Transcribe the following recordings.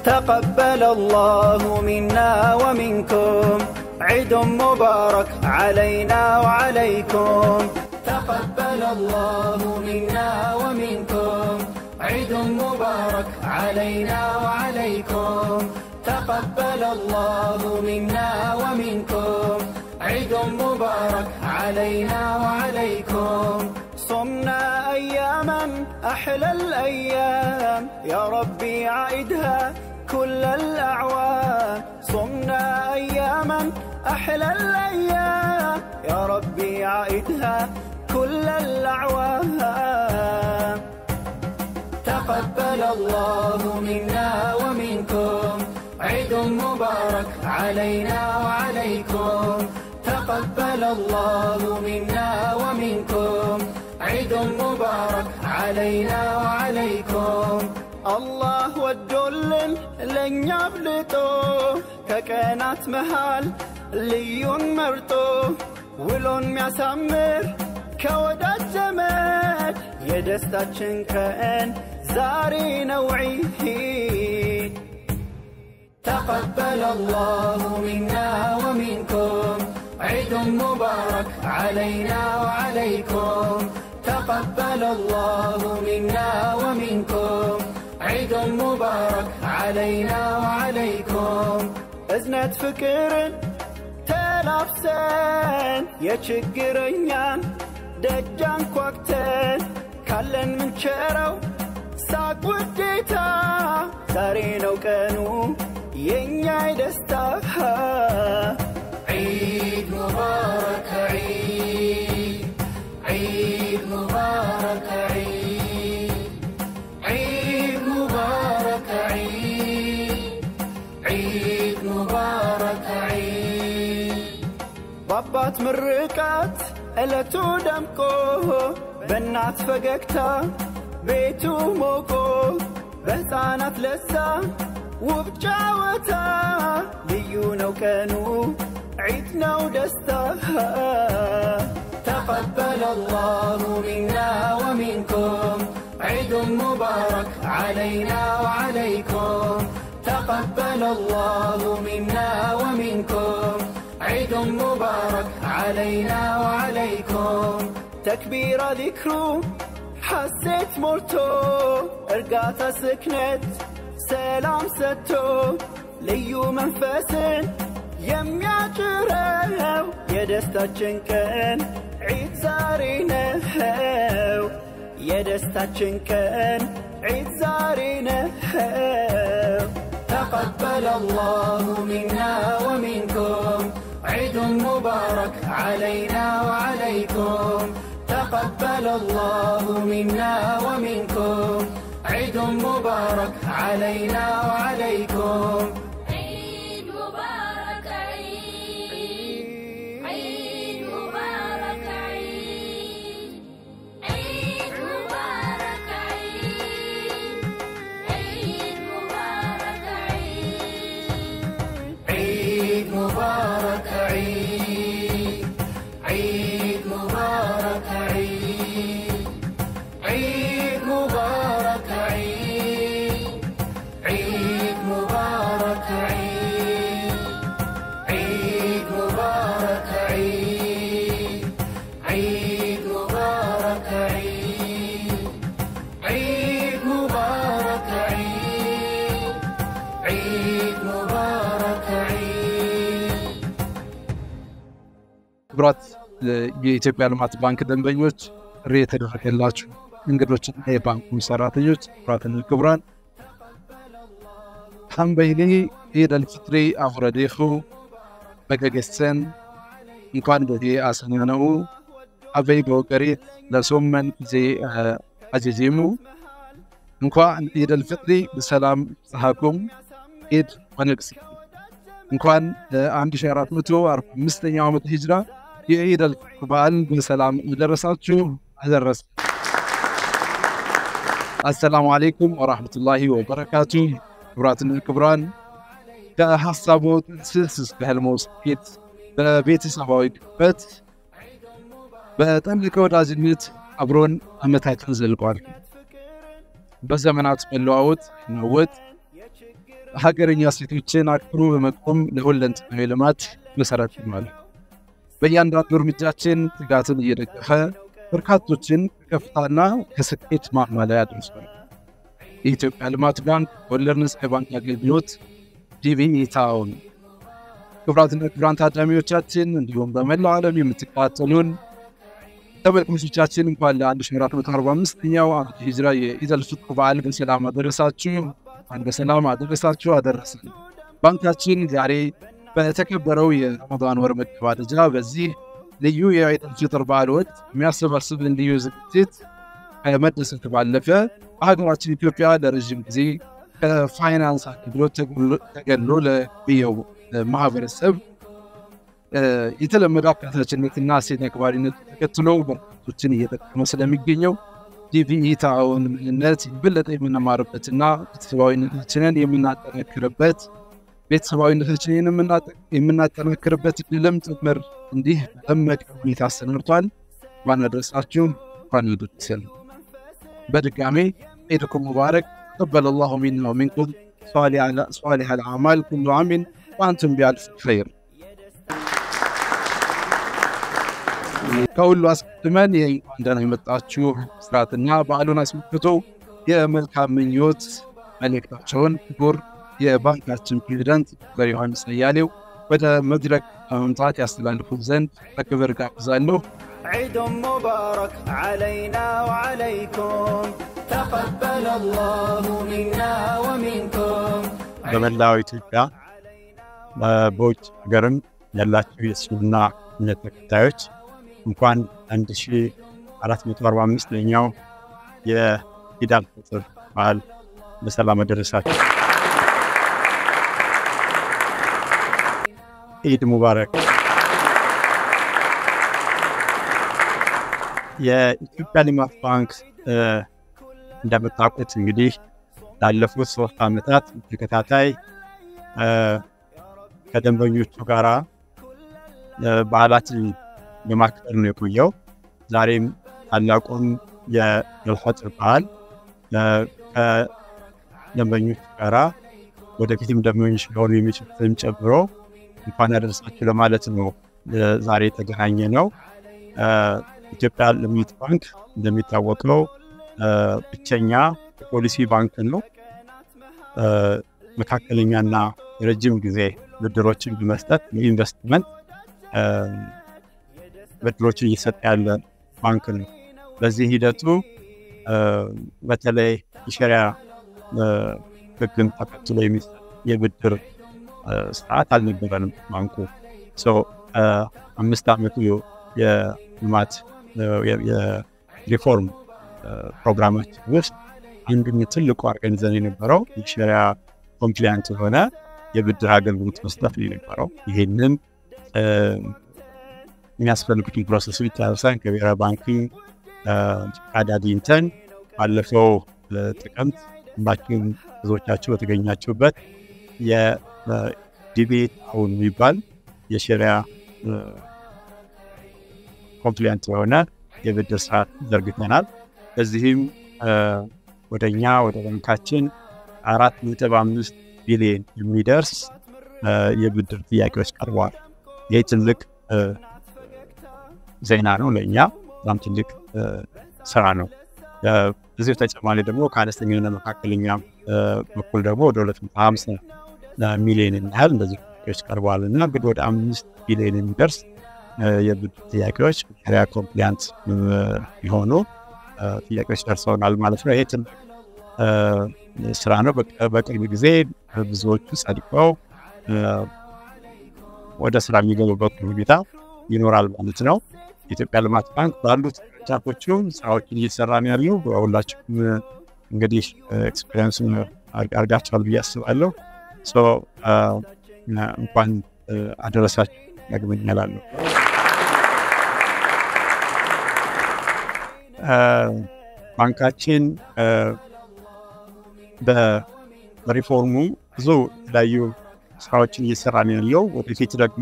تقبل الله منا ومنكم عيد مبارك علينا وعليكم تقبل الله منا ومنكم عيد مبارك علينا وعليكم تقبل الله منا ومنكم عيد مبارك علينا وعليكم صمنا أياما أحلى الأيام يا ربي عيدها كل الأعوام صمنا أياما أحلى الأيام يا ربي عيدها كل الأعوام تقبل الله منا ومنكم عيد مبارك علينا وعليكم تقبل الله منا ومنكم عيد مبارك علينا وعليكم الله ወዶልን ለእኛ አብልጦ ከቀናት መሃል ልዩን መርጦ ውሎን የሚያሳምር ከወዳጅ ዘመድ የደስታችን ቀን ዛሬ ነው ዒድ تقبل الله منا ومنكم عيد مبارك علينا وعليكم تقبل الله منا ومنكم عيد مبارك علينا وعليكم እዝነት ፍቅርን ተላብሰን የችግረኛን ደጃን ኳክተን ካለን ምንቸረው ሳቅ ውዴታ ዛሬ ነው ቀኑ የእኛ ደስታ ዒድ ሙባረክ ዒድ ዒድ ሙባረክ ዒድ ዒድ ሙባረክ ዒድ ዒድ ሙባረክ ዒድ በአባት ምርቃት ዕለቱ ደምቆ በእናት ፈገግታ ቤቱ ሞቆ በሕፃናት ለሳ ውብ ጫወታ ልዩ ነው ቀኑ ዒድ ነው ደስታ تقبل الله منا ومنكم عيد مبارك علينا وعليكم تقبل الله منا ومنكم عيد مبارك علينا وعليكم تكبير ذكره حسيت مرتو እርጋታ ስክነት ሰላም ሰጥቶ ልዩ መንፈስን የሚያጭረው የደስታችን ቀን ዒድ ዛሬ ነው የደስታችን ቀን ዒድ ዛሬ ነው تقبل الله منا ومنكم عيد مبارك علينا وعليكم تقبل الله منا ومنكم عيد مبارك علينا وعليكم عيد مبارك عيد عيد مبارك عيد عيد مبارك عيد عيد مبارك عيد عيد مبارك عيد عيد مبارك عيد عيد مبارك عيد عيد مبارك عيد عيد مبارك عيد عيد مبارك عيد عيد مبارك عيد عيد مبارك عيد ክቡራት የኢትዮጵያ ልማት ባንክ ደንበኞች፣ ጥሪ የተደረገላችሁ እንግዶችና የባንኩ ሰራተኞች፣ ክቡራትና ክቡራን ሓንበይኒ ኢድ አልፍጥሪ አፍረዲኹ በገገሰን እንኳን በዚ አሰናነኡ አበይ በወቀሪት ለሶመን ጊዜ አጀዚሙ እንኳን ኢድ አልፍጥሪ በሰላም ፀሃኩም ኢድ ወነግስ እንኳን ለ1445ኛው ዓመት ሂጅራ የኢድ አልፈጥር በዓልን በሰላም ደረሳችሁ አደረሰ። አሰላሙ አለይኩም ወራህመቱላሂ ወበረካቱ። ክቡራትና ክቡራን ከሀሳቦ ጥንስስ እስከ ህልሞ ስኬት በቤተሰባዊ ግበት በጠለቀ ወዳጅነት አብሮን ዓመታትን ዘልቋል። በዘመናት መለዋወጥ ነወጥ ሀገረኛ እሴቶችን አክብሮ በመቆም ለሁለንተናዊ ልማት መሰረት ይሆናል። በእያንዳንዱ እርምጃችን ትጋትን እየደገፈ በርካቶችን ከከፍታና ከስኬት ማማ ላይ አድርሷል። የኢትዮጵያ ልማት ባንክ ወለድ ነፃ የባንክ አገልግሎት ዲቢኢ ታውን። ክቡራትና ክቡራን ታዳሚዎቻችን እንዲሁም በመላው ዓለም የምትከታተሉን ተመልካቾቻችን እንኳን ለ1445ኛው ዓመት ሂጅራ የኢደል ፊጥር በዓል በሰላም አደረሳችሁ፣ እንኳን በሰላም አደረሳችሁ አደረሰን። ባንካችን ዛሬ በተከበረው የረመዳን ወር መገባደጃ በዚህ ልዩ የኢደል ፊጥር በዓል ወቅት የሚያሰባስብን ልዩ ዝግጅት ከመደሰት ባለፈ በሀገራችን ኢትዮጵያ ለረዥም ጊዜ ከፋይናንስ አገልግሎት ተገሎ ለቆየው ማህበረሰብ የተለመደ አካታችነትና እሴት አክባሪነት ተከትሎ በርካቶችን እየጠቀመ ስለሚገኘው ዲቢኢ ታውን ምንነት የበለጠ የምንማርበትና ቤተሰባዊነታችንን የምናጠናክርበት ቤተሰባዊነታችንን የምናጠናክርበት ድልም ጭምር እንዲህ በደመቀ ሁኔታ አሰናድቷል። እንኳን አደረሳችሁ፣ እንኳን ደስ በድጋሜ ዒድኩም ሙባረክ ተቀበለ ላሁ ሚና ወሚንኩም ሷሊሕ አልአዕማል ኩሉ ዓሚን ወአንቱም ቢአልፍ ኸይር። ከሁሉ አስቀድመን የእንኳን ደህና የመጣችሁ ስርዓትና በዓሉን አስመልክቶ የመልካም ምኞት መልእክታቸውን ክቡር የባንካችን ፕሬዚዳንት ዶክተር ዮሐንስ አያሌው ወደ መድረክ በመምጣት ያስተላልፉት ዘንድ በክብር ጋብዛለሁ። عيد مبارك علينا وعليكم تقبل الله منا ومنكم በመላው ኢትዮጵያ በውጭ ሀገርም ያላችሁ የእስልምና እምነት ተከታዮች እንኳን 1445ኛው የኢድ አል ፊጥር በዓል በሰላም አደረሳችሁ። ኢድ ሙባረክ። የኢትዮጵያ ልማት ባንክ እንደምታውቁት እንግዲህ ላለፉት ሶስት ዓመታት ተከታታይ ከደንበኞቹ ጋራ በዓላትን በማክበር ነው የቆየው። ዛሬም ታላቁን የኢድ አል ፊጥር በዓል ከደንበኞቹ ጋራ ወደፊትም ደንበኞች ሊሆኑ የሚችሉትን ጨምሮ እንኳን ያደረሳችሁ ለማለት ነው ዛሬ የተገናኘ ነው። ኢትዮጵያ ልማት ባንክ እንደሚታወቀው ብቸኛ የፖሊሲ ባንክ ነው። መካከለኛና የረጅም ጊዜ ብድሮችን በመስጠት የኢንቨስትመንት ብድሮችን እየሰጠ ያለ ባንክ ነው። በዚህ ሂደቱ በተለይ የሸሪያ ሕግን ተከትሎ የሚሰጥ የብድር ስርዓት አልነበረንም። ባንኩ አምስት ዓመቱ የልማት የሪፎርም ፕሮግራማችን ውስጥ አንዱን ትልቁ አድርገን ይዘን የነበረው የሸሪያ ኮምፕሊያንት የሆነ የብድር አገልግሎት መስጠት ነው የነበረው። ይህንን የሚያስፈልጉትን ፕሮሰሶች ጨርሰን ከብሔራዊ ባንክ ፈቃድ አግኝተን ባለፈው ጥቅምት ሁላችሁም ብዙዎቻችሁ በተገኛችሁበት የዲቢኢ ታውን የሚባል የሸሪያ ኮምፕሊያንት የሆነ የብድር ስርዓት ዘርግተናል። በዚህም ወደ እኛ ወደ ባንካችን አራት ነጥብ አምስት ቢሊዮን የሚደርስ የብድር ጥያቄዎች ቀርበዋል። ይህ ትልቅ ዜና ነው ለእኛ፣ በጣም ትልቅ ስራ ነው። እዚሁ ተጨማሪ ደግሞ ከአነስተኛና መካከለኛ በኩል ደግሞ ወደ ሁለት መቶ ሀምሳ ሚሊዮን የሚያህል እንደዚህ ጥያቄዎች ቀርበዋል እና እንግዲህ ወደ አምስት ቢሊዮን የሚደርስ የብድር ጥያቄዎች ሸሪያ ኮምፕሊያንት የሆኑ ጥያቄዎች ደርሰውናል ማለት ነው። ይሄ ትልቅ ስራ ነው። በቅርብ ጊዜ ብዙዎቹ ጸድቀው ወደ ስራ የሚገቡበት ሁኔታ ይኖራል ማለት ነው። የኢትዮጵያ ልማት ባንክ ባሉት ቅርንጫፎቹ ስራዎችን እየሰራ ነው ያለው። ሁላችሁም እንግዲህ ኤክስፔሪንስ አድርጋችኋል ብዬ አስባለሁ። እንኳን አደረሳችሁ ዳግመኛ እላለሁ። ባንካችን በሪፎርሙ ብዙ የተለያዩ ስራዎችን እየሰራ ነው ያለው። ወደፊት ደግሞ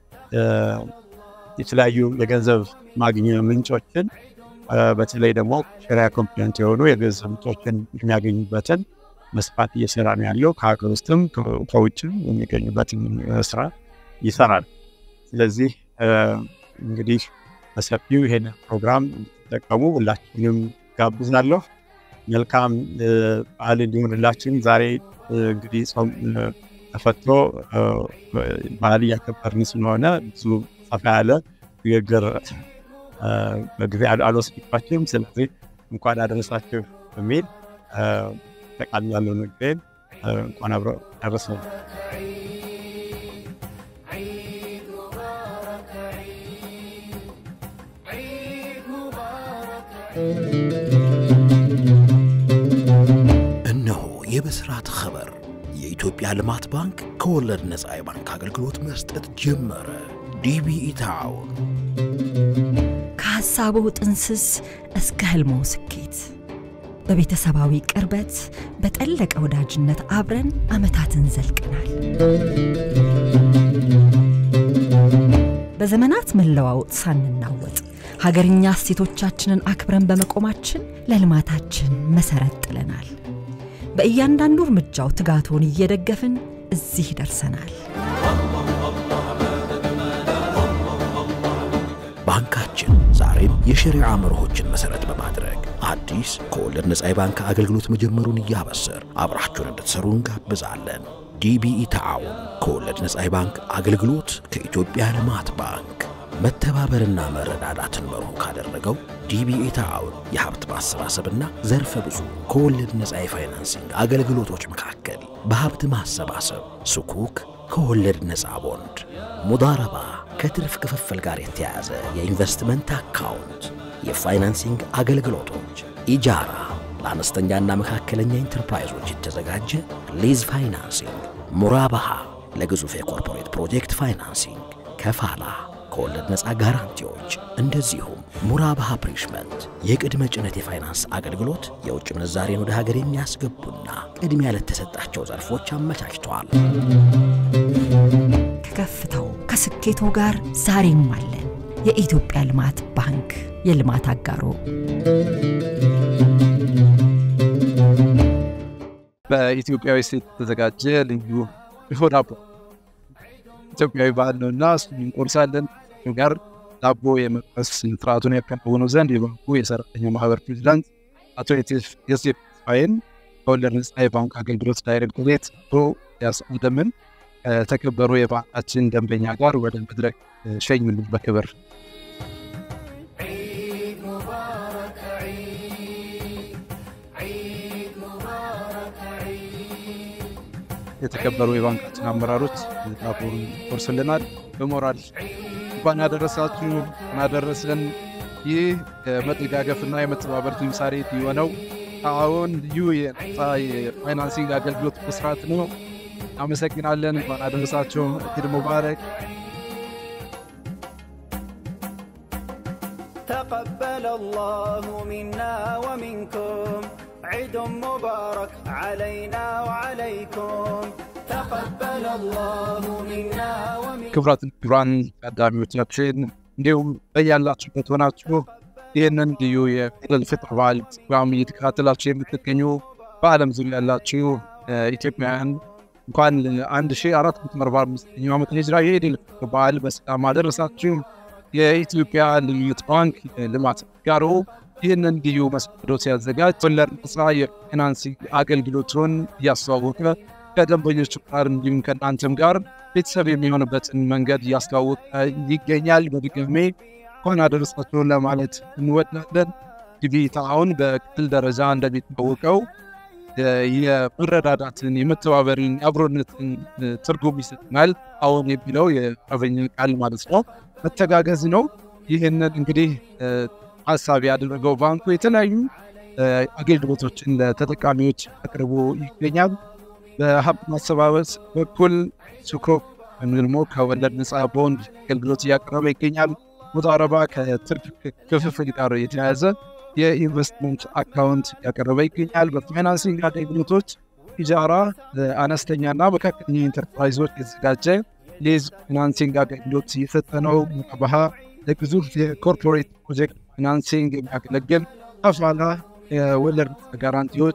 የተለያዩ የገንዘብ ማግኛ ምንጮችን በተለይ ደግሞ ሸሪያ ኮምፕሊያንት የሆኑ የገንዘብ ምንጮችን የሚያገኙበትን መስፋት እየሰራ ነው ያለው። ከሀገር ውስጥም ከውጭም የሚገኙበትን ስራ ይሰራል። ስለዚህ እንግዲህ በሰፊው ይሄን ፕሮግራም እንድትጠቀሙ ሁላችንም ጋብዛለሁ። መልካም በዓል እንዲሆንላችን። ዛሬ እንግዲህ ጾም ተፈቶ በዓል እያከበርን ስለሆነ ብዙ ሰፋ ያለ ንግግር በጊዜ አልወስድባችሁም። ስለዚህ እንኳን አደረሳችሁ በሚል ጠቃሚ ያለው ንግግሬን እንኳን አብረ ደረሰን። እነሆ የብስራት ኸበር የኢትዮጵያ ልማት ባንክ ከወለድ ነፃ የባንክ አገልግሎት መስጠት ጀመረ። ዲቢኢ ታውን ከሐሳቡ ጥንስስ እስከ ህልሞ ስኬት በቤተሰባዊ ቅርበት በጠለቀ ወዳጅነት አብረን ዓመታትን ዘልቀናል። በዘመናት መለዋወጥ ሳንናወጥ ሀገርኛ እሴቶቻችንን አክብረን በመቆማችን ለልማታችን መሰረት ጥለናል። በእያንዳንዱ እርምጃው ትጋቶን እየደገፍን እዚህ ደርሰናል። ባንካችን ዛሬም የሸሪዓ መርሆችን መሠረት በማድረግ አዲስ ከወለድ ነፃ የባንክ አገልግሎት መጀመሩን እያበሰር አብራችሁን እንድትሰሩ እንጋብዛለን። ዲቢኢ ተዓውን ከወለድ ነፃ የባንክ አገልግሎት ከኢትዮጵያ ልማት ባንክ መተባበርና መረዳዳትን መርሁ ካደረገው ዲቢኢ ተዓውን የሀብት ማሰባሰብና ዘርፈ ብዙ ከወለድ ነፃ የፋይናንሲንግ አገልግሎቶች መካከል በሀብት ማሰባሰብ ስኩክ ከወለድ ነፃ ቦንድ፣ ሙዳረባ ከትርፍ ክፍፍል ጋር የተያያዘ የኢንቨስትመንት አካውንት፣ የፋይናንሲንግ አገልግሎቶች፣ ኢጃራ ለአነስተኛና መካከለኛ ኢንተርፕራይዞች የተዘጋጀ ሊዝ ፋይናንሲንግ፣ ሙራባሃ ለግዙፍ የኮርፖሬት ፕሮጀክት ፋይናንሲንግ፣ ከፋላ ከወለድ ነፃ ጋራንቲዎች እንደዚሁም ሙራባሃ ፕሪሽመንት የቅድመ ጭነት የፋይናንስ አገልግሎት የውጭ ምንዛሬን ወደ ሀገር የሚያስገቡና ቅድሚያ ለተሰጣቸው ዘርፎች አመቻችተዋል። ከከፍታው ከስኬቶ ጋር ዛሬም አለን። የኢትዮጵያ ልማት ባንክ የልማት አጋሮ በኢትዮጵያዊ ሴት የተዘጋጀ ልዩ ድፎ ዳቦ ኢትዮጵያዊ ባህል ነው እና እሱን እንቆርሳለን። ጋር ዳቦ የመቅመስ ስርዓቱን ያከናውኑ ዘንድ የባንኩ የሰራተኛ ማህበር ፕሬዚዳንት አቶ ዮሴፍ ተስፋዬን ከወለድ ነፃ የባንክ አገልግሎት ዳይሬክቶሬት አቶ ያስአደምን ከተከበሩ የባንካችን ደንበኛ ጋር ወደ መድረክ ሸኙልን በክብር የተከበሩ የባንካችን አመራሮች ዳቦን ቆርስልናል። በሞራል እንኳን ያደረሳችሁ እንኳን ያደረሰን። ይህ የመደጋገፍና የመተባበር ተምሳሌት የሆነው አሁን ልዩ የነፃ የፋይናንሲንግ አገልግሎት መስራት ነው። አመሰግናለን። እንኳን አደረሳችሁ። ኢድ ሙባረክ። تقبل الله منا ومنكم عيد مبارك علينا وعليكم تقبل الله منا ومنكم ክቡራትና ክቡራን ታዳሚዎቻችን እንዲሁም በያላችሁበት ሆናችሁ ይህንን ልዩ የኢድ አልፊጥር በዓል ፕሮግራም እየተከታተላችሁ የምትገኙ በዓለም ዙሪያ ያላችሁ ኢትዮጵያውያን እንኳን ለ1445 ዓመት ሂጅራ የኢድ አልፊጥር በዓል በሰላም አደረሳችሁ። የኢትዮጵያ ልማት ባንክ ልማት ጋሮ ይህንን ልዩ መሰናዶ ሲያዘጋጅ ወለድ ነፃ የፋይናንሲንግ አገልግሎቱን እያስተዋወቀ ከደንበኞቹ ጋር እንዲሁም ከእናንተም ጋር ቤተሰብ የሚሆንበትን መንገድ እያስተዋወቀ ይገኛል። በድጋሜ እንኳን አደረሳችሁ ለማለት እንወዳለን። እንግዲህ አሁን በክልል ደረጃ እንደሚታወቀው የመረዳዳትን፣ የመተባበርን፣ የአብሮነትን ትርጉም ይሰጥናል። አሁን የሚለው የአረበኛ ቃል ማለት ነው። መተጋገዝ ነው። ይህንን እንግዲህ ሀሳብ ያደረገው ባንኩ የተለያዩ አገልግሎቶችን ለተጠቃሚዎች አቅርቦ ይገኛል። በሀብት ማሰባበስ በኩል ሱኮክ ወይም ደግሞ ከወለድ ነፃ ቦንድ አገልግሎት እያቀረበ ይገኛል። ሙዳረባ ከትርፍ ክፍፍል ጋር የተያያዘ የኢንቨስትመንት አካውንት እያቀረበ ይገኛል። በፋይናንሲንግ አገልግሎቶች ኢጃራ አነስተኛና መካከለኛ ኢንተርፕራይዞች የተዘጋጀ ሊዝ ፋይናንሲንግ አገልግሎት እየሰጠ ነው። ሙራባሃ ለግዙፍ የኮርፖሬት ፕሮጀክት ፋይናንሲንግ የሚያገለግል ከፋላ የወለድ ጋራንቲዎች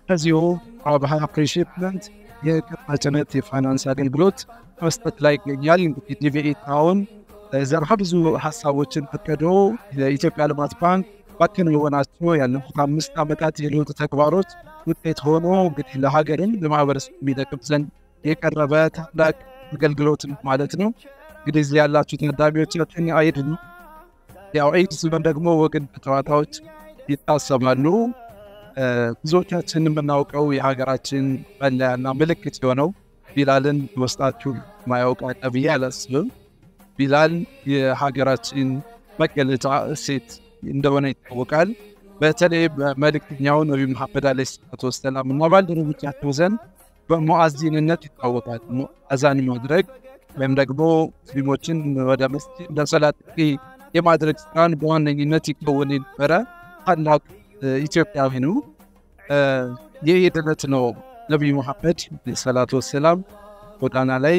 ከዚሁ አብሃ ፕሬሽፕመንት የቅጥታ ጭነት የፋይናንስ አገልግሎት መስጠት ላይ ይገኛል። እንግዲህ ዲቪኤት አሁን ዘርፈ ብዙ ሀሳቦችን ፈቅዶ የኢትዮጵያ ልማት ባንክ ባከናወናቸው ያለፉት አምስት ዓመታት የለውጥ ተግባሮች ውጤት ሆኖ እንግዲህ ለሀገርም ለማህበረሰብ የሚጠቅም ዘንድ የቀረበ ታላቅ አገልግሎት ነው ማለት ነው። እንግዲህ እዚህ ያላችሁ ታዳሚዎቻችን አይድ ነው። ያው ዒድ ሲሆን ደግሞ ወግን ጨዋታዎች ይታሰባሉ። ብዙዎቻችን የምናውቀው የሀገራችን መለያና ምልክት የሆነው ቢላልን ውስጣችሁ ማያውቅ አለ ብዬ አላስብም። ቢላል የሀገራችን መገለጫ እሴት እንደሆነ ይታወቃል። በተለይ በመልእክተኛው ነቢዩ መሐመድ ዓለይሂ ሰላቱ ወሰላም እና ባልደረቦቻቸው ዘንድ በሙአዚንነት ይታወቃል። አዛን ማድረግ ወይም ደግሞ ሙስሊሞችን ወደ መስጂድ ለሰላት ጥሪ የማድረግ ስራን በዋነኝነት ይከወን የነበረ ታላቅ ኢትዮጵያዊ ነው። የኢድ ዕለት ነው ነቢዩ መሐመድ ሰላቱ ወሰላም ጎዳና ላይ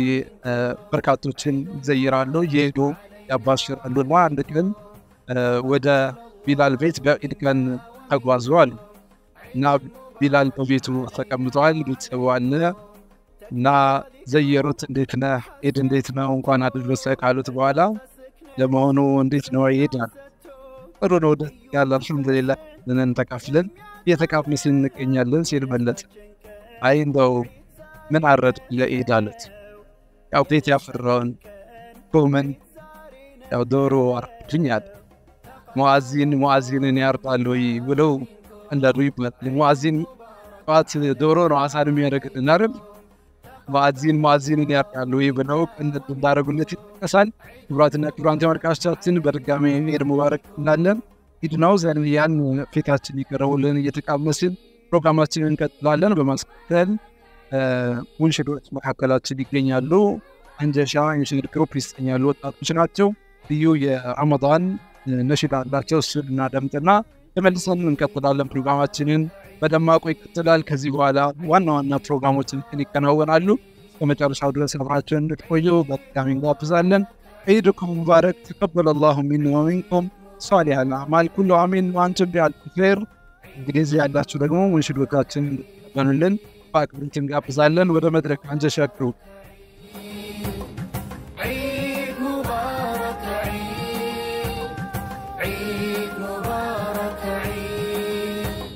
በርካቶችን ይዘይራሉ፣ እየሄዱ ያባሽራሉ እና አንድ ቀን ወደ ቢላል ቤት በኢድ ቀን ተጓዘዋል እና ቢላል በቤቱ ተቀምጠዋል። ቤተሰቡ አለ እና ዘየሩት። እንዴት ነህ ኢድ እንዴት ነው እንኳን አደረሰ ካሉት በኋላ ለመሆኑ እንዴት ነው ኢድ አሉ። ጥሩ ነው ደስ ያለ አልሐምዱሊላህ ብለን ተካፍለን እየተቃመስን እንገኛለን ሲል መለሰ። አይ እንደው ምን አረድ ለኢድ አሉት። ያው ቤት ያፈራውን ጎመን ያው ዶሮ አርድኝ አለ። ሙአዚን ሙአዚንን ያርዳል ወይ ብለው እንዳሉ ይባላል። ሙአዚን ጠዋት ዶሮ ነው አሳን የሚያደርግልን አይደል? ሙአዚን ሙአዚንን ያርዳል ወይ ብለው እንዳደረጉለት ይጠቀሳል። ክቡራትና ክቡራን ተመልካቾቻችን በድጋሚ ኢድ ሙባረክ እንላለን። ኢድ ነው ዘንያን ፊታችን ይቀረቡልን እየተቃመስን ፕሮግራማችንን እንቀጥላለን። በማስከተል ሙንሽዶች መካከላችን ይገኛሉ። አንጀሻ የንሽድ ግሩፕ ይሰኛሉ ወጣቶች ናቸው። ልዩ የረመዳን ነሽድ አላቸው። እሱን እናደምጥና ተመልሰን እንቀጥላለን። ፕሮግራማችንን በደማቁ ይቀጥላል። ከዚህ በኋላ ዋና ዋና ፕሮግራሞችን ይከናወናሉ። ከመጨረሻው ድረስ አብራችሁን እንድትቆዩ በድጋሚ እንጋብዛለን። ዒድኩም ሙባረክ ተቀበለ ላሁ ሚና ወሚንኩም ሷሊህ አልአዕማል ኩሉ አሚን ወአንቱም ቢአልፍ ኸይር። እንግዲህ እዚህ ያላችሁ ደግሞ ሙንሽዶቻችን እንድትቀበሉልን በአክብሮት እንጋብዛለን። ወደ መድረክ አንጀሻ ግሩፕ عيد مبارك عيد عيد مبارك عيد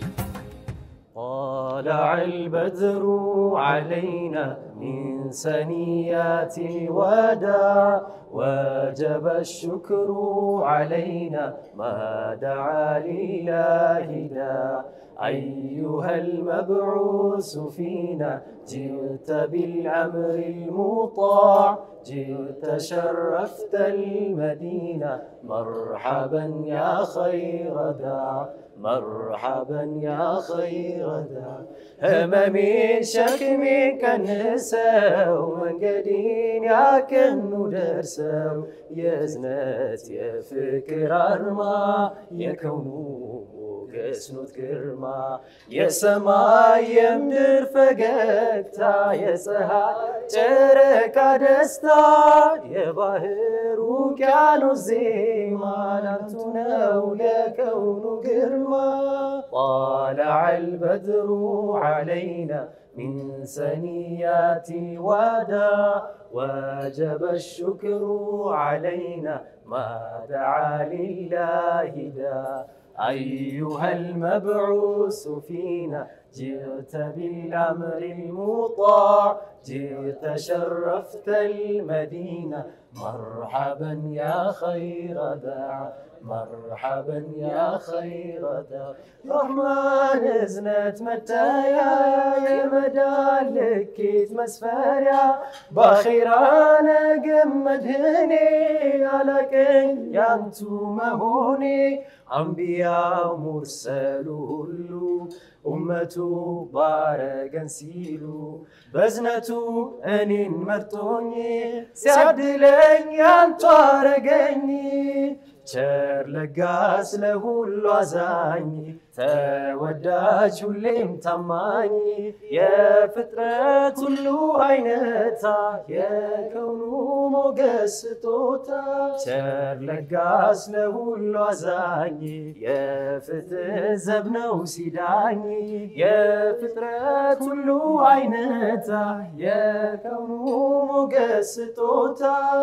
طلع البدر علينا من سنيات الوداع وجب الشكر علينا ما دعا لله داع أيها المبعوث فينا جئت بالأمر المطاع جئت شرفت المدينة مرحبا يا خير داع مرحبا يا خير داع هممي شكمي كنسው መንገዴን ያቀኑ ደርሰው የእዝነት የፍቅር አርማ የከውኑ ገስኖት ግርማ የሰማይ የምድር ፈገግታ የፀሐይ ጨረቃ ደስታ የባህር ውቅያኖስ ዜማ ላንቱ ነው የከውኑ ግርማ طالع البدر علينا من سنيات الوداع وجب الشكر علينا ما دعا لله داع أيها المبعوث فينا جئت بالأمر المطاع جئت شرفت المدينة مرحبا يا خير داع مرحبا يا خير داع رحمن ازنت متايا يا مدى لكيت مسفريا باخيرانا قمدهني على كن يانتو مهوني أنبياء مرسل هلو ኡመቱ ባረገን ሲሉ በዝነቱ እኔን መርጦኝ ሲያድለኝ ያንቱ አረገኝ ቸር ለጋስ ለሁሉ አዛኝ ተወዳጅ ሁሌም ታማኝ የፍጥረት ሁሉ አይነታ የከውኑ ሞገስ ስጦታ ቸር ለጋስ ለሁሉ አዛኝ የፍትህ ዘብ ነው ሲዳኝ የፍጥረት ሁሉ አይነታ የከውኑ ሞገስ ስጦታ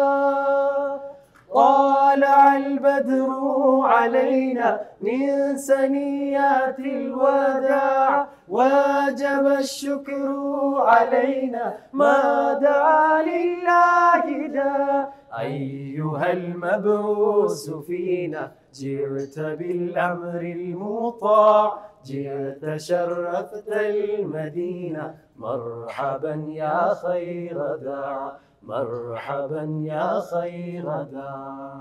طالع البدر علينا من ثنيات الوداع وجب الشكر علينا ما دعا لله داع أيها المبعوث فينا جئت بالأمر المطاع جئت شرفت المدينة مرحبا يا خير داع مرحبا يا خير داع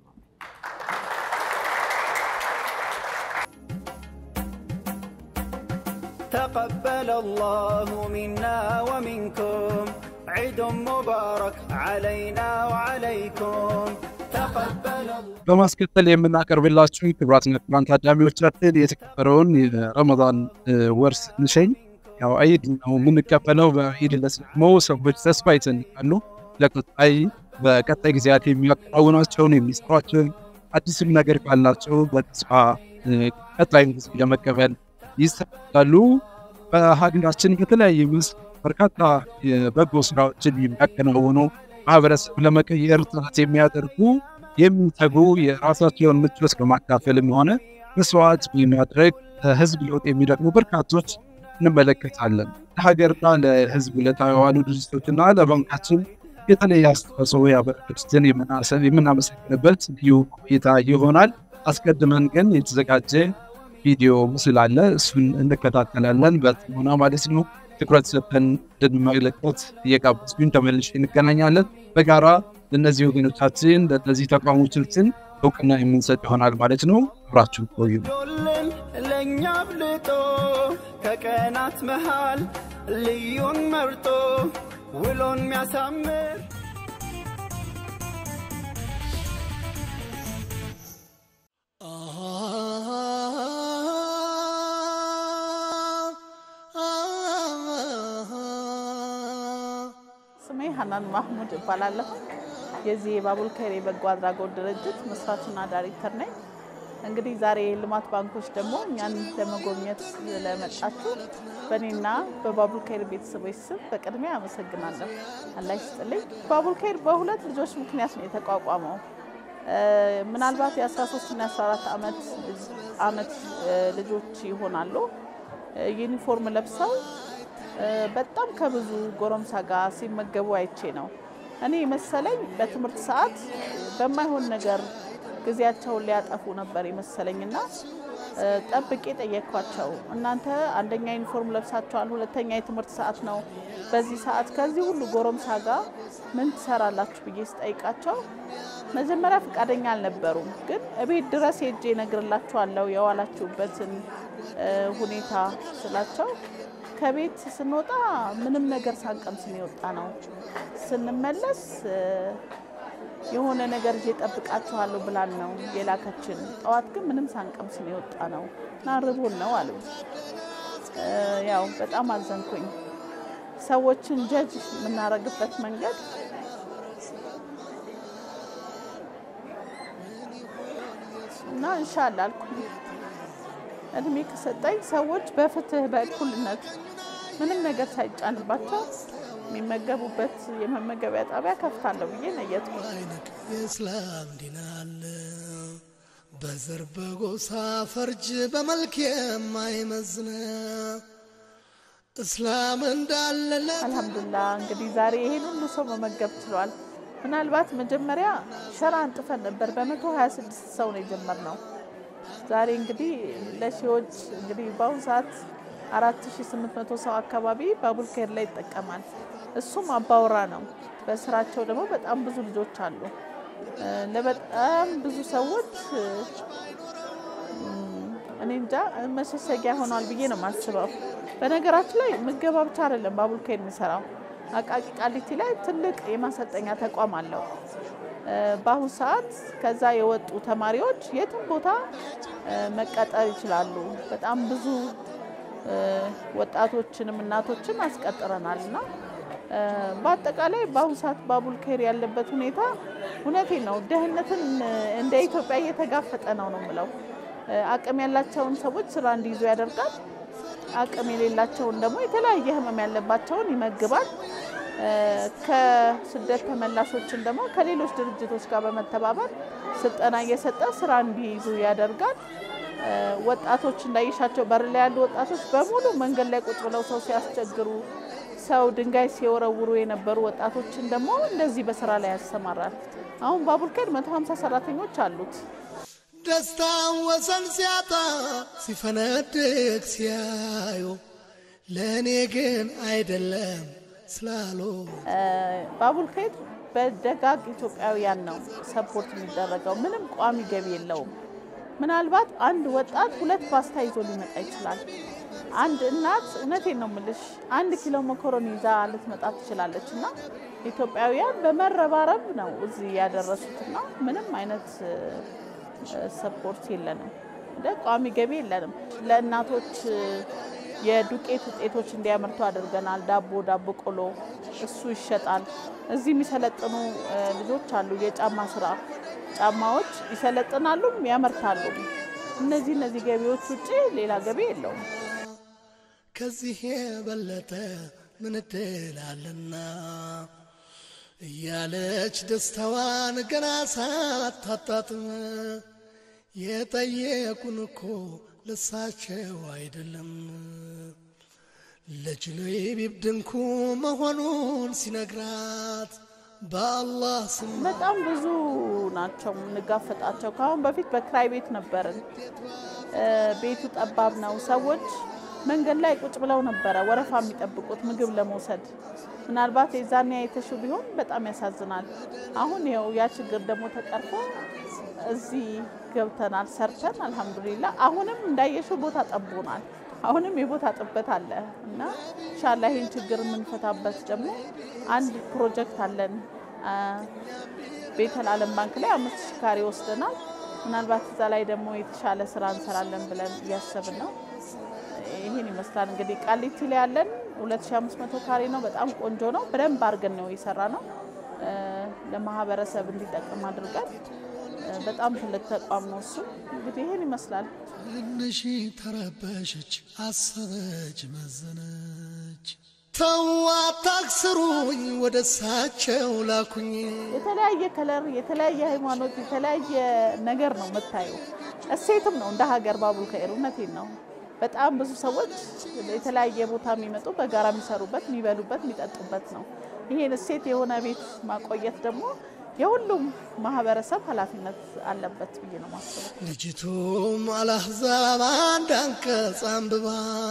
تقبل الله منا ومنكم عيد مبارك علينا وعليكم تقبل الله በማስከተል የምናቀርብላችሁ ክቡራትና ክቡራን ታዳሚዎቻችን የተከበረውን የረመዳን ወር ስንሸኝ ያው ዒድ ነው የምንቀበለው። በዒድ ዕለት ደግሞ ሰዎች ተስፋ ይሰንቃሉ። ለቀጣይ በቀጣይ ጊዜያት የሚያከናውኗቸውን የሚሰሯቸውን አዲስም ነገር ካላቸው በተስፋ ቀጣይን ጊዜ ለመቀበል ይሰራሉ። በሀገራችን በተለያየ ውስጥ በርካታ የበጎ ስራዎችን የሚያከናውኑ ማህበረሰብ ለመቀየር ጥረት የሚያደርጉ የሚተጉ የራሳቸውን ምቾት በማካፈልም ሆነ መስዋዕት በማድረግ ህዝብ ለውጥ የሚደግሙ በርካቶች እንመለከታለን። ለሀገርና ለህዝብ ለተዋሉ ድርጅቶችና ለባንካችን የተለየ አስተዋጽኦ ያበረከቱትን የምናመሰግንበት ልዩ ቆይታ ይሆናል። አስቀድመን ግን የተዘጋጀ ቪዲዮ ምስል አለ። እሱን እንከታተላለን በጥሞና ማለት ነው። ትኩረት ሰጥተን እንድንመለከት እየጋበዝኩኝ ተመልሼ እንገናኛለን። በጋራ ለእነዚህ ወገኖቻችን ለእነዚህ ተቋሞቻችን እውቅና የምንሰጥ ይሆናል ማለት ነው። አብራችሁ ቆዩ። ዶልን ለእኛ አብልጦ ከቀናት መሃል ልዩን መርጦ ውሎን ሚያሳምር ስሜ ሀናን ማህሙድ እባላለሁ። የዚህ የባቡል ከይር የበጎ አድራጎት ድርጅት መስራችና ዳይሬክተር ነኝ። እንግዲህ ዛሬ የልማት ባንኮች ደግሞ እኛን ለመጎብኘት ስለመጣችሁ በእኔና በባቡል ከይር ቤተሰቦች ስም በቅድሚያ አመሰግናለሁ። አላህ ይስጥልኝ። ባቡል ከይር በሁለት ልጆች ምክንያት ነው የተቋቋመው። ምናልባት የ13 እና 14 ዓመት ዓመት ልጆች ይሆናሉ ዩኒፎርም ለብሰው በጣም ከብዙ ጎረምሳ ጋር ሲመገቡ አይቼ ነው። እኔ መሰለኝ በትምህርት ሰዓት በማይሆን ነገር ጊዜያቸውን ሊያጠፉ ነበር የመሰለኝና ጠብቄ ጠየቅኳቸው። እናንተ አንደኛ ዩኒፎርም ለብሳችኋል፣ ሁለተኛ የትምህርት ሰዓት ነው። በዚህ ሰዓት ከዚህ ሁሉ ጎረምሳ ጋር ምን ትሰራላችሁ ብዬ ስጠይቃቸው መጀመሪያ ፈቃደኛ አልነበሩም። ግን እቤት ድረስ ሄጄ እነግርላችኋለሁ የዋላችሁበትን ሁኔታ ስላቸው ከቤት ስንወጣ ምንም ነገር ሳንቀምስ ነው የወጣ ነው። ስንመለስ የሆነ ነገር ይዤ እጠብቃችኋለሁ ብላን ነው የላከችን። ጠዋት ግን ምንም ሳንቀምስ ነው የወጣ ነው እና ርቦን ነው አሉ። ያው በጣም አዘንኩኝ። ሰዎችን ጀጅ የምናደርግበት መንገድ እና እንሻላ አልኩኝ። እድሜ ከሰጠኝ ሰዎች በፍትህ በእኩልነት ምንም ነገር ሳይጫንባቸው የሚመገቡበት የመመገቢያ ጣቢያ ከፍታለሁ ብዬ ነየትኩ። የእስላም ዲን አለ በዘር በጎሳ ፈርጅ በመልክ የማይመዝነ እስላም እንዳለለ አልሐምዱሊላህ እንግዲህ ዛሬ ይሄን ሁሉ ሰው መመገብ ችሏል። ምናልባት መጀመሪያ ሸራ አንጥፈን ነበር። በመቶ ሀያ ስድስት ሰው ነው የጀመርነው። ዛሬ እንግዲህ ለሺዎች እንግዲህ በአሁኑ ሰዓት አራት ሺ ስምንት መቶ ሰው አካባቢ ባቡል ከይር ላይ ይጠቀማል። እሱም አባወራ ነው። በስራቸው ደግሞ በጣም ብዙ ልጆች አሉ። ለበጣም ብዙ ሰዎች እኔ እንጃ መሸሸጊያ ሆኗል ብዬ ነው የማስበው። በነገራችን ላይ ምገባ ብቻ አይደለም ባቡል ከይር የሚሰራው። አቃቂ ቃሊቲ ላይ ትልቅ የማሰልጠኛ ተቋም አለው። እ፣ በአሁኑ ሰዓት ከዛ የወጡ ተማሪዎች የትም ቦታ እ፣ መቀጠር ይችላሉ። በጣም ብዙ እ፣ ወጣቶችንም እናቶችን አስቀጥረናል እና እ፣ በአጠቃላይ በአሁኑ ሰዓት ባቡል ኬር ያለበት ሁኔታ እውነቴን ነው ድህነትን እ፣ እንደ ኢትዮጵያ እየተጋፈጠ ነው ነው የምለው። እ፣ አቅም ያላቸውን ሰዎች ስራ እንዲይዙ ያደርጋል። አቅም የሌላቸውን ደግሞ የተለያየ ህመም ያለባቸውን ይመግባል። እ፣ ከስደት ተመላሾችን ደግሞ ከሌሎች ድርጅቶች ጋር በመተባበር ስልጠና እየሰጠ ስራ እንዲይዙ ያደርጋል። እ፣ ወጣቶች እንዳይሻቸው በር ላይ ያሉ ወጣቶች በሙሉ መንገድ ላይ ቁጭ ብለው ሰው ሲያስቸግሩ፣ ሰው ድንጋይ ሲወረውሩ የነበሩ ወጣቶችን ደግሞ እንደዚህ በስራ ላይ ያሰማራል። አሁን ባቡል ኬር 150 ሰራተኞች አሉት። ደስታ ወሰን ሲያጣ ሲፈነድቅ ሲያዩ ለእኔ ግን አይደለም ስላሉ ባቡል ኬር በደጋግ ኢትዮጵያውያን ነው ሰፖርት የሚደረገው። ምንም ቋሚ ገቢ የለውም። ምናልባት አንድ ወጣት ሁለት ፓስታ ይዞ ሊመጣ ይችላል። አንድ እናት እውነቴን ነው ምልሽ አንድ ኪሎ መኮረኒ ይዛ ልትመጣ ትችላለች። እና ኢትዮጵያውያን በመረባረብ ነው እዚህ ያደረሱትና ምንም አይነት ሰፖርት የለንም፣ እንደ ቋሚ ገቢ የለንም። ለእናቶች የዱቄት ውጤቶች እንዲያመርቱ አድርገናል። ዳቦ፣ ዳቦ ቆሎ እሱ ይሸጣል። እዚህ የሚሰለጥኑ እ፣ ልጆች አሉ። የጫማ ስራ ጫማዎች ይሰለጥናሉ፣ ያመርታሉ። እነዚህ እነዚህ ገቢዎች ውጭ ሌላ ገቢ የለውም። ከዚህ የበለጠ ምን እድል አለና እያለች ደስታዋን ገና ሳታጣጥም የጠየቁን እኮ ልሳቸው አይደለም ለጅኑቢብ ድንኩ መሆኑን ሲነግራት በአላህ ስም በጣም ብዙ ናቸው የምንጋፈጣቸው። ከአሁን በፊት በክራይ ቤት ነበርን። እ፣ ቤቱ ጠባብ ነው። ሰዎች መንገድ ላይ ቁጭ ብለው ነበረ ወረፋ የሚጠብቁት ምግብ ለመውሰድ። ምናልባት የዛኔ አይተሹ ቢሆን በጣም ያሳዝናል። አሁን ይኸው ያ ችግር ደግሞ ተቀርፎ እዚህ ገብተናል ሰርተን አልሐምዱሊላ። አሁንም እንዳየሽው ቦታ ጠቦናል። አሁንም የቦታ ጥበት አለ እና ኢንሻላ ይህን ችግር የምንፈታበት ደግሞ አንድ ፕሮጀክት አለን። አ፣ ቤተል ዓለም ባንክ ላይ አምስት ሺህ ካሬ ወስደናል። ምናልባት እዛ ላይ ደግሞ የተሻለ ስራ እንሰራለን ብለን እያሰብን ነው። ይህን ይመስላል እንግዲህ ቃሊቲ ላይ ያለን 2500 ካሬ ነው። በጣም ቆንጆ ነው። በደንብ አድርገን ነው የሰራ ነው እ፣ ለማህበረሰብ እንዲጠቅም አድርገን እ፣ በጣም ትልቅ ተቋም ነው እሱ። እንግዲህ ይህን ይመስላል። ትንሽ ተረበሸች፣ አሰበች፣ መዘነች። ተው አታክስሩኝ፣ ወደ እሳቸው ላኩኝ። የተለያየ ከለር፣ የተለያየ ሃይማኖት፣ የተለያየ ነገር ነው የምታየው። እሴትም ነው እንደ ሀገር ባቡል ኸይር። እውነቴን ነው። በጣም ብዙ ሰዎች የተለያየ ቦታ የሚመጡ በጋራ የሚሰሩበት፣ የሚበሉበት፣ የሚጠጡበት ነው። ይሄን እሴት የሆነ ቤት ማቆየት ደግሞ የሁሉም ማህበረሰብ ኃላፊነት አለበት ብዬ ነው ማስበው። ልጅቱም አልአሕዛብ አንድ አንቀጽ አንብባ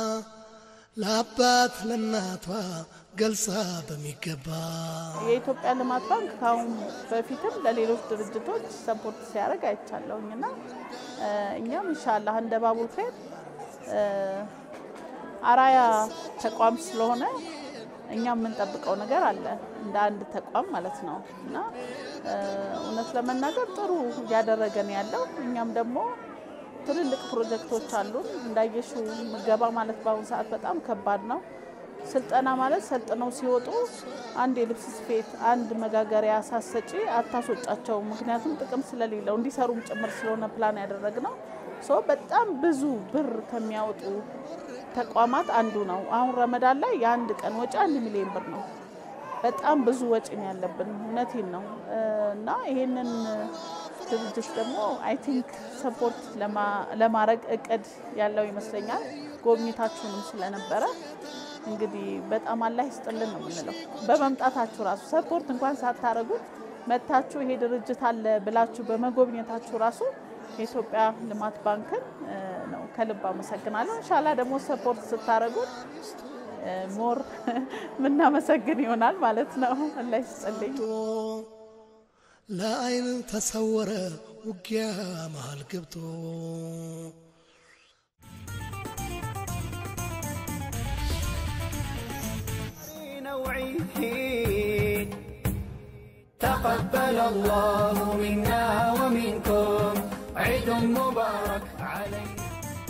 ለአባት ለእናቷ ገልጻ በሚገባ የኢትዮጵያ ልማት ባንክ ከአሁን በፊትም ለሌሎች ድርጅቶች ሰፖርት ሲያደርግ አይቻለሁኝ እና እ፣ እኛም ኢንሻላህ እንደ ባቡል ኸይር እ፣ አራያ ተቋም ስለሆነ እኛ የምንጠብቀው ነገር አለ እንደ አንድ ተቋም ማለት ነው እና እ፣ እውነት ለመናገር ጥሩ እያደረገን ያለው እኛም ደግሞ ትልልቅ ፕሮጀክቶች አሉን። እንዳየሹ ምገባ ማለት በአሁኑ ሰዓት በጣም ከባድ ነው። ስልጠና ማለት ሰልጥነው ሲወጡ አንድ የልብስ ስፌት፣ አንድ መጋገሪያ ሳሰጪ አታስወጫቸው። ምክንያቱም ጥቅም ስለሌለው እንዲሰሩም ጭምር ስለሆነ ፕላን ያደረግነው ሶ በጣም ብዙ ብር ከሚያወጡ ተቋማት አንዱ ነው። አሁን ረመዳን ላይ የአንድ ቀን ወጪ አንድ ሚሊዮን ብር ነው። በጣም ብዙ ወጪ ነው ያለብን። እውነቴን ነው እ፣ እና ይሄንን ድርጅት ደግሞ አይ ቲንክ ሰፖርት ለማድረግ እቅድ ያለው ይመስለኛል። ጎብኝታችሁንም ስለነበረ እንግዲህ በጣም አላህ ይስጥልን ነው የምንለው። በመምጣታችሁ ራሱ ሰፖርት እንኳን ሳታረጉት መታችሁ ይሄ ድርጅት አለ ብላችሁ በመጎብኘታችሁ ራሱ የኢትዮጵያ ልማት ባንክን እ፣ ነው ከልብ አመሰግናለሁ። እንሻላ ደግሞ ሰፖርት ስታደረጉት ሞር ምናመሰግን ይሆናል ማለት ነው። አላህ ይስጥልኝ። ለአይን ተሰወረ ውጊያ መሃል ገብቶ نوعي حين تقبل الله منا ومنكم عيد مبارك علينا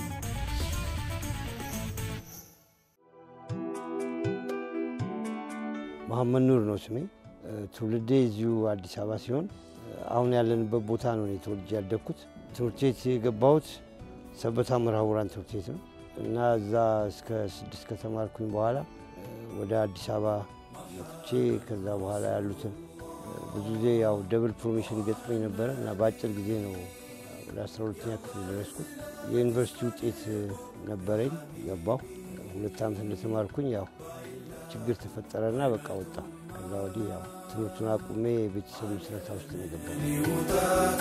መሐመድ ኑር ነው ስሜ። ትውልዴ እዚሁ አዲስ አበባ ሲሆን አሁን ያለንበት ቦታ ነው እኔ ተወልጄ ያደግኩት። ትምህርት ቤት የገባሁት ሰበታ መርሐውራን ትምህርት ቤት ነው እና እዛ እስከ ስድስት ከተማርኩኝ በኋላ ወደ አዲስ አበባ መጥቼ ከዛ በኋላ ያሉትን ብዙ ጊዜ ያው ደብል ፕሮሞሽን ይገጥመኝ ነበረ እና በአጭር ጊዜ ነው ወደ አስራ ሁለተኛ ክፍል ደረስኩት። የዩኒቨርሲቲ ውጤት ነበረኝ ገባሁ። ሁለት ዓመት እንደተማርኩኝ ያው ችግር ተፈጠረና በቃ ወጣሁ። ከዛ ወዲህ ያው ትምህርቱን አቁሜ የቤተሰብ ምስረታ ውስጥ ነው የገባሁት።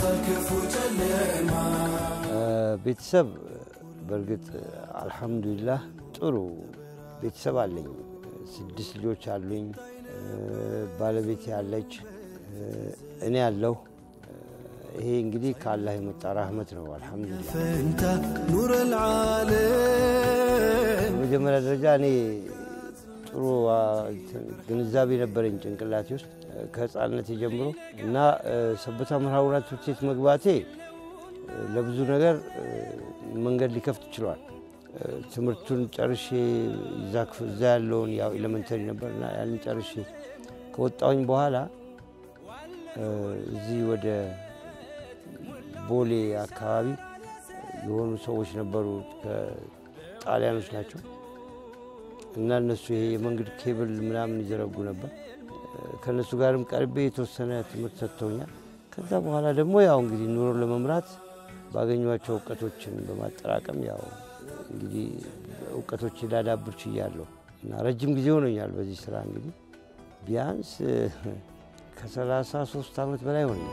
ቤተሰብ በእርግጥ አልሐምዱሊላህ ጥሩ ቤተሰብ አለኝ። ስድስት ልጆች አሉኝ። ባለቤት ያለች፣ እኔ ያለሁ። ይሄ እንግዲህ ከአላህ የመጣ ራህመት ነው። አልሐምዱሊላህ። فانت نور العالم በመጀመሪያ ደረጃ እኔ ጥሩ አ, እንትን ግንዛቤ ነበረኝ ጭንቅላቴ ውስጥ ከህፃንነት ጀምሮ እና እ፣ ሰበታ መርሐውራን ትምህርት ቤት መግባቴ እ፣ ለብዙ ነገር እ፣ መንገድ ሊከፍት ችሏል። እ፣ ትምህርቱን ጨርሼ እዛ ክፍ- እዛ ያለውን ያው ኤሌመንተሪ ነበር እና ያንን ጨርሼ ከወጣሁኝ በኋላ እ፣ እዚህ ወደ ቦሌ አካባቢ የሆኑ ሰዎች ነበሩ ከጣሊያኖች ናቸው እና እነሱ ይሄ የመንገድ ኬብል ምናምን ይዘረጉ ነበር። ከእነሱ ጋርም ቀርቤ የተወሰነ ትምህርት ሰጥተውኛል። ከዛ በኋላ ደግሞ ያው እንግዲህ ኑሮ ለመምራት ባገኟቸው እውቀቶችን በማጠራቀም ያው እንግዲህ እውቀቶች ላዳብር ችያለሁ እና ረጅም ጊዜ ሆኖኛል በዚህ ስራ እንግዲህ ቢያንስ ከሰላሳ ሶስት ዓመት በላይ ሆነኛል።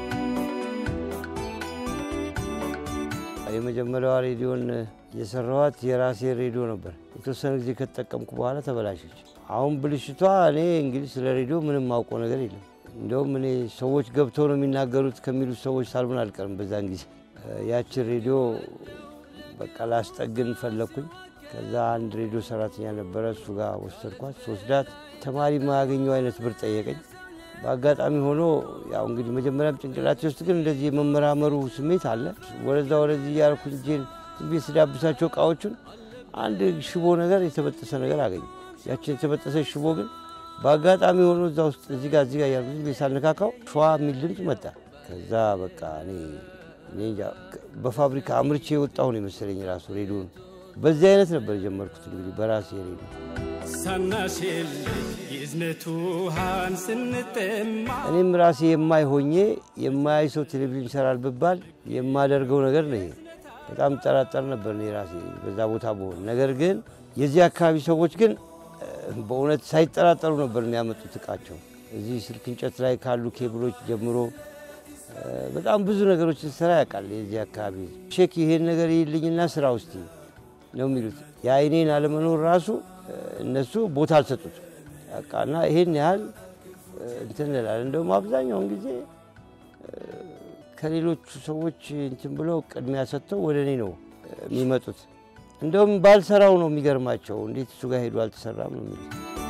የመጀመሪያዋ ሬዲዮን የሰራኋት የራሴ ሬዲዮ ነበር። የተወሰነ ጊዜ ከተጠቀምኩ በኋላ ተበላሸች። አሁን ብልሽቷ እኔ እንግዲህ ስለ ሬዲዮ ምንም ማውቀው ነገር የለም። እንደውም እኔ ሰዎች ገብተው ነው የሚናገሩት ከሚሉት ሰዎች ሳልሆን አልቀርም። በዛን ጊዜ ያችን ሬዲዮ በቃ ላስጠግን ፈለግኩኝ። ከዛ አንድ ሬዲዮ ሰራተኛ ነበረ፣ እሱ ጋር ወሰድኳት። ስወስዳት ተማሪ ማያገኘው አይነት ብር ጠየቀኝ። በአጋጣሚ ሆኖ ያው እንግዲህ መጀመሪያም ጭንቅላቴ ውስጥ ግን እንደዚህ የመመራመሩ ስሜት አለ። ወደዛ ወደዚህ እያልኩኝ እጄን ዝም ብዬ ስዳብሳቸው እቃዎቹን አንድ ሽቦ ነገር የተበጠሰ ነገር አገኘ። ያችን የተበጠሰ ሽቦ ግን በአጋጣሚ ሆኖ እዛ ውስጥ እዚህ ጋር እዚህ ጋር እያልኩ ዝም ብዬ ሳልነካካው ሸዋ የሚል ድምፅ መጣ። ከዛ በቃ እኔ እኔ እንጃ በፋብሪካ አምርቼ የወጣሁ ነው የመሰለኝ ራሱ ሬዲዮን። በዚህ አይነት ነበር የጀመርኩት እንግዲህ በራሴ ሬዲዮ ሳናሽል የእዝነቱ ውሃን ስንጠማ እኔም ራሴ የማይ ሆኜ የማያይ ሰው ቴሌቪዥን ይሰራል ብባል የማደርገው ነገር ነው ይሄ። በጣም ጠራጠር ነበር እኔ ራሴ በዛ ቦታ በሆን። ነገር ግን የዚህ አካባቢ ሰዎች ግን እ፣ በእውነት ሳይጠራጠሩ ነበር የሚያመጡት እቃቸው። እዚህ ስልክ እንጨት ላይ ካሉ ኬብሎች ጀምሮ እ፣ በጣም ብዙ ነገሮችን ስራ ያውቃል የዚህ አካባቢ ሼክ ይሄን ነገር ይልኝና ስራ ውስጥ ነው የሚሉት። የአይኔን አለመኖር ራሱ እ፣ እነሱ ቦታ አልሰጡት በቃ እና ይሄን ያህል እ፣ እንትን እንላለን። እንደውም አብዛኛውን ጊዜ እ፣ ከሌሎቹ ሰዎች እንትን ብለው ቅድሚያ ሰጥተው ወደ እኔ ነው እ፣ የሚመጡት። እንደውም ባልሰራው ነው የሚገርማቸው። እንዴት እሱ ጋር ሄዶ አልተሰራም ነው የሚሉት።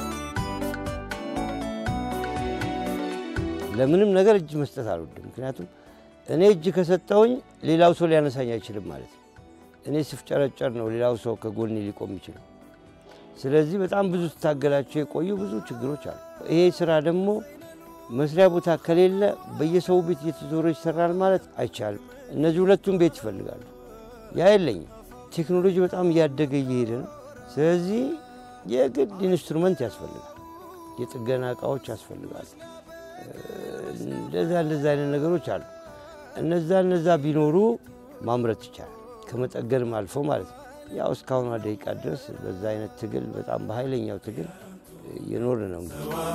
ለምንም ነገር እጅ መስጠት አልወድም። ምክንያቱም እኔ እጅ ከሰጠውኝ ሌላው ሰው ሊያነሳኝ አይችልም ማለት ነው። እኔ ስፍጨረጨር ነው ሌላው ሰው ከጎኔ ሊቆም ይችላል። ስለዚህ በጣም ብዙ ስታገላቸው የቆዩ ብዙ ችግሮች አሉ። ይሄ ስራ ደግሞ መስሪያ ቦታ ከሌለ በየሰው ቤት እየተዞረ ይሰራል ማለት አይቻልም። እነዚህ ሁለቱም ቤት ይፈልጋሉ። ያ የለኝም። ቴክኖሎጂ በጣም እያደገ እየሄደ ነው። ስለዚህ የግድ ኢንስትሩመንት ያስፈልጋል፣ የጥገና እቃዎች ያስፈልጋሉ። እንደዛ እንደዛ አይነት ነገሮች አሉ። እነዛ እነዛ ቢኖሩ ማምረት ይቻላል፣ ከመጠገንም አልፎ ማለት ነው። ያው እስካሁኗ ደቂቃ ድረስ በዛ አይነት ትግል በጣም በኃይለኛው ትግል እየኖርን ነው።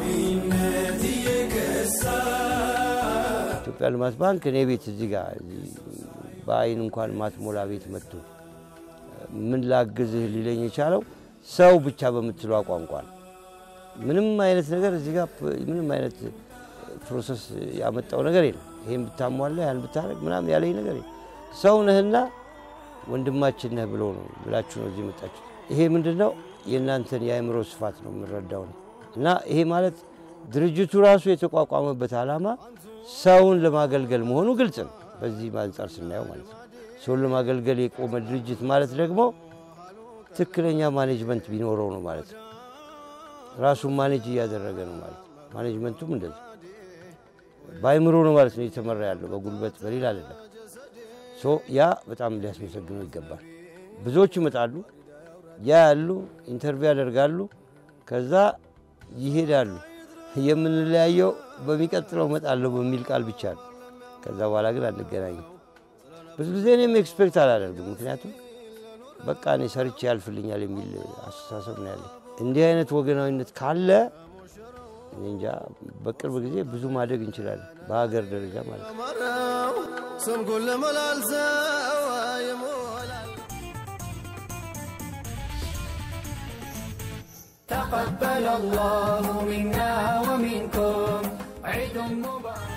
ኢትዮጵያ ልማት ባንክ እኔ ቤት እዚህ ጋር በአይን እንኳን ማትሞላ ቤት መጥቶ ምን ላግዝህ ሊለኝ የቻለው ሰው ብቻ በምትለው ቋንቋ ነው። ምንም አይነት ነገር እዚህ ጋር ምንም አይነት ፕሮሰስ ያመጣው ነገር የለም። ይሄን ብታሟላ ያን ብታደርግ ምናምን ያለኝ ነገር የለም። ሰው ነህና ወንድማችን ነህ ብሎ ነው ብላችሁ ነው እዚህ መጣችሁ። ይሄ ምንድን ነው? የእናንተን የአእምሮ ስፋት ነው የምንረዳው ነው። እና ይሄ ማለት ድርጅቱ ራሱ የተቋቋመበት ዓላማ ሰውን ለማገልገል መሆኑ ግልጽ ነው። በዚህ አንጻር ስናየው ማለት ነው። ሰውን ለማገልገል የቆመ ድርጅት ማለት ደግሞ ትክክለኛ ማኔጅመንት ቢኖረው ነው ማለት ነው። ራሱን ማኔጅ እያደረገ ነው ማለት ነው። ማኔጅመንቱም እንደዚህ በአይምሮ ነው ማለት ነው እየተመራ ያለው በጉልበት በሌላ አይደለም። ሶ ያ በጣም ሊያስመሰግነው ይገባል። ብዙዎች ይመጣሉ፣ ያ ያሉ ኢንተርቪው ያደርጋሉ፣ ከዛ ይሄዳሉ። የምንለያየው በሚቀጥለው እመጣለሁ በሚል ቃል ብቻ ነው። ከዛ በኋላ ግን አንገናኝም። ብዙ ጊዜ እኔም ኤክስፔክት አላደርግም። ምክንያቱም በቃ እኔ ሰርቼ ያልፍልኛል የሚል አስተሳሰብ ነው ያለኝ። እንዲህ አይነት ወገናዊነት ካለ እኔ እንጃ በቅርብ ጊዜ ብዙ ማደግ እንችላለን፣ በሀገር ደረጃ ማለት ነው። ስምኩን ለመላልሰው تقبل الله منا ومنكم عيد مبارك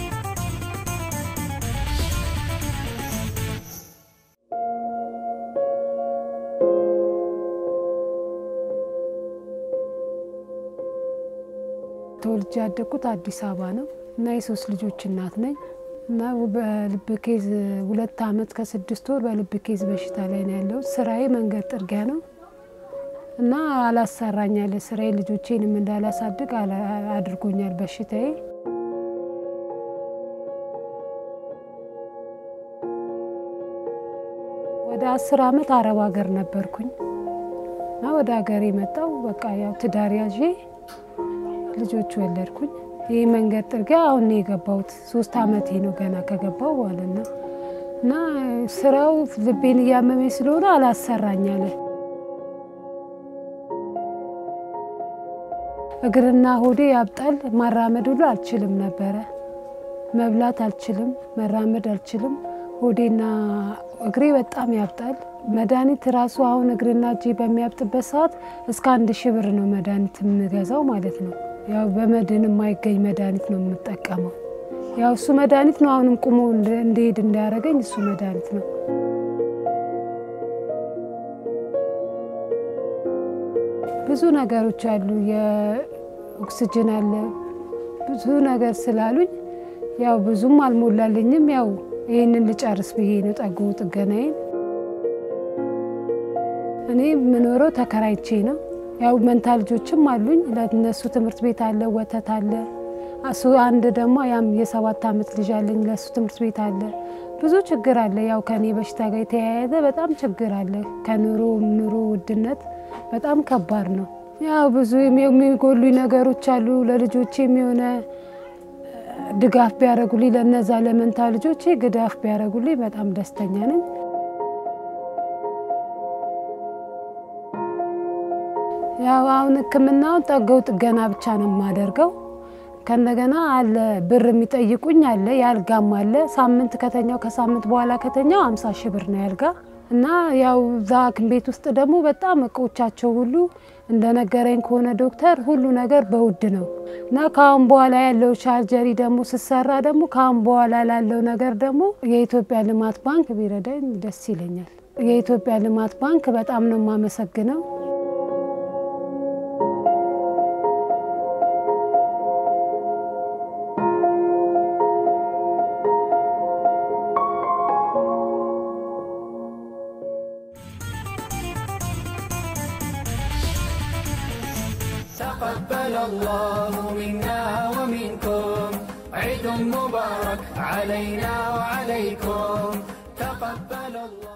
ተወልጄ ያደግኩት አዲስ አበባ ነው እና የሶስት ልጆች እናት ነኝ እና በልብ ኬዝ ሁለት ዓመት ከስድስት ወር በልብ ኬዝ በሽታ ላይ ነው ያለሁት። ስራዬ መንገድ ጥርጊያ ነው እና አላሰራኛል። ስራዬ ልጆቼንም እንዳላሳድግ አላ- አድርጎኛል በሽታዬ። ወደ አስር ዓመት አረብ ሀገር ነበርኩኝ እና ወደ ሀገር የመጣው በቃ ያው ትዳር ያዤ ልጆች ወለድኩኝ። ይህ መንገድ ጥርጊያ አሁን ነው የገባሁት። ሶስት ዓመቴ ነው ገና ከገባው ማለት ነው እና ስራው ልቤን እያመመኝ ስለሆነ አላሰራኝ አለ። እግርና ሆዴ ያብጣል። ማራመድ ሁሉ አልችልም ነበረ። መብላት አልችልም፣ መራመድ አልችልም። ሆዴና እግሬ በጣም ያብጣል። መድኃኒት ራሱ አሁን እግርና እጄ በሚያብጥበት ሰዓት እስከ አንድ ሺህ ብር ነው መድኃኒት የምገዛው ማለት ነው። ያው በመድን የማይገኝ መድኃኒት ነው የምጠቀመው። ያው እሱ መድኃኒት ነው አሁንም ቁሞ እንድሄድ እንዳያደርገኝ እሱ መድኃኒት ነው። ብዙ ነገሮች አሉ። የኦክስጅን አለ ብዙ ነገር ስላሉኝ ያው ብዙም አልሞላልኝም። ያው ይህንን ልጨርስ ብዬ ነው ጠጉ ጥገናዬን። እኔ የምኖረው ተከራይቼ ነው። ያው መንታ ልጆችም አሉኝ። ለእነሱ ትምህርት ቤት አለ፣ ወተት አለ። እሱ አንድ ደግሞ ያም የሰባት ዓመት ልጅ አለኝ። ለእሱ ትምህርት ቤት አለ። ብዙ ችግር አለ። ያው ከኔ በሽታ ጋር የተያያዘ በጣም ችግር አለ። ከኑሮ ኑሮ ውድነት በጣም ከባድ ነው። ያው ብዙ የሚጎሉኝ ነገሮች አሉ። ለልጆቼ የሚሆነ ድጋፍ ቢያደርጉልኝ ለነዛ ለመንታ ልጆቼ ግዳፍ ቢያደርጉልኝ በጣም ደስተኛ ነኝ። ያው አሁን ሕክምናውን ጠገው ጥገና ብቻ ነው የማደርገው። ከእንደገና አለ ብር የሚጠይቁኝ አለ፣ የአልጋም አለ። ሳምንት ከተኛው ከሳምንት በኋላ ከተኛው አምሳ ሺህ ብር ነው ያልጋ እና ያው እዛ ሐኪም ቤት ውስጥ ደግሞ በጣም እቃዎቻቸው ሁሉ እንደነገረኝ ከሆነ ዶክተር ሁሉ ነገር በውድ ነው እና ከአሁን በኋላ ያለው ቻርጀሪ ደግሞ ስሰራ ደግሞ ከአሁን በኋላ ላለው ነገር ደግሞ የኢትዮጵያ ልማት ባንክ ቢረዳኝ ደስ ይለኛል። የኢትዮጵያ ልማት ባንክ በጣም ነው የማመሰግነው። تقبل الله منا ومنكم عيد مبارك علينا وعليكم تقبل الله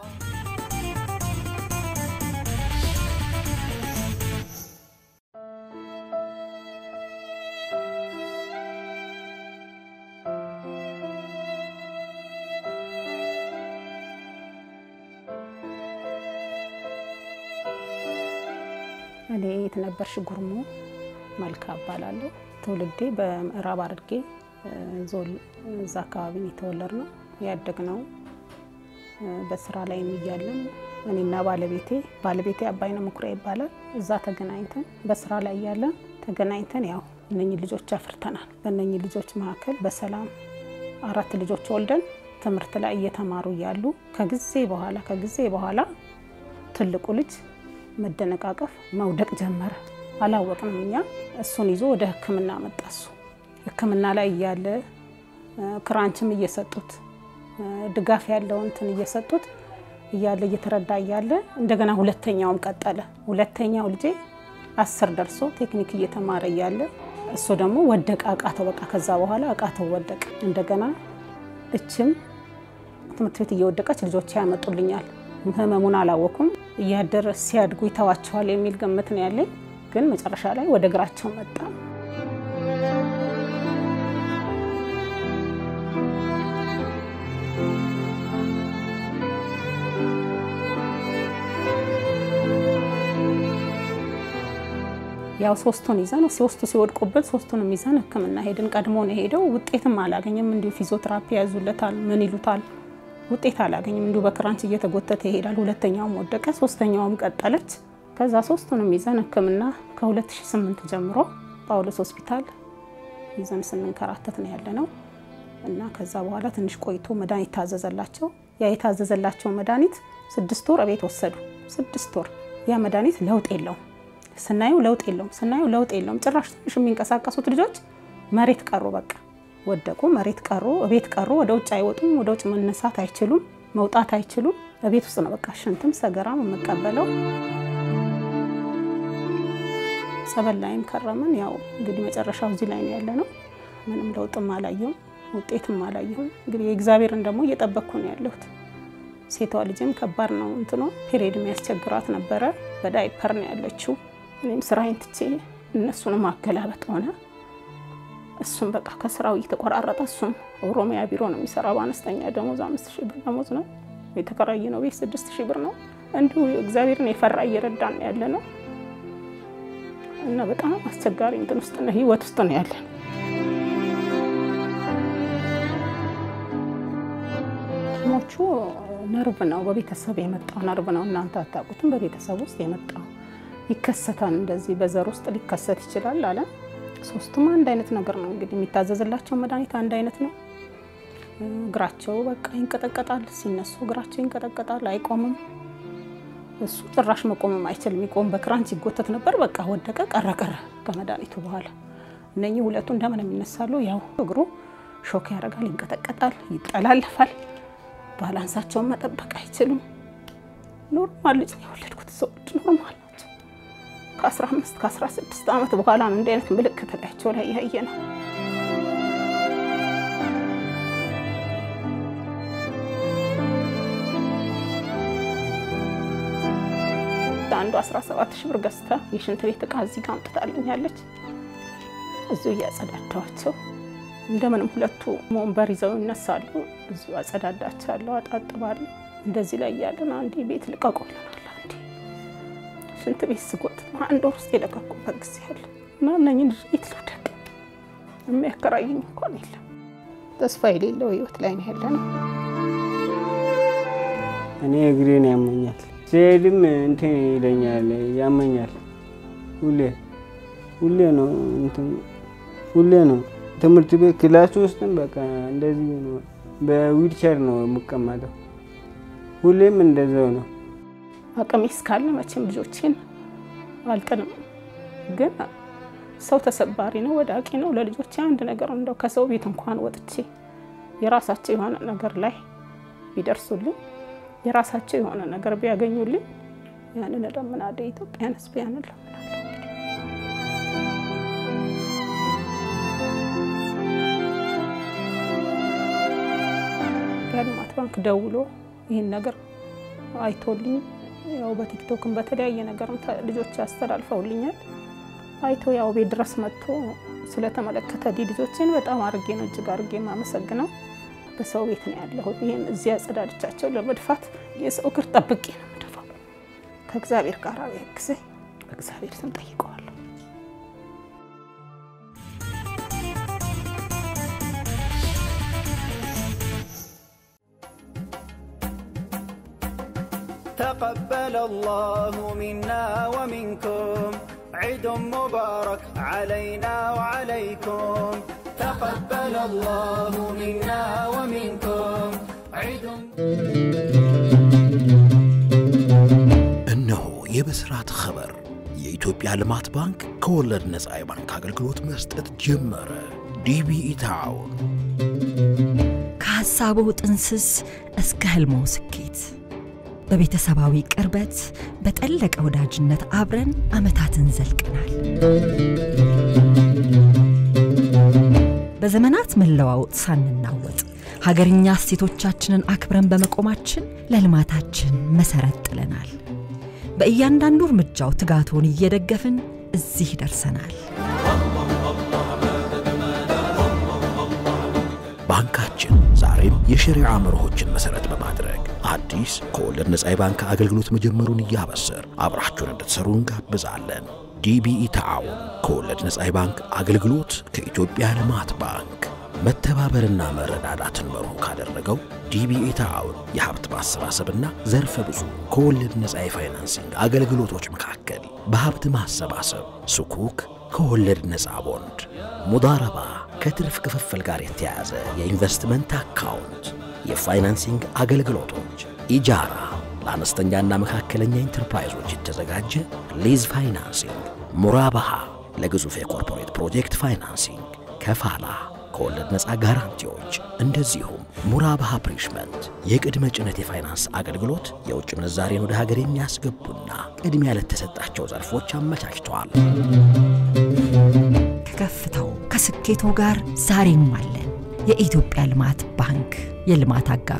እኔ የተነበርሽ ጉርሙ መልካ እባላለሁ። ትውልዴ በምዕራብ ሐረርጌ ዞን እዛ አካባቢ ነው የተወለድነው ያደግነው። በስራ ላይ እያለን እኔና ባለቤቴ ባለቤቴ አባይነህ መኩሪያ ይባላል። እዛ ተገናኝተን በስራ ላይ እያለን ተገናኝተን ያው እነኚህ ልጆች አፍርተናል። በእነኚህ ልጆች መካከል በሰላም አራት ልጆች ወልደን ትምህርት ላይ እየተማሩ እያሉ ከጊዜ በኋላ ከጊዜ በኋላ ትልቁ ልጅ መደነቃቀፍ መውደቅ ጀመረ። አላወቅንም እኛ። እሱን ይዞ ወደ ሕክምና መጣ። እሱ ሕክምና ላይ እያለ ክራንችም እየሰጡት ድጋፍ ያለው እንትን እየሰጡት እያለ እየተረዳ እያለ እንደገና ሁለተኛውም ቀጠለ። ሁለተኛው ልጄ አስር ደርሶ ቴክኒክ እየተማረ እያለ እሱ ደግሞ ወደቀ፣ አቃተው። በቃ ከዛ በኋላ አቃተው፣ ወደቀ። እንደገና እችም ትምህርት ቤት እየወደቀች ልጆች ያመጡልኛል። ህመሙን አላወኩም። እያደረ ሲያድጉ ይተዋቸዋል የሚል ግምት ነው ያለኝ። ግን መጨረሻ ላይ ወደ እግራቸው መጣ። ያው ሶስቱን ይዘን ሶስቱ ሲወድቁብን ሶስቱንም ይዘን ህክምና ሄድን። ቀድሞ ነው ሄደው ውጤትም አላገኝም። እንዲሁ ፊዚዮቴራፒ ያዙለታል፣ ምን ይሉታል፣ ውጤት አላገኝም። እንዲሁ በክራንች እየተጎተተ ይሄዳል። ሁለተኛውም ወደቀ፣ ሶስተኛውም ቀጠለች። ከዛ ሶስቱንም ይዘን ህክምና ከ2008 ጀምሮ ጳውሎስ ሆስፒታል ይዘን ስንንከራተት ነው ያለ ነው እና ከዛ በኋላ ትንሽ ቆይቶ መድኃኒት ታዘዘላቸው። ያ የታዘዘላቸው መድኃኒት ስድስት ወር እቤት ወሰዱ። ስድስት ወር ያ መድኃኒት ለውጥ የለውም ስናየው ለውጥ የለውም። ስናየው ለውጥ የለውም። ጭራሽ ትንሽ የሚንቀሳቀሱት ልጆች መሬት ቀሩ፣ በቃ ወደቁ፣ መሬት ቀሩ፣ እቤት ቀሩ። ወደ ውጭ አይወጡም። ወደ ውጭ መነሳት አይችሉም፣ መውጣት አይችሉም። እቤት ውስጥ ነው በቃ ሽንትም ሰገራም የምቀበለው። ጸበል ላይም ከረምን። ያው እንግዲህ መጨረሻው እዚህ ላይ ነው ያለ ነው። ምንም ለውጥም አላየሁም፣ ውጤትም አላየሁም። እንግዲህ የእግዚአብሔርን ደግሞ እየጠበቅኩ ነው ያለሁት። ሴቷ ልጅም ከባድ ነው እንትኖ ፔሪድ የሚያስቸግራት ነበረ። በዳይፐር ነው ያለችው። እኔም ስራዬን ትቼ እነሱንም ማገላበጥ ሆነ። እሱም በቃ ከስራው እየተቆራረጠ እሱም ኦሮሚያ ቢሮ ነው የሚሰራ በአነስተኛ ደሞዝ አምስት ሺህ ብር ደሞዝ ነው የተከራየ ነው ቤት ስድስት ሺህ ብር ነው። እንዲሁ እግዚአብሔርን የፈራ እየረዳን ያለ ነው እና በጣም አስቸጋሪ እንትን ውስጥ ነው ህይወት ውስጥ ነው ያለ ነው። ሞቹ ነርቭ ነው፣ በቤተሰብ የመጣው ነርቭ ነው። እናንተ አታውቁትም። በቤተሰብ ውስጥ የመጣው ይከሰታል። እንደዚህ በዘር ውስጥ ሊከሰት ይችላል አለ። ሶስቱም አንድ አይነት ነገር ነው እንግዲህ የሚታዘዝላቸው መድኃኒት አንድ አይነት ነው። እግራቸው በቃ ይንቀጠቀጣል፣ ሲነሱ እግራቸው ይንቀጠቀጣል፣ አይቆምም። እሱ ጭራሽ መቆምም አይችልም። ይቆም በክራንች ይጎተት ነበር። በቃ ወደቀ፣ ቀረ ቀረ ከመድኃኒቱ በኋላ እነኚህ ሁለቱ እንደምንም ይነሳሉ። ያው እግሩ ሾክ ያደርጋል፣ ይንቀጠቀጣል፣ ይጠላለፋል። ባላንሳቸውን መጠበቅ አይችሉም። ኖርማል ልጅ ነው የወለድኩት። ሰዎች ኖርማል ናቸው። ከ15 ከ16 ዓመት በኋላ ነው እንዲህ አይነት ምልክት ላያቸው ላይ ያየ ነው። አንዱ 17 ሺህ ብር ገዝታ የሽንት ቤት እቃ እዚህ ጋር አምጥታልኛለች። እዚሁ እያጸዳዳዋቸው እንደምንም ሁለቱ ወንበር ይዘው ይነሳሉ። እዚሁ አጸዳዳቻለሁ፣ አጣጥባለሁ። እንደዚህ ላይ እያለን አንዴ ቤት ልቀቁልናል፣ አንዴ ሽንት ቤት ስጎት አንድ ወር ውስጥ የለቀቁበት ጊዜ አለ እና እነኝን ቤት ልውደቅ የሚያከራይኝ እንኳን የለም። ተስፋ የሌለው ህይወት ላይ ነው ያለ ነው። እኔ እግሬን ያመኛል፣ ሲሄድም እንትን ይለኛል፣ ያመኛል። ሁሌ ሁሌ ነው እንትን ሁሌ ነው ትምህርት ቤት ክላስ ውስጥም በቃ እንደዚህ ነው። በዊልቸር ነው የምቀመጠው። ሁሌም እንደዛው ነው። አቅሜ እስካለ መቼም ልጆቼን አልጥልም። ግን ሰው ተሰባሪ ነው፣ ወዳቂ ነው። ለልጆቼ አንድ ነገር እንደው ከሰው ቤት እንኳን ወጥቼ የራሳቸው የሆነ ነገር ላይ ቢደርሱልኝ፣ የራሳቸው የሆነ ነገር ቢያገኙልኝ ያንን እለምናለሁ። የኢትዮጵያን ሕዝብ ያንን እለምናለሁ። የልማት ባንክ ደውሎ ይህን ነገር አይቶልኝ ያው በቲክቶክም በተለያየ ነገርም ልጆች ያስተላልፈውልኛል። አይቶ ያው ቤት ድረስ መጥቶ ስለተመለከተ ልጆችን በጣም አርጌ ነው እጅግ አርጌ የማመሰግነው። በሰው ቤት ነው ያለሁት። ይህን እዚያ አጸዳድቻቸው ለመድፋት የሰው እግር ጠብቄ ነው የምደፋው። ከእግዚአብሔር ጋር ጊዜ በእግዚአብሔር ስም ጠይቀዋለሁ። تقبل الله منا ومنكم عيد مبارك علينا وعليكم تقبل الله منا ومنكم عيد እነሆ የብስራት ኸበር የኢትዮጵያ ልማት ባንክ ከወለድ ነፃ የባንክ አገልግሎት መስጠት ጀመረ። ዲቢኢ ታውን ከሐሳቡ ጥንስስ እስከ ህልሞ ስኬት በቤተሰባዊ ቅርበት በጠለቀ ወዳጅነት አብረን ዓመታትን ዘልቀናል። በዘመናት መለዋወጥ ሳንናወጥ ሀገርኛ እሴቶቻችንን አክብረን በመቆማችን ለልማታችን መሰረት ጥለናል። በእያንዳንዱ እርምጃው ትጋቶን እየደገፍን እዚህ ደርሰናል። ባንካችን ዛሬም የሸሪዓ መርሆችን መሰረት በማድረግ አዲስ ከወለድ ነፃ የባንክ አገልግሎት መጀመሩን እያበሰር አብራችሁን እንድትሰሩ እንጋብዛለን። ዲቢኢ ተዓውን ከወለድ ነፃ የባንክ አገልግሎት ከኢትዮጵያ ልማት ባንክ መተባበርና መረዳዳትን መርሁ ካደረገው ዲቢኢ ተዓውን የሀብት ማሰባሰብና ዘርፈ ብዙ ከወለድ ነፃ የፋይናንሲንግ አገልግሎቶች መካከል በሀብት ማሰባሰብ ሱኩክ ከወለድ ነፃ ቦንድ፣ ሙዳረባ ከትርፍ ክፍፍል ጋር የተያያዘ የኢንቨስትመንት አካውንት፣ የፋይናንሲንግ አገልግሎቶች፣ ኢጃራ ለአነስተኛና መካከለኛ ኢንተርፕራይዞች የተዘጋጀ ሊዝ ፋይናንሲንግ፣ ሙራባሃ ለግዙፍ የኮርፖሬት ፕሮጀክት ፋይናንሲንግ፣ ከፋላ ከወለድ ነፃ ጋራንቲዎች፣ እንደዚሁም ሙራባሃ ፕሪሽመንት የቅድመ ጭነት የፋይናንስ አገልግሎት የውጭ ምንዛሬን ወደ ሀገር የሚያስገቡና ቅድሚያ ለተሰጣቸው ዘርፎች አመቻችተዋል። ከከፍታው ከስኬቶ ጋር ዛሬም አለን። የኢትዮጵያ ልማት ባንክ የልማት አጋሮ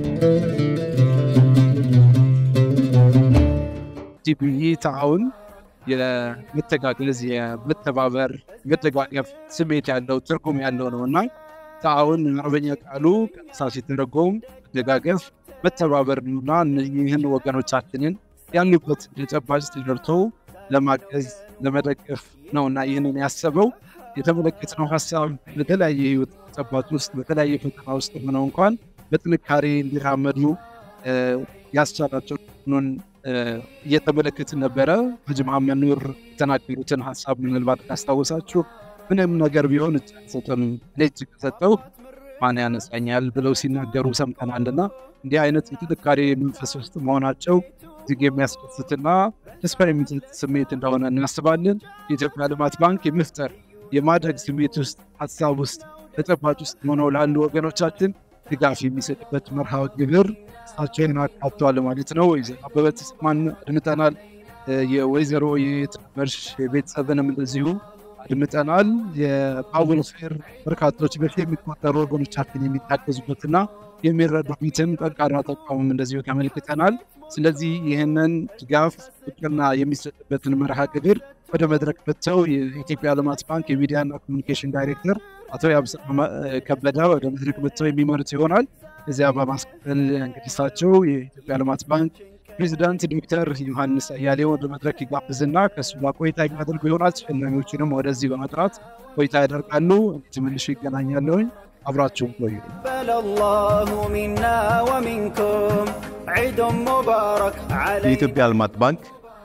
ዲቢኢ ተዓውን የመተጋገዝ የመተባበር መደጋገፍ ስሜት ያለው ትርጉም ያለው ነው እና ተዓውን አረበኛ ቃሉ ቀጥታ ሲተረጎም መደጋገፍ መተባበር ነውና ይህን ወገኖቻችንን ያሉበት ተጨባጭ ተደርቶ ለማገዝ ለመደገፍ ነውና ይህንን ያሰበው የተመለከትነው ሀሳብ በተለያየ ህይወት ተጨባጭ ውስጥ በተለያየ ፈተና ውስጥ ሆነው እንኳን በጥንካሬ እንዲራመዱ ያስቻላቸው ኑን እየተመለከትን ነበረ። ሀጂ መሐመድ ኑር የተናገሩትን ሀሳብ ምናልባት ካስታወሳችሁ ምንም ነገር ቢሆን እጅ አልሰጥም እኔ እጅ ከሰጠው ማን ያነሳኛል ብለው ሲናገሩ ሰምተናልና እንዲህ አይነት የጥንካሬ መንፈስ ውስጥ መሆናቸው እጅግ የሚያስደስትና ተስፋ የሚሰጥ ስሜት እንደሆነ እናስባለን። የኢትዮጵያ ልማት ባንክ የመፍጠር የማድረግ ስሜት ውስጥ ሀሳብ ውስጥ ተጨባጭ ውስጥ ሆነው ላሉ ወገኖቻችን ድጋፍ የሚሰጥበት መርሃ ግብር እሳቸውን አካቷል ማለት ነው። ወይዘሮ አበበ ተሰማን አድምጠናል። የወይዘሮ የትነበርሽ ቤተሰብንም እንደዚሁ አድምጠናል። የፓውል ፌር በርካቶች በሺ የሚቆጠሩ ወገኖቻችን የሚታገዙበትና የሚረዱበትን ጠንካራ ተቋም እንደዚሁ ተመልክተናል። ስለዚህ ይህንን ድጋፍ እውቅና የሚሰጥበትን መርሃ ግብር ወደ መድረክ መጥተው የኢትዮጵያ ልማት ባንክ የሚዲያና ኮሚኒኬሽን ዳይሬክተር አቶ ያብስራ ከበደ ወደ መድረክ መጥተው የሚመሩት ይሆናል። እዚያ በማስከተል እንግዲህ እሳቸው የኢትዮጵያ ልማት ባንክ ፕሬዚዳንት ዶክተር ዮሐንስ አያሌው ወደ መድረክ ይጋብዝና ከእሱ ጋር ቆይታ የሚያደርጉ ይሆናል። ተሸላሚዎችንም ወደዚህ በመጥራት ቆይታ ያደርጋሉ። ተመልሼ ይገናኛለሁኝ። አብራችሁን ቆዩ። تقبل الله منا ومنكم عيد مبارك عليكم የኢትዮጵያ ልማት ባንክ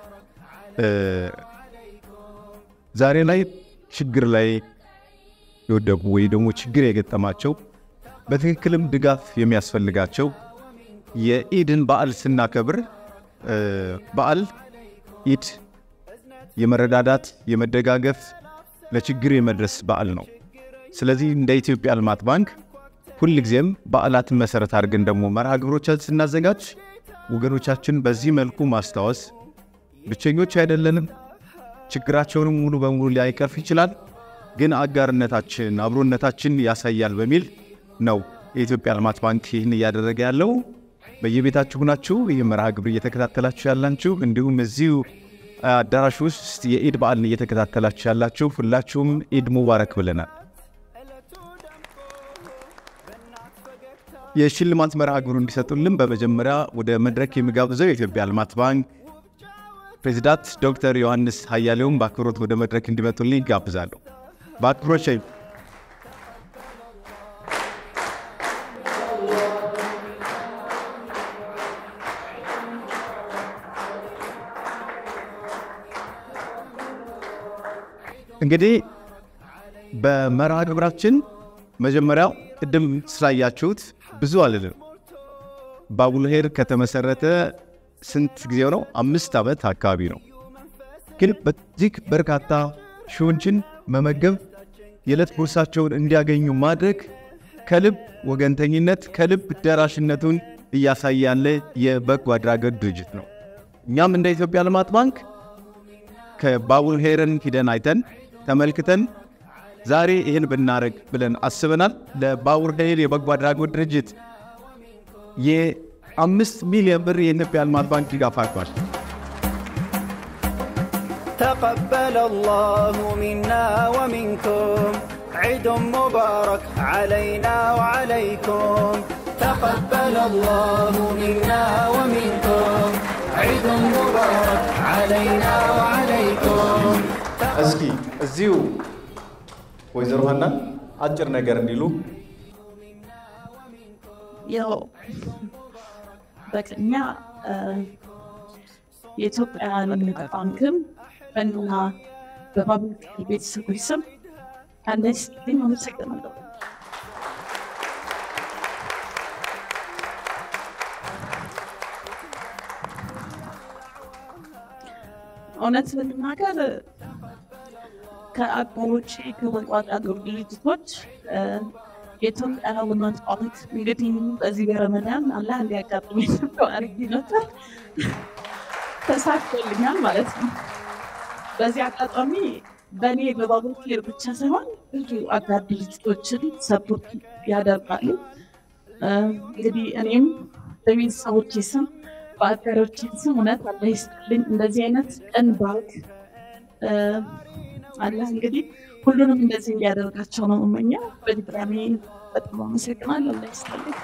ዛሬ ላይ ችግር ላይ የወደቁ ወይ ደግሞ ችግር የገጠማቸው በትክክልም ድጋፍ የሚያስፈልጋቸው የኢድን በዓል ስናከብር በዓል ኢድ የመረዳዳት የመደጋገፍ ለችግር የመድረስ በዓል ነው። ስለዚህ እንደ ኢትዮጵያ ልማት ባንክ ሁልጊዜም በዓላትን መሰረት አድርገን ደግሞ መርሃ ግብሮቻችን ስናዘጋጅ ወገኖቻችን በዚህ መልኩ ማስታወስ ብቸኞች አይደለንም። ችግራቸውንም ሙሉ በሙሉ ሊያይቀርፍ ይችላል፣ ግን አጋርነታችን አብሮነታችን ያሳያል በሚል ነው የኢትዮጵያ ልማት ባንክ ይህን እያደረገ ያለው። በየቤታችሁ ናችሁ ይህ መርሃ ግብር እየተከታተላችሁ ያላችሁ፣ እንዲሁም እዚሁ አዳራሽ ውስጥ የኢድ በዓልን እየተከታተላችሁ ያላችሁ ሁላችሁም ኢድ ሙባረክ ብለናል። የሽልማት መርሃ ግብሩ እንዲሰጡልን በመጀመሪያ ወደ መድረክ የሚጋብዘው የኢትዮጵያ ልማት ባንክ ፕሬዚዳንት ዶክተር ዮሐንስ ሀያሌውን በአክብሮት ወደ መድረክ እንዲመጡልኝ ይጋብዛለሁ። በአክብሮት ሸኝ እንግዲህ በመርሃ ግብራችን መጀመሪያው ቅድም ስላያችሁት ብዙ አልልም። ባቡል ሄር ከተመሰረተ ስንት ጊዜው ነው? አምስት ዓመት አካባቢ ነው። ግን በዚህ በርካታ ሺዎችን መመገብ የዕለት ጉርሳቸውን እንዲያገኙ ማድረግ ከልብ ወገንተኝነት ከልብ ደራሽነቱን እያሳየ ያለ የበጎ አድራጎት ድርጅት ነው። እኛም እንደ ኢትዮጵያ ልማት ባንክ ከባቡር ሄርን ሂደን አይተን ተመልክተን ዛሬ ይህን ብናደርግ ብለን አስበናል። ለባቡር ሄር የበጎ አድራጎት ድርጅት የአምስት ሚሊዮን ብር የኢትዮጵያ ልማት ባንክ ድጋፍ አድርጓል። تقبل الله منا ومنكم عيد مبارك علينا وعليكم تقبل الله منا ومنكم عيد مبارك علينا وعليكم እስኪ እዚሁ ወይዘሮ ሀናን አጭር ነገር እንዲሉ ያው በቅድሚያ የኢትዮጵያ ንግድ ባንክም በእና በባቡር ቤተሰቦች ስም አንደኝ ስትልኝ አመሰግናለሁ። እውነት ለመናገር ከአጋሮቼ ከበጎ አድራጎት ድርጅቶች የኢትዮጵያ ልማት ባንክ እንግዲህ በዚህ በረመዳን አላህ እንዲያጋጥመኝ አድርጌ ነበር። ተሳክቶልኛል ማለት ነው። በዚህ አጋጣሚ በእኔ በባቡር ኬር ብቻ ሳይሆን ብዙ አጋር ድርጅቶችን ሰፖርት ያደርጋሉ። እንግዲህ እኔም በቤተሰቦቼ ስም በአጋሮቼ ስም እውነት አላህ ይስጥልኝ። እንደዚህ አይነት ቀን ባንክ አላህ እንግዲህ ሁሉንም እንደዚህ እንዲያደርጋቸው ነው የምመኘው። በድጋሚ በጣም አመሰግናለሁ። አላህ ይስጥልኝ።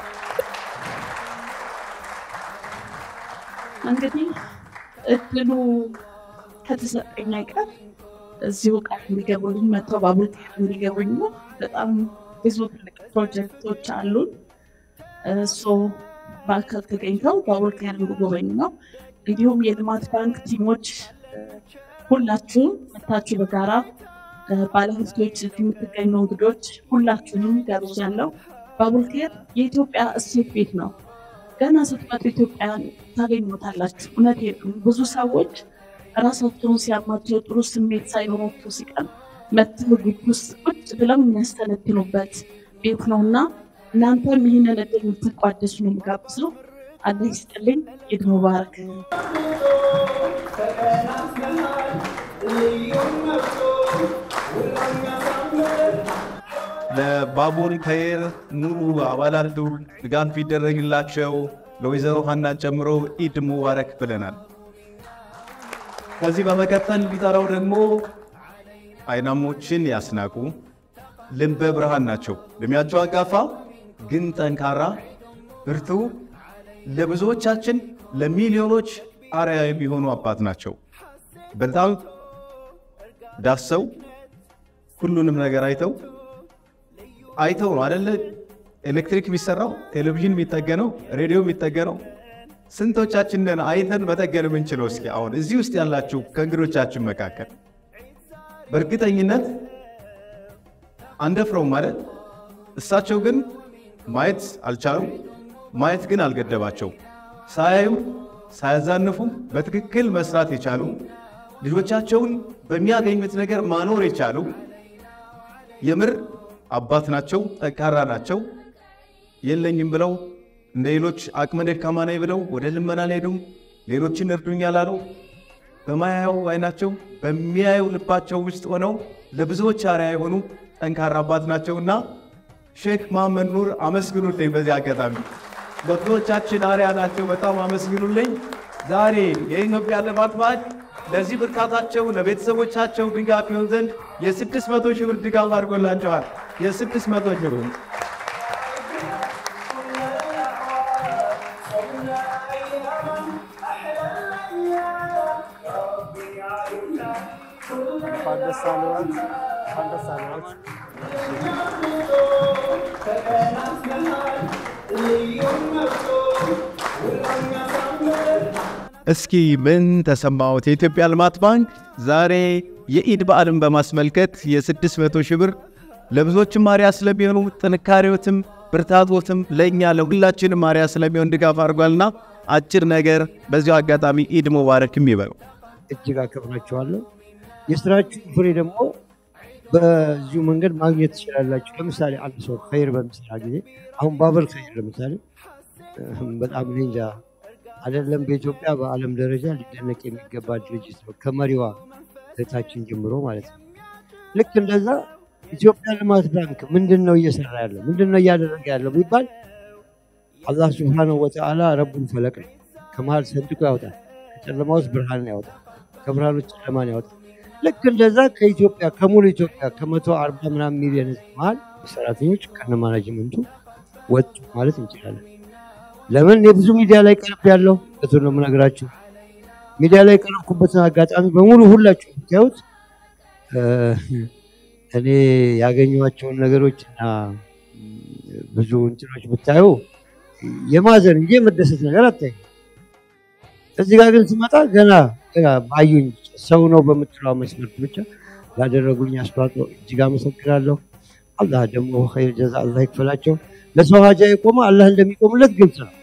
እንግዲህ እድሉ ከተሰጠኝ አይቀር እዚሁ ቃል እንዲገቡልኝ መጥተው ባቡር ቴር እንዲገቡኝ ነው። በጣም ብዙ ትልቅ ፕሮጀክቶች አሉን። እሱ በአካል ተገኝተው ባቡር ቴር እንዲጎበኙ ነው። እንዲሁም የልማት ባንክ ቲሞች ሁላችሁም መታችሁ በጋራ ባለሀብቶች፣ እዚህ የምትገኙ እንግዶች ሁላችሁንም ጋብዣለሁ። ባቡር ቴር የኢትዮጵያ እሴት ቤት ነው። ገና ስትመጡ ኢትዮጵያን ታገኙታላችሁ። እውነቴን ነው። ብዙ ሰዎች ራሳቸውን ሲያማቸው ጥሩ ስሜት ሳይኖራቸው ሲቀር መጥተው ግቢ ውስጥ ቁጭ ብለው የሚያስተነትኑበት ቤት ነው እና እናንተም ይህንን እድል የምትቋደሱ ነው የምጋብዘው። አላህ ይስጥልኝ። ኢድ ሙባረክ። ለባቡር ኸይር ሙሉ አባላቱ ድጋፍ ይደረግላቸው ለወይዘሮ ሀናን ጨምሮ ኢድ ሙባረክ ብለናል። ከዚህ በመቀጠል ቢጠራው ደግሞ አይናሞችን ያስናቁ ልበ ብርሃን ናቸው። እድሜያቸው አንጋፋ ግን ጠንካራ ብርቱ፣ ለብዙዎቻችን ለሚሊዮኖች አርያ የሚሆኑ አባት ናቸው። በጣም ዳሰው ሁሉንም ነገር አይተው አይተው ነው አደለ ኤሌክትሪክ የሚሰራው ቴሌቪዥን የሚጠገነው ሬዲዮ የሚጠገነው ስንቶቻችንን አይተን መጠገን የምንችለው? እስኪ አሁን እዚህ ውስጥ ያላችሁ ከእንግዶቻችን መካከል በእርግጠኝነት አንደፍረው ማለት እሳቸው ግን ማየት አልቻሉም። ማየት ግን አልገደባቸው። ሳያዩ ሳያዛንፉ በትክክል መስራት የቻሉ ልጆቻቸውን በሚያገኙት ነገር ማኖር የቻሉ የምር አባት ናቸው። ጠንካራ ናቸው። የለኝም ብለው እንደ ሌሎች አቅመ ደካማ ነኝ ብለው ወደ ልመና አልሄዱም። ሌሎችን እርዱኝ አላሉ። በማያየው አይናቸው በሚያየው ልባቸው ውስጥ ሆነው ለብዙዎች አርአያ የሆኑ ጠንካራ አባት ናቸውና ሼክ መሐመድ ኑር አመስግኑልኝ። በዚህ አጋጣሚ ለብዙዎቻችን አርአያ ናቸው። በጣም አመስግኑልኝ። ዛሬ የኢትዮጵያ ልማት ባንክ ለዚህ ብርታታቸው ለቤተሰቦቻቸው ድጋፍ ይሆን ዘንድ የስድስት መቶ ሺህ ብር ድጋፍ አድርጎላቸዋል። የስድስት መቶ ሺህ ብር እንኳን ደስ አለዎት፣ እንኳን ደስ አለዎት። እስኪ ምን ተሰማዎት? የኢትዮጵያ ልማት ባንክ ዛሬ የኢድ በዓልን በማስመልከት የ600 ሺህ ብር ለብዙዎችም አርአያ ስለሚሆኑ ጥንካሬዎትም ብርታቶትም ለእኛ ለሁላችንም አርአያ ስለሚሆን ድጋፍ አድርጓልና አጭር ነገር በዚሁ አጋጣሚ ኢድ ሙባረክ የሚበለው እጅግ አከብራችኋለሁ። የስራችሁ ፍሬ ደግሞ በዚሁ መንገድ ማግኘት ትችላላችሁ። ለምሳሌ አንድ ሰው ኸይር በሚሰራ ጊዜ አሁን ባበል ኸይር ለምሳሌ በጣም እኔ እንጃ አይደለም በኢትዮጵያ በዓለም ደረጃ ሊደነቅ የሚገባ ድርጅት ነው፣ ከመሪዋ እህታችን ጀምሮ ማለት ነው። ልክ እንደዛ ኢትዮጵያ ልማት ባንክ ምንድን ነው እየሰራ ያለው ምንድን ነው እያደረገ ያለው ቢባል አላህ ስብሓነሁ ወተዓላ ረቡን ፈለቅ ነው። ከመሀል ሰንጥቆ ያወጣል። ከጨለማ ውስጥ ብርሃንን ያወጣል። ከብርሃን ውስጥ ጨለማን ያወጣል። ልክ እንደዛ ከኢትዮጵያ ከሙሉ ኢትዮጵያ ከመቶ አርባ ምናምን ሚሊዮን ህዝብ መሀል ሰራተኞች ከነ ማናጅመንቱ ወጡ ማለት እንችላለን። ለምን እኔ ብዙ ሚዲያ ላይ ቀርብ ያለው እቱ ነው የምነግራችሁ። ሚዲያ ላይ የቀረብኩበትን አጋጣሚ በሙሉ ሁላችሁ ብታዩት እኔ ያገኟቸውን ነገሮች እና ብዙ እንትኖች ብታዩ የማዘን እንጂ የመደሰት ነገር አታይ። እዚህ ጋር ግን ስመጣ ገና ገና ባዩኝ ሰው ነው በምትለው መስመርት ብቻ ላደረጉልኝ አስተዋጽኦ እጅግ አመሰግናለሁ። አላህ ደግሞ ኸይር ጀዛ አላህ ይክፈላቸው። ለሰው ሀጃ የቆመ አላህ እንደሚቆምለት ግልጽ ነው።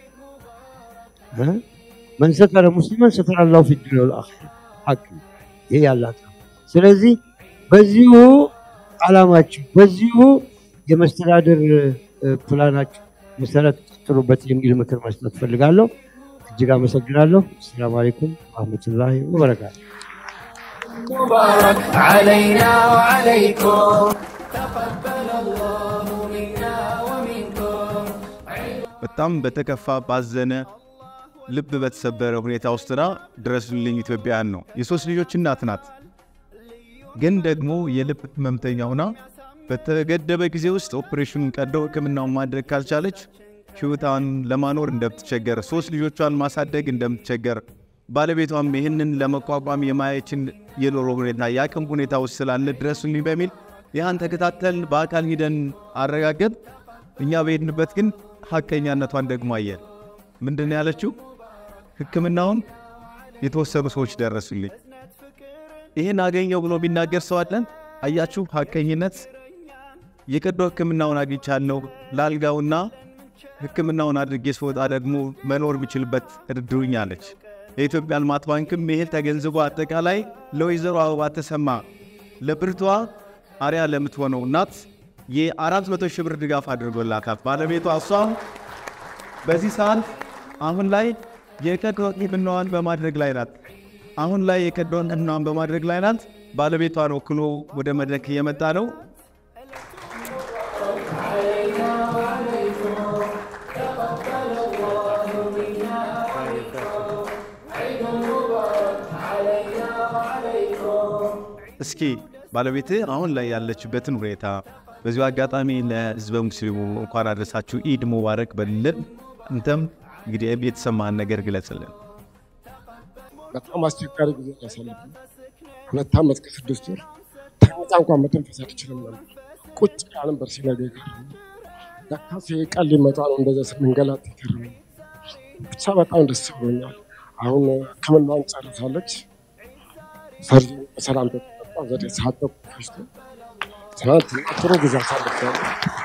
መን ሰተረ ሙስሊመን ሰተረ አላሁ ፊ ዱንያ ወልአኺራ ሐቅ ነው። ይሄ ያላት ነው። ስለዚህ በዚሁ አላማችሁ በዚሁ የመስተዳደር ፕላናችሁ መሰረት ቀጥሉበት የሚል ምክር መስጠት ፈልጋለሁ። እጅግ አመሰግናለሁ። አሰላሙ አለይኩም ወረህመቱላሂ ወበረካቱ። مبارك علينا وعليكم تقبل الله منا ومنكم በጣም በተከፋ ባዘነ ልብ በተሰበረ ሁኔታ ውስጥና ድረሱልኝ ኢትዮጵያውያን ነው። የሶስት ልጆች እናት ናት። ግን ደግሞ የልብ ህመምተኛ ሆና በተገደበ ጊዜ ውስጥ ኦፕሬሽኑን ቀደው ሕክምናውን ማድረግ ካልቻለች ህይወቷን ለማኖር እንደምትቸገር፣ ሶስት ልጆቿን ማሳደግ እንደምትቸገር፣ ባለቤቷም ይህንን ለመቋቋም የማየችን የኑሮ ሁኔታ የአቅም ሁኔታ ውስጥ ስላለ ድረሱልኝ በሚል ይህን ተከታተልን። በአካል ሂደን አረጋገጥ። እኛ በሄድንበት ግን ሀቀኛነቷን ደግሞ አየን። ምንድን ነው ያለችው? ህክምናውን የተወሰኑ ሰዎች ደረሱልኝ። ይህን አገኘው ብሎ ቢናገር ሰው አለን? አያችሁ፣ ሀቀኝነት የቀዶ ህክምናውን አግኝቻለሁ ላልጋውና ህክምናውን አድርጌ ስወጣ ደግሞ መኖር የሚችልበት እርዱኝ አለች። የኢትዮጵያ ልማት ባንክም ይህን ተገንዝቦ አጠቃላይ ለወይዘሮ አበባ ተሰማ ለብርቷ አርያ ለምትሆነው እናት የአራት መቶ ሺህ ብር ድጋፍ አድርጎላታል። ባለቤቷ እሷ በዚህ ሰዓት አሁን ላይ የቀዶ ህክምናዋን በማድረግ ላይ ናት። አሁን ላይ የቀዶ ህክምናዋን በማድረግ ላይ ናት። ባለቤቷን ወክሎ ወደ መድረክ እየመጣ ነው። እስኪ ባለቤት አሁን ላይ ያለችበትን ሁኔታ በዚሁ አጋጣሚ ለህዝበ ሙስሊሙ እንኳን አድረሳችሁ ኢድ ሙባረክ በልልን። እንተም እንግዲህ የተሰማህን ነገር ግለጽልን። በጣም አስቸጋሪ ጊዜ ያሳለፍ ሁለት ዓመት ከስድስት ወር ተኝታ እንኳን መተንፈስ አትችልም ነበር። ቁጭ ብላ ነበር ሲነጋ የቀረው። ለካስ ይሄ ቀን ሊመጣ ነው እንደዛ ስንንገላጥ የቀረው። ብቻ በጣም ደስ ብሎኛል። አሁን ህክምናውን ጨርሳለች። ሰርጀሪ በሰላም ተጠጣ። ዘጠኝ ሰዓት ተኩል ፈጅቶ ትናንትና ጥሩ ጊዜ አሳልፌያለሁ።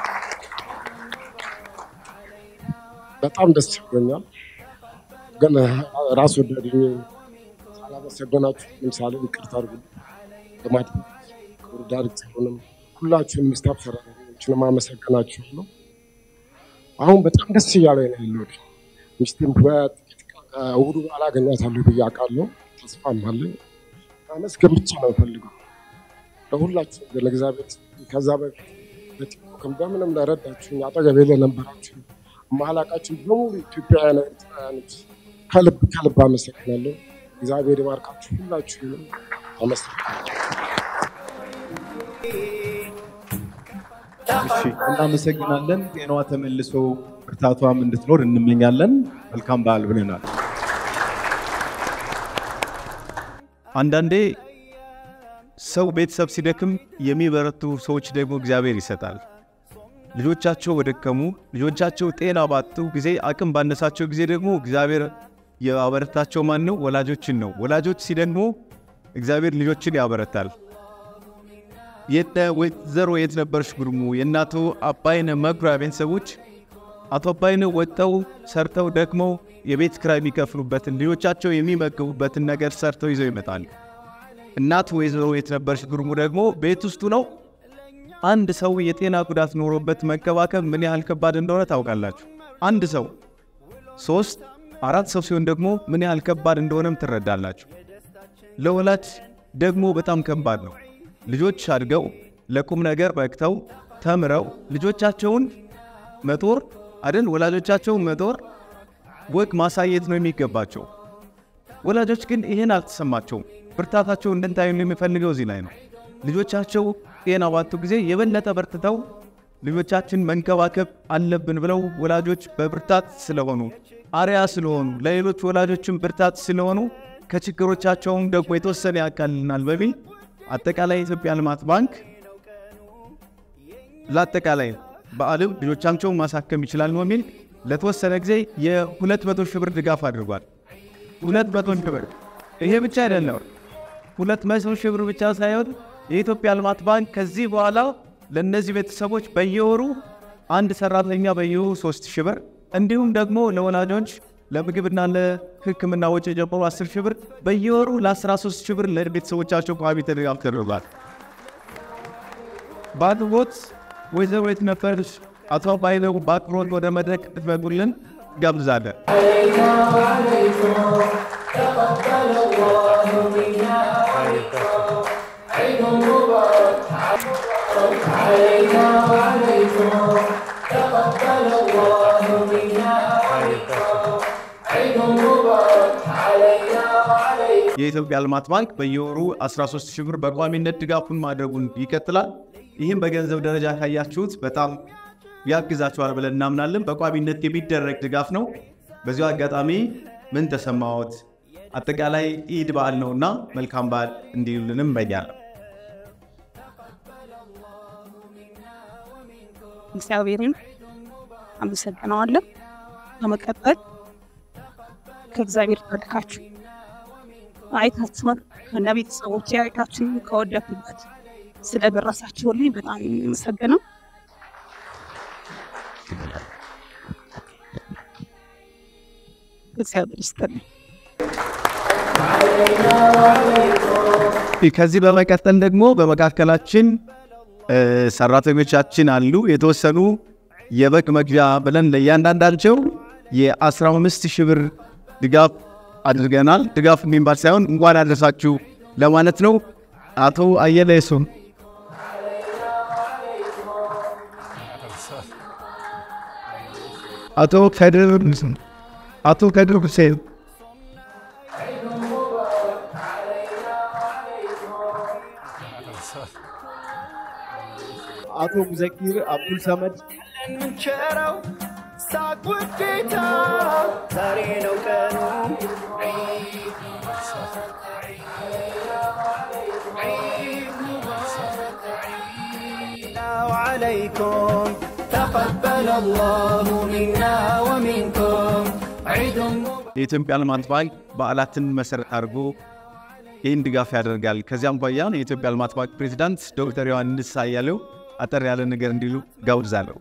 በጣም ደስ ብሎኛል። ግን ራስ ወዳድ ሳላመሰገናችሁ ለምሳሌ ይቅርታ አድርጉ ልማት ክቡር ዳይሬክተሩንም ሁላችሁንም ስታፍ ሰራተኞችንም አመሰግናችኋለሁ። አሁን በጣም ደስ እያለ ነው ያለሁት። ሚስቴም በጥቂት ቀን ከእሑዱ በኋላ አገኛታለሁ ብዬ አውቃለሁ። ተስፋም አለኝ። ማመስገን ብቻ ነው የምፈልገው ለሁላችሁ ለእግዚአብሔር። ከዛ በፊት በቲክቶክም በምንም ለረዳችሁኝ አጠገቤ ለነበራችሁ ማላቃችን በሙሉ ኢትዮጵያውያን ኤርትራውያኖች ከልብ ከልብ አመሰግናለሁ። እግዚአብሔር ይባርካችሁ ሁላችሁንም አመሰግናለሁ። እሺ እናመሰግናለን። ጤናዋ ተመልሶ ብርታቷም እንድትኖር እንመኛለን። መልካም በዓል ብለናል። አንዳንዴ ሰው ቤተሰብ ሲደክም የሚበረቱ ሰዎች ደግሞ እግዚአብሔር ይሰጣል። ልጆቻቸው በደከሙ ልጆቻቸው ጤና ባጡ ጊዜ አቅም ባነሳቸው ጊዜ ደግሞ እግዚአብሔር ያበረታቸው ማን ነው? ወላጆችን ነው። ወላጆች ሲደግሞ እግዚአብሔር ልጆችን ያበረታል። የነ ወይዘሮ የት ነበርሽ ጉርሙ የእናቶ አባይነ መኩሪያ ቤተሰቦች አቶ አባይነህ ወጥተው ሰርተው ደክመው የቤት ኪራይ የሚከፍሉበትን ልጆቻቸው የሚመግቡበትን ነገር ሰርተው ይዘው ይመጣሉ። እናት ወይዘሮ የትነበርሽ ጉርሙ ደግሞ ቤት ውስጡ ነው። አንድ ሰው የጤና ጉዳት ኖሮበት መንከባከብ ምን ያህል ከባድ እንደሆነ ታውቃላችሁ። አንድ ሰው ሶስት አራት ሰው ሲሆን ደግሞ ምን ያህል ከባድ እንደሆነም ትረዳላችሁ። ለወላጅ ደግሞ በጣም ከባድ ነው። ልጆች አድገው ለቁም ነገር በቅተው ተምረው ልጆቻቸውን መጦር አይደል ወላጆቻቸውን መጦር ወግ ማሳየት ነው የሚገባቸው። ወላጆች ግን ይህን አልተሰማቸውም። ብርታታቸው እንድንታዩ የሚፈልገው እዚህ ላይ ነው። ልጆቻቸው ጤና ባጡ ጊዜ የበለጠ በርትተው ልጆቻችን መንከባከብ አለብን ብለው ወላጆች በብርታት ስለሆኑ አርያ ስለሆኑ ለሌሎች ወላጆችም ብርታት ስለሆኑ ከችግሮቻቸውም ደግሞ የተወሰነ ያቃልልናል በሚል አጠቃላይ የኢትዮጵያ ልማት ባንክ ለአጠቃላይ በዓለም ልጆቻቸውን ማሳከም ይችላል በሚል ለተወሰነ ጊዜ የሁለት መቶ ሺህ ብር ድጋፍ አድርጓል። ሁለት መቶ ሺህ ብር ይሄ ብቻ አይደለም። ሁለት መቶ ሺህ ብር ብቻ ሳይሆን የኢትዮጵያ ልማት ባንክ ከዚህ በኋላ ለእነዚህ ቤተሰቦች በየወሩ አንድ ሰራተኛ በየወሩ ሶስት ሺህ ብር እንዲሁም ደግሞ ለወላጆች ለምግብና ለሕክምና ወጪ ጀምሮ 10 ሺህ ብር በየወሩ ለ13 ሺህ ብር ለቤተሰቦቻቸው ቋሚ ድጋፍ ተደርጓል። በአቅርቦት ወይዘሮ የትነበርሽ አቶ አባይነህ በአክብሮት ወደ መድረክ እንድትመጡልን ጋብዛለን። የኢትዮጵያ ልማት ባንክ በየወሩ 13 ሺህ ብር በቋሚነት ድጋፉን ማድረጉን ይቀጥላል። ይህም በገንዘብ ደረጃ ካያችሁት በጣም ያግዛችኋል ብለን እናምናለን። በቋሚነት የሚደረግ ድጋፍ ነው። በዚሁ አጋጣሚ ምን ተሰማዎት? አጠቃላይ ኢድ በዓል ነውና መልካም በዓል እንዲሉልንም እመኛለሁ። እግዚአብሔርን አመሰግነዋለን። በመቀጠል ከእግዚአብሔር ተልካችሁ አይታችሁን ከነ ቤተሰቦች አይታችሁ ከወደኩበት ስለደረሳችሁልኝ በጣም የምመሰግነው። እግዚአብሔር ይስጥልኝ። ከዚህ በመቀጠል ደግሞ በመካከላችን ሰራተኞቻችን አሉ። የተወሰኑ የበግ መግዣ ብለን ለእያንዳንዳቸው የ15 ሺህ ብር ድጋፍ አድርገናል። ድጋፍ የሚባል ሳይሆን እንኳን አደረሳችሁ ለማለት ነው። አቶ አየለ የሱም አቶ ከድር አቶ ከድር ሁሴን አቶ ሙዘኪር አብዱል ሰመድ የምንቸረው ሳቅ ውዴታ ዛሬ ነው ቀኑ عليكم تقبل الله منا ومنكم عيد የኢትዮጵያ ልማት ባንክ በዓላትን መሰረት አድርጎ ይህን ድጋፍ ያደርጋል። ከዚያም ባያ የኢትዮጵያ ልማት ባንክ ፕሬዚዳንት ዶክተር ዮሐንስ አያሌው አጠር ያለ ነገር እንዲሉ ጋብዛለሁ።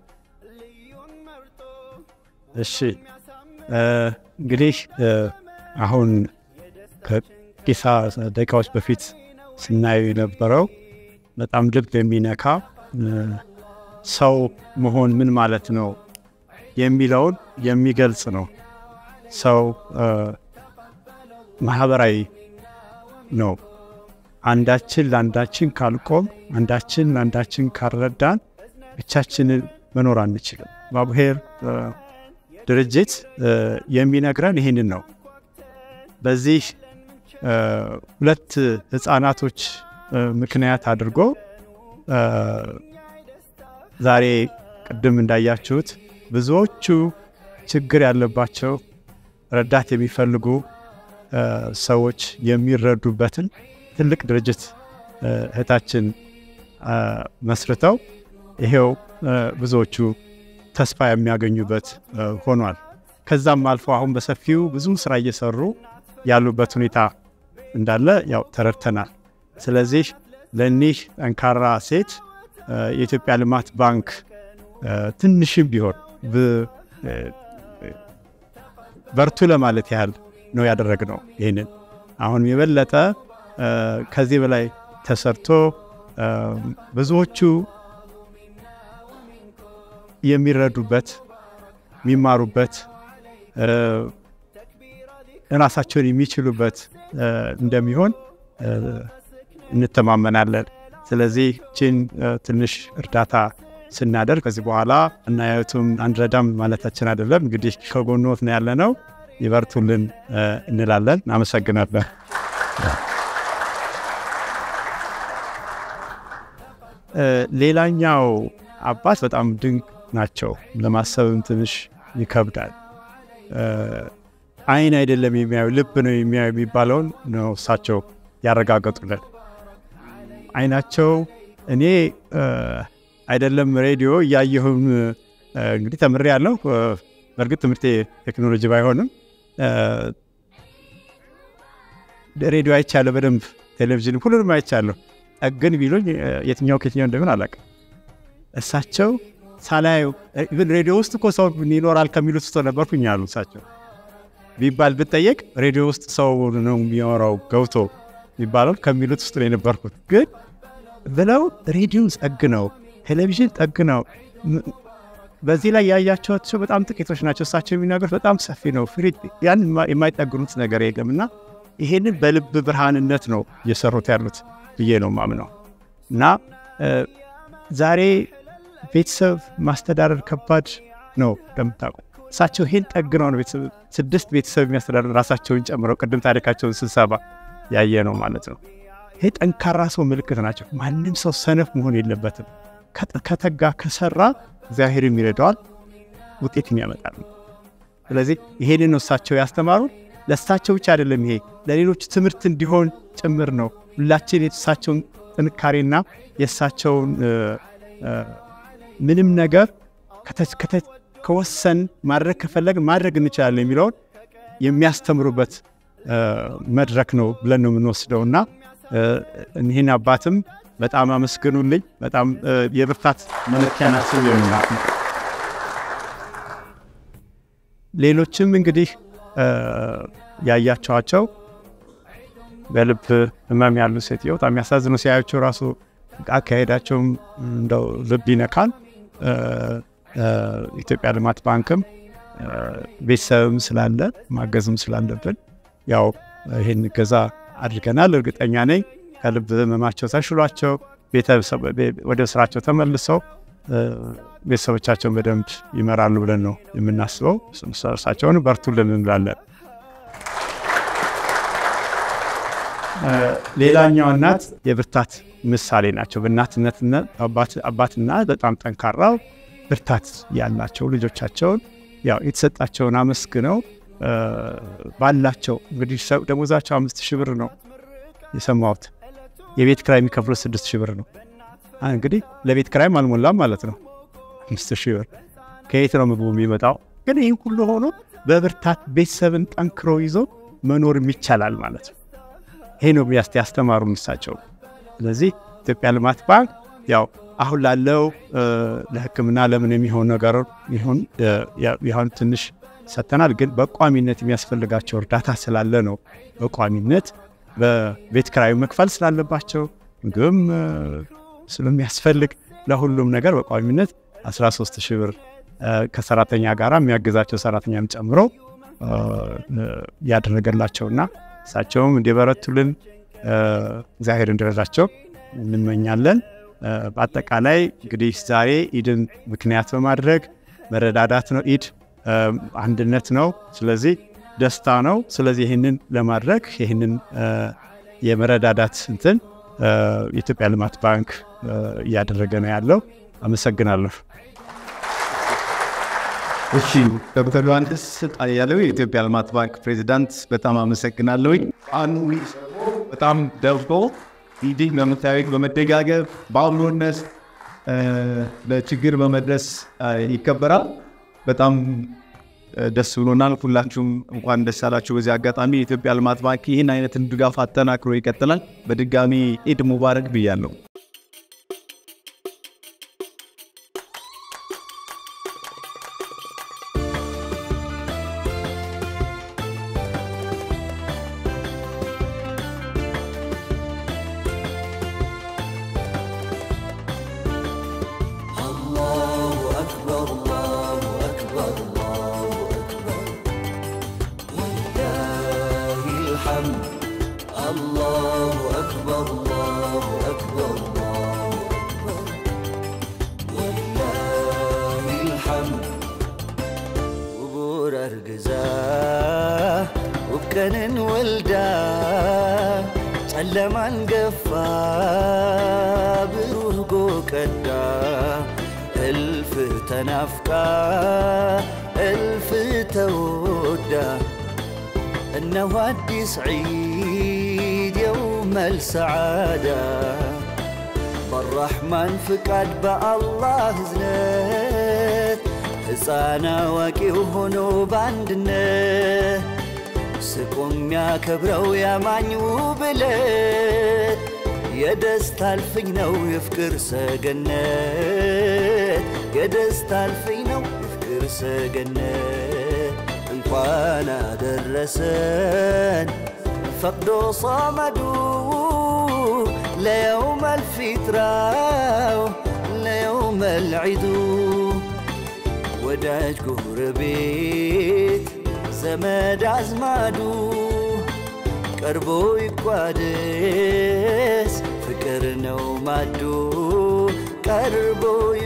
እሺ እንግዲህ አሁን ከቂሳ ደቂቃዎች በፊት ስናየው የነበረው በጣም ልብ የሚነካ ሰው መሆን ምን ማለት ነው የሚለውን የሚገልጽ ነው። ሰው ማህበራዊ ነው። አንዳችን ለአንዳችን ካልቆም፣ አንዳችን ለአንዳችን ካልረዳን ብቻችንን መኖር አንችልም። ባቡሄር ድርጅት የሚነግረን ይህንን ነው። በዚህ ሁለት ህፃናቶች ምክንያት አድርጎ ዛሬ ቅድም እንዳያችሁት ብዙዎቹ ችግር ያለባቸው ረዳት የሚፈልጉ ሰዎች የሚረዱበትን ትልቅ ድርጅት እህታችን መስርተው ይሄው ብዙዎቹ ተስፋ የሚያገኙበት ሆኗል። ከዛም አልፎ አሁን በሰፊው ብዙ ስራ እየሰሩ ያሉበት ሁኔታ እንዳለ ያው ተረድተናል። ስለዚህ ለእኒህ ጠንካራ ሴት የኢትዮጵያ ልማት ባንክ ትንሽም ቢሆን በርቱ ለማለት ያህል ነው ያደረግነው። ይህንን አሁን የበለጠ ከዚህ በላይ ተሰርቶ ብዙዎቹ የሚረዱበት የሚማሩበት ራሳቸውን የሚችሉበት እንደሚሆን እንተማመናለን። ስለዚህ ችን ትንሽ እርዳታ ስናደርግ ከዚህ በኋላ እናያዩትም አንረዳም ማለታችን አይደለም። እንግዲህ ከጎኖት ነው ያለነው። ይበርቱልን እንላለን። እናመሰግናለን። ሌላኛው አባት በጣም ድንቅ ናቸው። ለማሰብም ትንሽ ይከብዳል። አይን አይደለም የሚያዩ ልብ ነው የሚያዩ የሚባለውን ነው እሳቸው ያረጋገጡልን። አይናቸው እኔ አይደለም ሬዲዮ እያየሁም እንግዲህ ተምሬ ያለው በእርግጥ ትምህርቴ ቴክኖሎጂ ባይሆንም ሬዲዮ አይቻለሁ በደንብ ቴሌቪዥን ሁሉንም አይቻለሁ። ጠግን ቢሉኝ የትኛው ከየትኛው እንደምን አላውቅም። እሳቸው ሳላዩ ሬዲዮ ውስጥ እኮ ሰው ይኖራል ከሚሉት ውስጥ ነበርኩኝ አሉ እሳቸው ቢባል ብጠየቅ ሬዲዮ ውስጥ ሰው ነው የሚያወራው ገብቶ የሚባለው ከሚሉት ውስጥ ነው የነበርኩት። ግን ብለው ሬዲዮ ጠግነው ቴሌቪዥን ጠግነው በዚህ ላይ ያያቸዋቸው በጣም ጥቂቶች ናቸው። እሳቸው የሚናገሩት በጣም ሰፊ ነው። ፍሪድ ያን የማይጠግኑት ነገር የለም እና ይሄንን በልብ ብርሃንነት ነው እየሰሩት ያሉት ብዬ ነው ማምነው እና ዛሬ ቤተሰብ ማስተዳደር ከባድ ነው እንደምታውቁ። እሳቸው ይሄን ጠግነው ነው ቤተሰብ ስድስት ቤተሰብ የሚያስተዳድር ራሳቸውን ጨምረው ቅድም ታሪካቸውን ስንሰባ ያየ ነው ማለት ነው። ይሄ ጠንካራ ሰው ምልክት ናቸው። ማንም ሰው ሰነፍ መሆን የለበትም። ከተጋ ከሰራ እግዚአብሔርም ይረዳዋል፣ ውጤትም ያመጣል። ስለዚህ ይሄንን ነው እሳቸው ያስተማሩ። ለእሳቸው ብቻ አይደለም፣ ይሄ ለሌሎች ትምህርት እንዲሆን ጭምር ነው። ሁላችን የእሳቸውን ጥንካሬና የእሳቸውን ምንም ነገር ከወሰን ማድረግ ከፈለግን ማድረግ እንችላለን የሚለውን የሚያስተምሩበት መድረክ ነው ብለን ነው የምንወስደው እና እኒህን አባትም በጣም አመስግኑልኝ። በጣም የብርታት መለኪያ ናቸው የሚናት ነው። ሌሎችም እንግዲህ ያያቸዋቸው በልብ ህመም ያሉ ሴትዮ በጣም የሚያሳዝኑ ሲያያቸው ራሱ አካሄዳቸውም እንደው ልብ ይነካል። ኢትዮጵያ ልማት ባንክም ቤተሰብም ስላለ ማገዝም ስላለብን ያው ይህን ገዛ አድርገናል። እርግጠኛ ነኝ ከልብ ህመማቸው ተሽሏቸው ወደ ስራቸው ተመልሰው ቤተሰቦቻቸውን በደንብ ይመራሉ ብለን ነው የምናስበው። እርሳቸውን በርቱልን እንላለን። ሌላኛው እናት የብርታት ምሳሌ ናቸው። በእናትነትና አባትና በጣም ጠንካራው ብርታት ያላቸው ልጆቻቸውን ያው የተሰጣቸውን አመስግነው ባላቸው እንግዲህ ደሞዛቸው አምስት ሺህ ብር ነው የሰማሁት። የቤት ክራይ የሚከፍሉት ስድስት ሺህ ብር ነው። እንግዲህ ለቤት ክራይም አልሞላም ማለት ነው። አምስት ሺህ ብር ከየት ነው ምግቡ የሚመጣው? ግን ይህ ሁሉ ሆኖ በብርታት ቤተሰብን ጠንክሮ ይዞ መኖርም ይቻላል ማለት ነው። ይሄ ነው ያስተማሩ እሳቸው። ስለዚህ ኢትዮጵያ ልማት ባንክ ያው አሁን ላለው ለሕክምና ለምን የሚሆን ነገር ይሆን ትንሽ ሰጥተናል። ግን በቋሚነት የሚያስፈልጋቸው እርዳታ ስላለ ነው በቋሚነት በቤት ክራዩ መክፈል ስላለባቸው ምግብም ስለሚያስፈልግ ለሁሉም ነገር በቋሚነት 13 ሺህ ብር ከሰራተኛ ጋር የሚያግዛቸው ሰራተኛም ጨምሮ ያደረገላቸውና እሳቸውም እንዲበረቱልን እግዚአብሔር እንዲረዳቸው እንመኛለን። በአጠቃላይ እንግዲህ ዛሬ ኢድን ምክንያት በማድረግ መረዳዳት ነው። ኢድ አንድነት ነው። ስለዚህ ደስታ ነው። ስለዚህ ይህንን ለማድረግ ይህንን የመረዳዳት እንትን የኢትዮጵያ ልማት ባንክ እያደረገ ነው ያለው። አመሰግናለሁ። እሺ ዶክተር ዮሐንስ ስልጣን ያለው የኢትዮጵያ ልማት ባንክ ፕሬዚዳንት በጣም አመሰግናለሁ። አንዱ በጣም ደርጎ እንዲህ በምታዩት በመደጋገፍ በአብሮነት ለችግር በመድረስ ይከበራል። በጣም ደስ ብሎናል። ሁላችሁም እንኳን ደስ አላችሁ። በዚህ አጋጣሚ የኢትዮጵያ ልማት ባንክ ይህን አይነትን ድጋፍ አጠናክሮ ይቀጥላል። በድጋሚ ኢድ ሙባረክ ብያለሁ። ቀንን ወልዳ ጨለማን ገፋ ብሩህ ጎ ቀዳ እልፍ ተናፍቃ እልፍ ተወዳ እነሆ አዲስ ዒድ የውመል ሰዓዳ በራሕማን ፍቃድ በአላህ እዝነት ሕፃን አዋቂው ሆኖ በአንድነት ስቆ የሚያከብረው ያማኝ ውብለት የደስታ አልፍኝ ነው የፍቅር ሰገነት የደስታ አልፍኝ ነው የፍቅር ሰገነት እንኳን አደረሰን ፈቅዶ صمዱ ለየውም አልፊትራው ለየውም አልዒዱ ወዳጅ ጎረቤት ዘመድ አዝማዱ ቀርቦ ይቋደስ ፍቅር ነው ማዱ ቀርቦ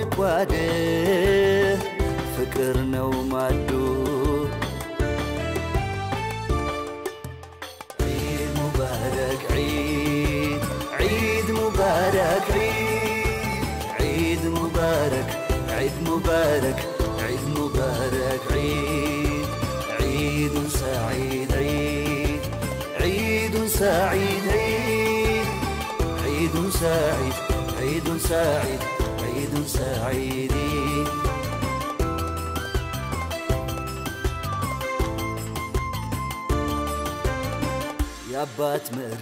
ይቋደስ ፍቅር ነው ማዱ ዒድ ሙባረክ ዒድ ዒድ ሙባረክ ዒድ ሙባረክ ዒድ ሙባረክ ዒድ ሙባረክ ዒድ عيد سعيد عيد عيد سعيد عيد عيد سعيد عيد سعيد عيد سعيد የአባት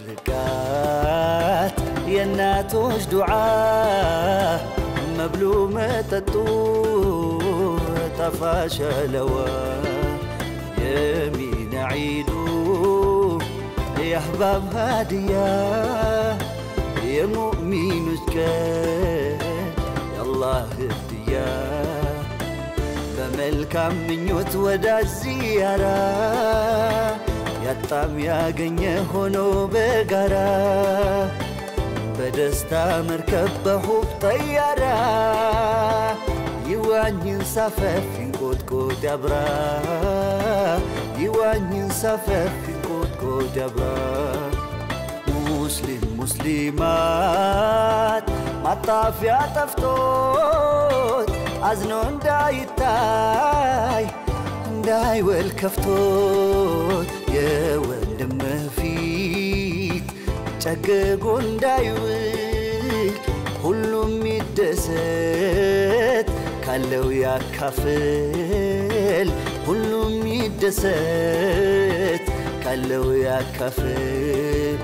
ምርቃት የእናቶች ዱዓ መብሉ መጠጡ ጠፋሸለዋ يمين عيدو يا احباب هادية يا مؤمن كان يا الله هدية በመልካም ምኞት ወዳጅ ዚያራ ያጣም ያገኘ ሆኖ በጋራ በደስታ መርከብ በሁብ ጠያራ ይዋኝን ሳፈፍ ይንቆጥቆጥ ያብራ ይዋኝን ሳፈፍ ይንቆጥቆጥ ያብራ ሙስሊም ሙስሊማት ማጣፊያ ጠፍቶት አዝኖ እንዳይታይ እንዳይወል ከፍቶት የወንድምህ ፊት ጨግጎ እንዳይውል ሁሉም ይደሰት ካለው ያካፍል ሁሉም ይደሰት ካለው ያካፍል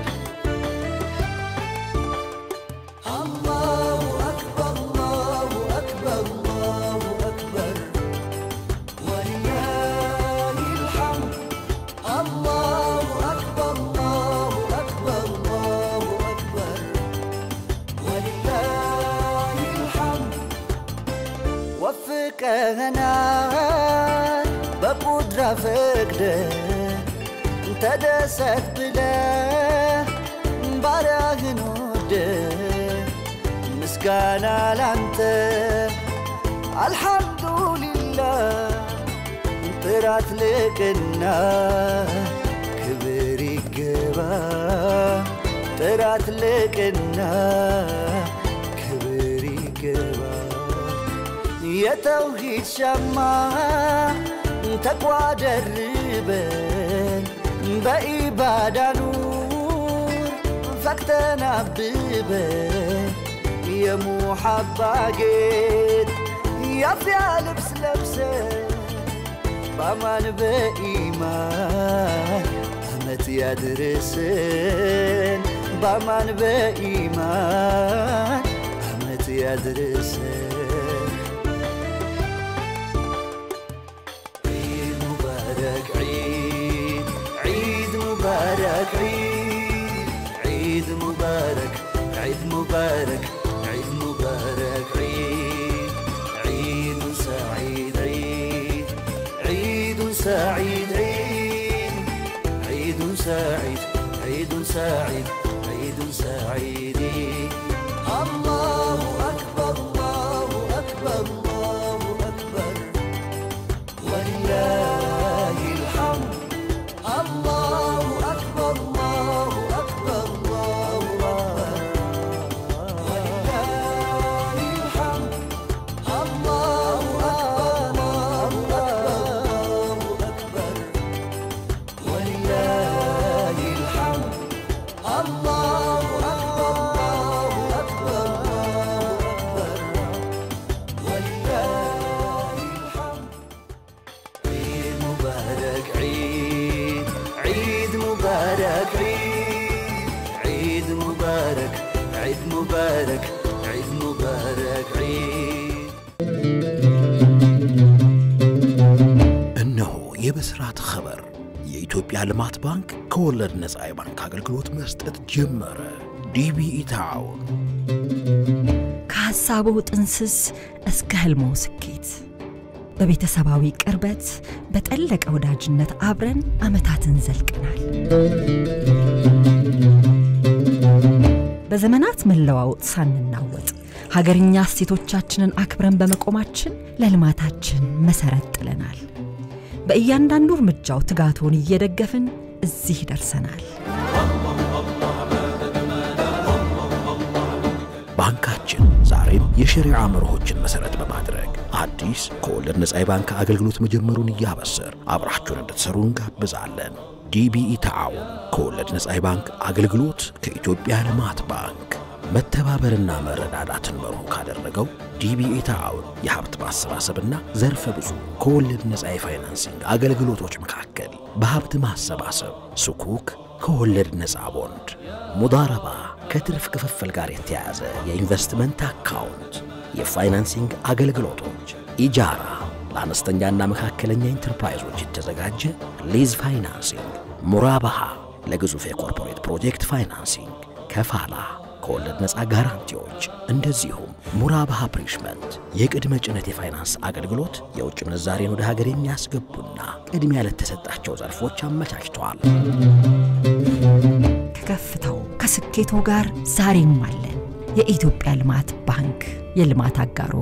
አላሁ አክበር አላሁ አክበር አላሁ አክበር ወሊላሂ ልሐምድ አላሁ አክበር አላሁ አክበር አላሁ አክበር ወሊላሂ ልሐምድ ወፍቀህናል በቁድራ ፈቅደ ተደሰት ብለ ባሪያህን ወደ ምስጋና ላንተ አልሐምዱሊላህ ጥራት ልቅና ክብር ይገባ ጥራት ልቅና ክብር ይገባ የተውሂድ ሸማ ተቋደርበን በኢባዳ ኑር ፈክተን አብበን የሙሐባ ጌጥ ያፍያ ልብስ ለብሰን በአማን በኢማን አመት ያድርስን በአማን በኢማን አመት ያድርስን عيد مبارك عيد عيد مبارك عيد عيد مبارك عيد مبارك عيد مبارك عيد عيد سعيد عيد عيد سعيد عيد عيد سعيد عيد سعيد عيد سعيد الله أكبر الله أكبر الله أكبر ولله الحمد الله ሙባረክ ዒድ ሙባረክ ዒድ እነሆ የብስራት ኸበር የኢትዮጵያ ልማት ባንክ ከወለድ ነፃ የባንክ አገልግሎት መስጠት ጀመረ። ዲቢኢ ተዓውን ከሐሳቡ ጥንስስ እስከ ህልሞ ስኬት በቤተሰባዊ ቅርበት በጠለቀ ወዳጅነት አብረን ዓመታትን ዘልቀናል። በዘመናት መለዋወጥ ሳንናወጥ ሀገርኛ እሴቶቻችንን አክብረን በመቆማችን ለልማታችን መሰረት ጥለናል። በእያንዳንዱ እርምጃው ትጋቶን እየደገፍን እዚህ ደርሰናል። ባንካችን ዛሬም የሸሪዓ መርሆችን መሰረት በማድረግ አዲስ ከወለድ ነፃ የባንክ አገልግሎት መጀመሩን እያበሰር አብራችሁን እንድትሰሩ እንጋብዛለን። ዲቢኢ ተዓውን ከወለድ ነፃ የባንክ አገልግሎት ከኢትዮጵያ ልማት ባንክ መተባበርና መረዳዳትን መርሁ ካደረገው ዲቢኢ ተዓውን የሀብት ማሰባሰብና ዘርፈ ብዙ ከወለድ ነፃ የፋይናንሲንግ አገልግሎቶች መካከል በሀብት ማሰባሰብ ሱኩክ ከወለድ ነፃ ቦንድ፣ ሙዳረባ ከትርፍ ክፍፍል ጋር የተያያዘ የኢንቨስትመንት አካውንት፣ የፋይናንሲንግ አገልግሎቶች፣ ኢጃራ ለአነስተኛና መካከለኛ ኢንተርፕራይዞች የተዘጋጀ ሊዝ ፋይናንሲንግ፣ ሙራባሃ ለግዙፍ የኮርፖሬት ፕሮጀክት ፋይናንሲንግ፣ ከፋላ ከወለድ ነፃ ጋራንቲዎች እንደዚሁም ሙራባሃ ፕሪሽመንት የቅድመ ጭነት የፋይናንስ አገልግሎት የውጭ ምንዛሬን ወደ ሀገር የሚያስገቡና ቅድሚያ ለተሰጣቸው ዘርፎች አመቻችተዋል። ከከፍታው ከስኬቶ ጋር ዛሬም አለን። የኢትዮጵያ ልማት ባንክ የልማት አጋሮ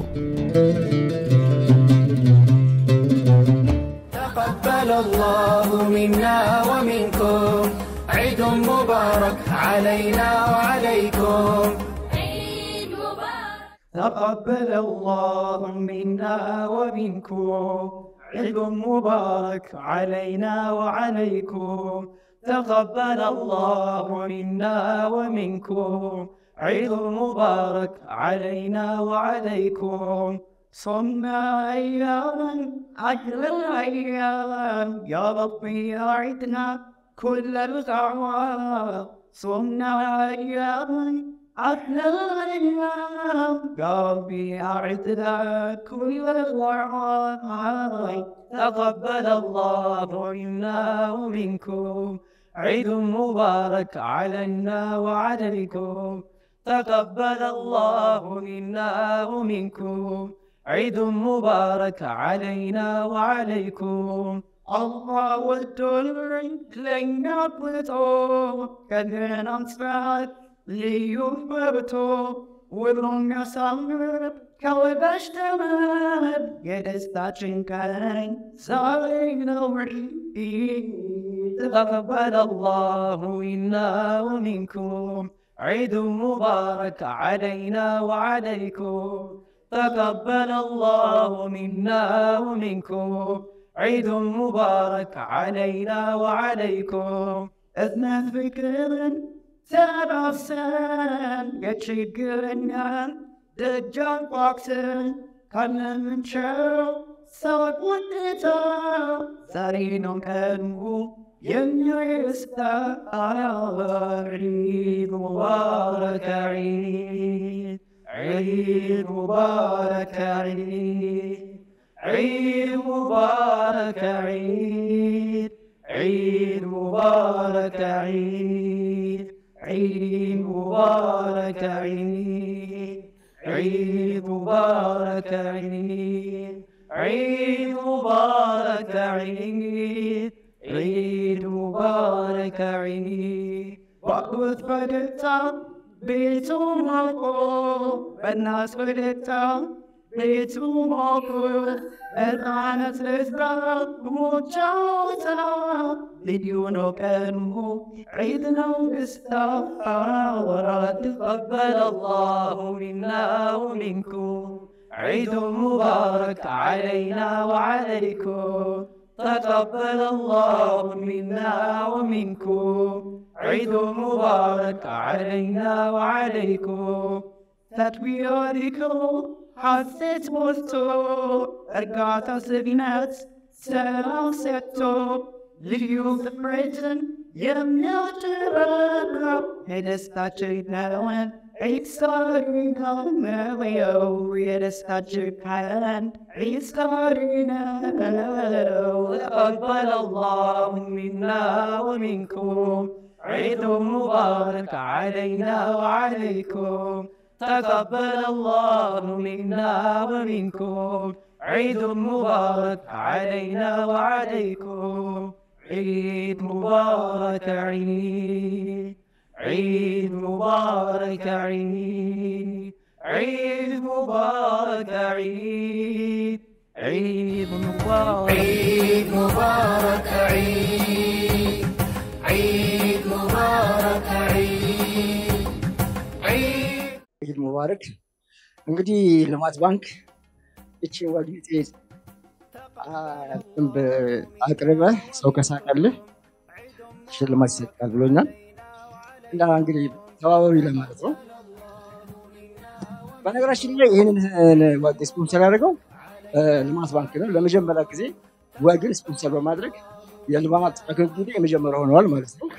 تقبل الله منا ومنكم عيد مبارك علينا وعليكم تقبل الله منا ومنكم عيد مبارك علينا وعليكم تقبل الله منا ومنكم عيد مبارك علينا وعليكم صمنا أياما أجل الأيام يا ربي أعدنا كل الغوام صمنا أياما أجل الأيام يا ربي أعدنا كل الغوام تقبل الله منا ومنكم عيد مبارك علينا وعليكم تقبل الله منا ومنكم عيد مبارك علينا وعليكم الله والدنيا لنا بلطو كذن أنصرات ليوفرتو وذرون يسامر كوي تمام يدستاتشن كان سارين تقبل الله منا ومنكم عيد مبارك علينا وعليكم تقبل الله منا ومنكم عيد مبارك علينا وعليكم اثنين فكر سبع سنين يتشكرنا دجال بوكسن كان من شو صوت ودتا سارينو كانوا عيد مبارك عيد عيد مبارك عيد عيد مبارك عيد عيد مبارك عيد عيد مبارك عيد عيد مبارك عيد عيد مبارك عيد عيد مبارك عيد وقت فدتا بيتهم مقو بالناس فدتا بيتهم مقو الآن تسبب مجاوزة لديون كانوا عيدنا وقستا ورا تقبل الله منا ومنكم عيد مبارك علينا وعليكم تقبل الله منا ومنكم عيد مبارك علينا وعليكم تطبيقكم حسيت مستو أرقات سبينات سلام ستو ليوم بريتن يمنع ترقب هدستاتي نالوان عيسى ناويو يرستاجر كان عيسى ناويو تقبل الله منا ومنكم عيد مبارك علينا وعليكم تقبل الله منا ومنكم عيد مبارك علينا وعليكم عيد مبارك عيد عيد مبارك عيد عيد مبارك عيد عيد مبارك عيد مبارك عيد عيد مبارك عيد عيد ኢድ ሙባረክ። እንግዲህ ልማት ባንክ እቺ ወግጤ ጥንብ አቅርበ ሰው ከሳቀልህ ሽልማት ይሰጣል ብሎኛል። እና እንግዲህ ተባበሩ ለማለት ነው። በነገራችን ላይ ይህንን ወግ ስፖንሰር ያደረገው ልማት ባንክ ነው። ለመጀመሪያ ጊዜ ወግን ስፖንሰር በማድረግ የልማት አገልግሎት የመጀመሪያ ሆነዋል ማለት ነው።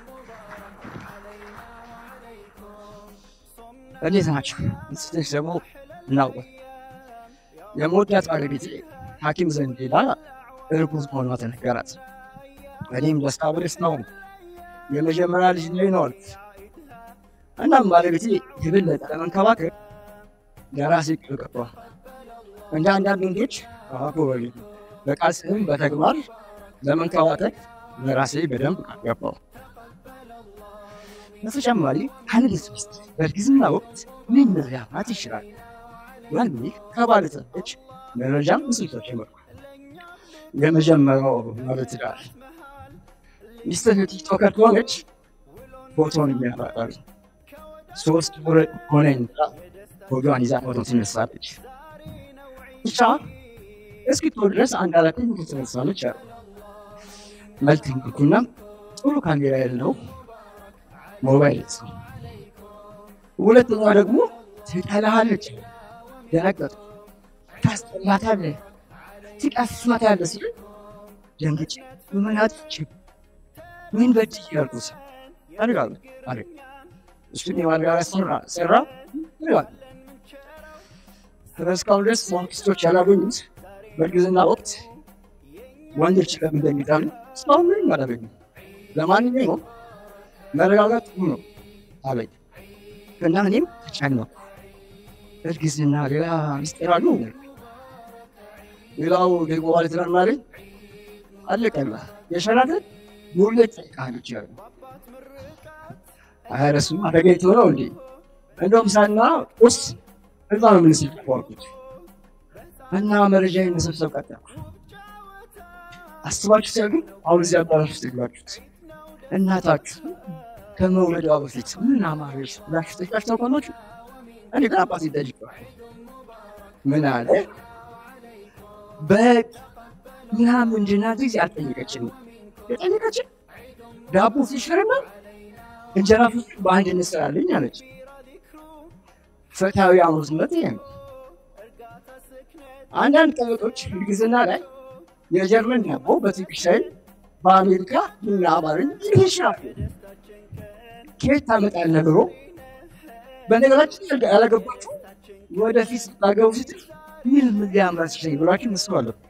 እንዴት ናቸው? ስትሽ ደግሞ እናውቀ የምወዳት ባለቤቴ ሐኪም ዘንድ ሄዳ እርጉዝ መሆኗ ተነገራት። እኔም ደስታ በደስታ ነው። የመጀመሪያ ልጅ ነው ነው አልኩት። እናም ባለቤቴ የበለጠ ለመንከባከብ ለራሴ ቅል ገባ። እንደ አንዳንድ ወንዶች አጎበቢ በቃል ስም በተግባር ለመንከባከብ ለራሴ በደንብ ገባው። በተጨማሪ አንድ ውስጥ በእርግዝና ወቅት ምን ሊያማት ይችላል? ያኔ ከባለጸጎች መረጃም ምስልቶች ይመርኩ የመጀመሪያው ማለት ትዳር ሚስትህ ቲክቶከር ከሆነች ፎቶን የሚያፈጣሉ ሶስት ወር ሆነኝ ፎቶዋን ይዛ ፎቶ ትነሳለች። ብቻ እስክትወር ድረስ አንድ አራት ፎቶ ትነሳለች አሉ። መልክ እንኩና ጥሩ ካሜራ ያለው ሞባይል ነው። ሁለተኛ ደግሞ ትጠላሃለች። ደነገጥኩ። ታስጠላታለህ፣ ትቀስማታለህ ሲል ደንግጬ ምን አጥፍቼ ምን በድዬ ያልኩት አድርጋለሁ አለ። እሱን የማድጋራ ሰራ ሰራ ይላል። እስካሁን ድረስ ማንክስቶች ያላገኙት በእርግዝና ወቅት ወንዶች ለምን እንደሚጣሉ እስካሁን ምንም አላገኙም። ለማንኛውም መረጋጋት ጥሩ ነው አለኝ እና እኔም ተጨነኩ። እርግዝና ሌላ ሚስጥር አለው። ሌላው ደግሞ ማለት ነው ማለት አለቀላ የሸራተን ሙሌት ጠይቃለች ያሉ አይረሱ አደገኝቶ ነው እንዴ? እንደውም ሳና ቁስ እዛ ነው የምንስልኳኩት እና መረጃ መሰብሰብ ቀጠልኩ። አስባችሁ ሲያሉ አሁን እዚህ አዳራሽ ውስጥ የግባችሁት እናታችሁ ከመውለዷ በፊት ምን አማረች ብላችሁ ጠይቃችሁ ታውቃላችሁ? እኔ ግን አባቴ ጠይቀዋል። ምን አለ በግ ምናምን እንድናት ጊዜ አልጠየቀችንም። የጠየቀችን ዳቦ ሲሽርና እንጀራ ፍስክ በአንድ እንስራለኝ አለች። ፍትሐዊ አሙስነት ይሄ ነው። አንዳንድ ቀበጦች እርግዝና ላይ የጀርመን ዳቦ በትንሽ ሳይል በአሜሪካ እና አማርኛ ይህ ይችላል። ከየት ታመጣለህ ብሎ በነገራችን ያላገባችሁ ወደፊት ስታገቡ ስትል ምን ምን ሊያምራት ይችላል ብላችሁ መስሎ አለባችሁ።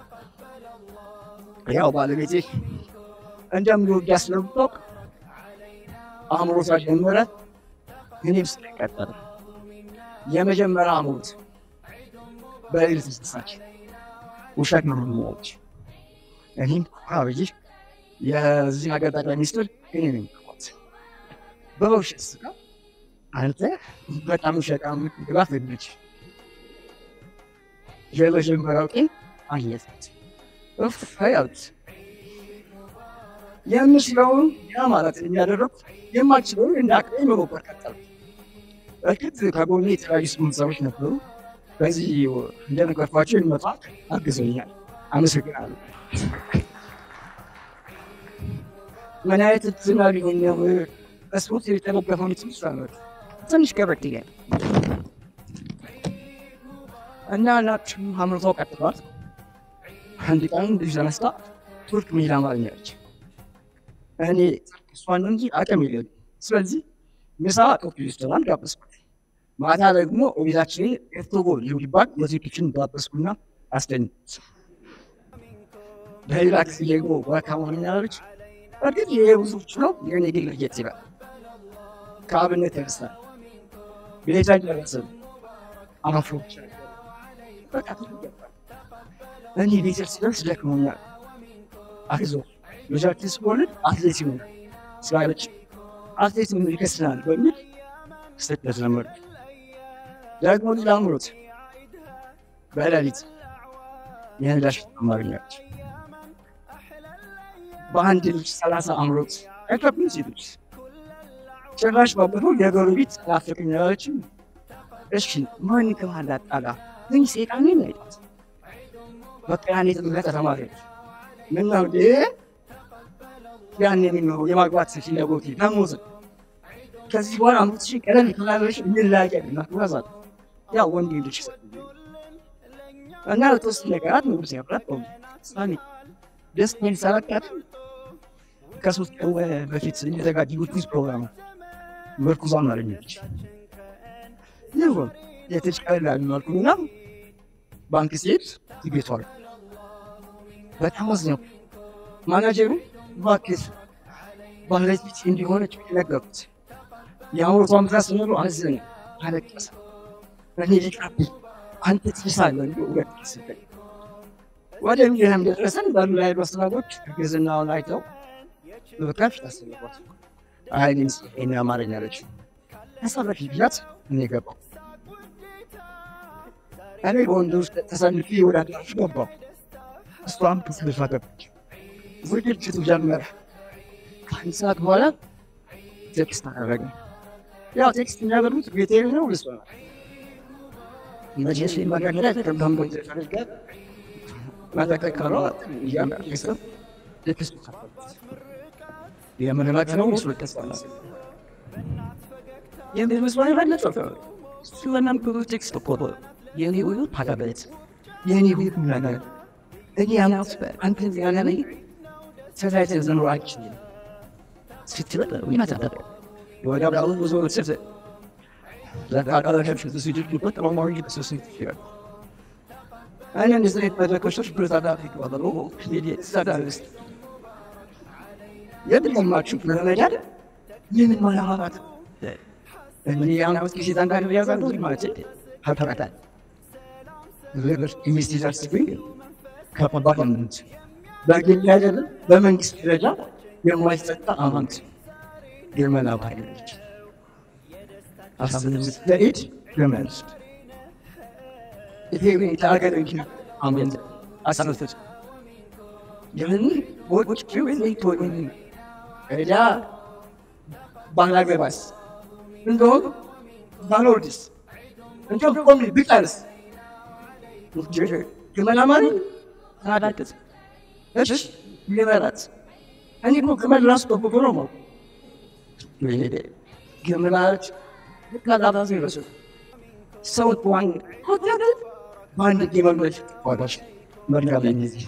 ያው ባለቤቴ እንደምወድ ስለምታውቅ አእምሮቷ ጀመረ፣ እኔም ስለ ቀጠለ የመጀመሪያ አእምሮት በሌሊት ተሳች ውሸት ነው የምወች እኔም አብይ የዚህ ሀገር ጠቅላይ ሚኒስትር እኔ ነኝ ት በውሸት ስጋ አንተ በጣም ውሸቃም ግባት ልጅ የመጀመሪያው ቀን አየት እፍ ያሉት የምችለውን ያ ማለት የሚያደረጉ የማችለውን እንደ አቅሜ መሞከር ቀጠሉ። እርግጥ ከጎኔ የተለያዩ ስፖንሰሮች ነበሩ። በዚህ እንደነገርኳቸው የሚመጣ አግዘኛል። አመሰግናለሁ። ምን አይነት ዝና ሊሆን ነው? በስፖርት የተደገፈውን ትንሽ አመት ትንሽ ከበድ ይላል እና እናችን አምርተው ቀጥሏል። አንድ ቀን ልጅ ተነስታ ቱርክ መሄድ አማርኛለች። እኔ እሷን እንጂ አቅም የለም። ስለዚህ ምሳ ኮፊ ሬስቶራንት ጋበዝኩት። ማታ ደግሞ ቤታችን ኤርቶጎ ሊባል ሙዚቆችን ጋበዝኩና አስደንኩት። በሌላ ጊዜ ደግሞ ዋካማን ያለች እርግጥ ይሄ ብዙዎች ነው ግን የግል ለየት ይላል። ከአብነት ያነሳል ቤታ ደረስን አማፍሮች በቃ ትገባል እኔ ቤተር ሲደርስ ደክሞኛል። አይዞ ልጃችን ስወልድ አትሌት ይሆናል ስላለች አትሌት ምን ይከስናል በሚል ስደት ለመዱ። ደግሞ ልጅ አምሮት በሌሊት የነዳሽ ተማሪኛች በአንድ ልጅ ሰላሳ አምሮት አይከብም ሴቶች ጭራሽ ባበሩ የጎረቤት ናፍቅኝ ያለችም እሺ ማን ከማል አጣላ ግን ሴጣን ይናይጣት በቃ ያኔ ጥምቀት ተማሪዎች ምን ነው እንዴ ያን የሚኖሩ የማግባት ፍላጎት ደሞዝ ከዚህ በኋላ አምስት ሺህ ቀለም የተላለሽ እንላቀቅ ናትዋዛት ያ ወንድ ልጅ እና ለተወሰነ ነገራት ምግብ ሲያብላት ሳሚ ደስ ሚል ሰረቃት ከሶስት ቀን በፊት የተዘጋጀ ኩዝ ፕሮግራም ምርኩዛን አገኘች። ይሁን የተጭቀላል መልኩና ባንክ ሴት ይቤቷል። በጣም አዝነው ማናጀሩ እባክህ ባለቤት ፊት እንዲሆነች ነገሩት። የአውሮቷን ብዛት ስኖሩ አዘነ፣ አለቀሰ። እኔ ልቅረብህ አንተ ትይሳለህ እንዲ ሁለት ስጠኝ ወደ ሚሊዮን ደረሰን። በሉ ላይ አስተናጎች ግዝናውን አይተው በከፊት አስገባት። አይኔን ስጠኝ አማርኛ አለች። አሳረፊ ብያት እኔ ገባሁ። እኔ በወንዶች ተሰልፌ ወደ አዳራሹ ገባሁ። እሷም ተሰልፋ ገባች። ዝግጅቱ ጀመረ። ከአንድ ሰዓት በኋላ ቴክስት አደረገ። ያው ቴክስት የሚያበሩት ቤቴ ነው ልስ መቼስ መገደል ከብዳም ቦይ ተፈልገ መተከከሮ እያመሰብ ቴክስት የምንላክ ነው ምስሉ ተስፋላ የሚመስለው የበለጠ ስለናም ብዙ ቴክስት ፖፖ የኔ ሁሉ ፓጋበት የኔ ሁሉ ነገር እኔ ያናት አንተ ያለ ላይ ተዛይተ ዘኖር አይችልም ስትበለ ይመጣል ወደ አብራው ብዙ ወሰደ ለቃቃለ ከፍሽ ሲጅት በጣም ማሪ ተሰሲ ይችላል እኔ እንደዚህ አይነት መድረኮች ብረታዳ ይባላሉ ሄዲ ሰዳልስ የድለማችሁ ለመዳድ ምን ማላማት እኔ ያናውስ ጊዜ ታንዳን ያዛሉ ማለት ሀተራታል ለበር ኢንቨስቲጋር ሲገኝ ከፓርላመንት በግል አይደለም በመንግስት ደረጃ የማይሰጣ አማንት ግመላ ባለች አስብት ለኢድ ግመል ይሄ ታገር እንጂ አሜን አሳልፈት የምን ወጭ ወይ ቶይ እዳ ባላገባስ እንደው ባሎድስ እንደው ቆም ቢቀርስ ግመል አማሪ ታዳቅስ እሺ ይበላት እኔ እኮ ግመል ራሱ በጎ ነው ማለት ግመላች ከዛባዝ ይረሱ ሰው ዋን ሆቴል በአንድ ግመሎች ዋጋሽ መርጋብ እነዚህ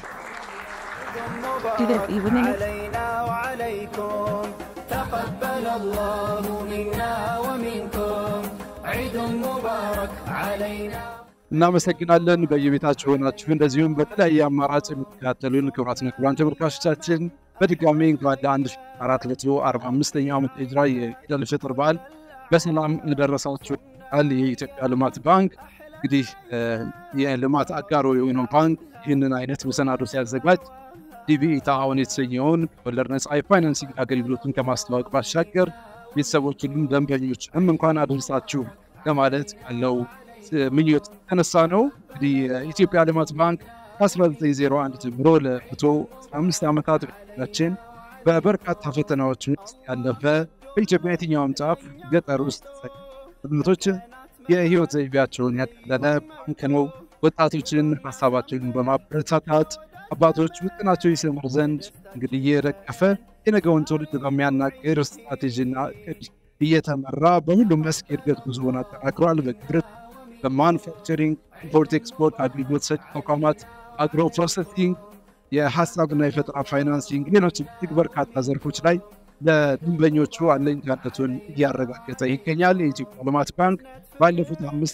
علينا وعليكم تقبل الله منا ومنكم عيد مبارك علينا እናመሰግናለን። በየቤታችሁ ሆናችሁ እንደዚሁም በተለያየ አማራጭ የምትከታተሉን ክቡራትና ክቡራን ተመልካቾቻችን በድጋሚ እንኳን ለአንድ ሺህ አራት መቶ አርባ አምስተኛው ዓመት ሂጅራ የኢድ አል ፊጥር በዓል በሰላም ደረሳችሁ። ቃል የኢትዮጵያ ልማት ባንክ እንግዲህ የልማት አጋሮ የሆነው ባንክ ይህንን አይነት መሰናዶ ሲያዘጋጅ ዲቢኢ ተዓውን የተሰኘውን ወለድ ነጻ የፋይናንሲንግ አገልግሎቱን ከማስተዋወቅ ባሻገር ቤተሰቦችንም ደንበኞችንም እንኳን አደረሳችሁ ለማለት ያለው ምኞት የተነሳ ነው። እንግዲህ የኢትዮጵያ ልማት ባንክ ከ1901 ጀምሮ ለመቶ አምስት ዓመታት ችን በበርካታ ፈተናዎች ውስጥ ያለፈ በኢትዮጵያ የትኛውም ጫፍ ገጠር ውስጥ ትምህርቶች የህይወት ዘይቤያቸውን ያቀለለ ባንክ ነው። ወጣቶችን ሀሳባቸውን በማበረታታት አባቶች ውጥናቸው ይሰምሩ ዘንድ እንግዲህ እየረቀፈ የነገውን ትውልድ በሚያናግር ስትራቴጂና እቅድ እየተመራ በሁሉም መስክ የእድገት ጉዞውን አጠናክሯል። በግብርና፣ በማኑፋክቸሪንግ፣ ኢምፖርት ኤክስፖርት አገልግሎት ሰጪ ተቋማት፣ አግሮ ፕሮሰሲንግ፣ የሀሳብና የፈጠራ ፋይናንሲንግ፣ ሌሎች እጅግ በርካታ ዘርፎች ላይ ለደንበኞቹ አለኝታነቱን እያረጋገጠ ይገኛል። የኢትዮጵያ ልማት ባንክ ባለፉት አምስት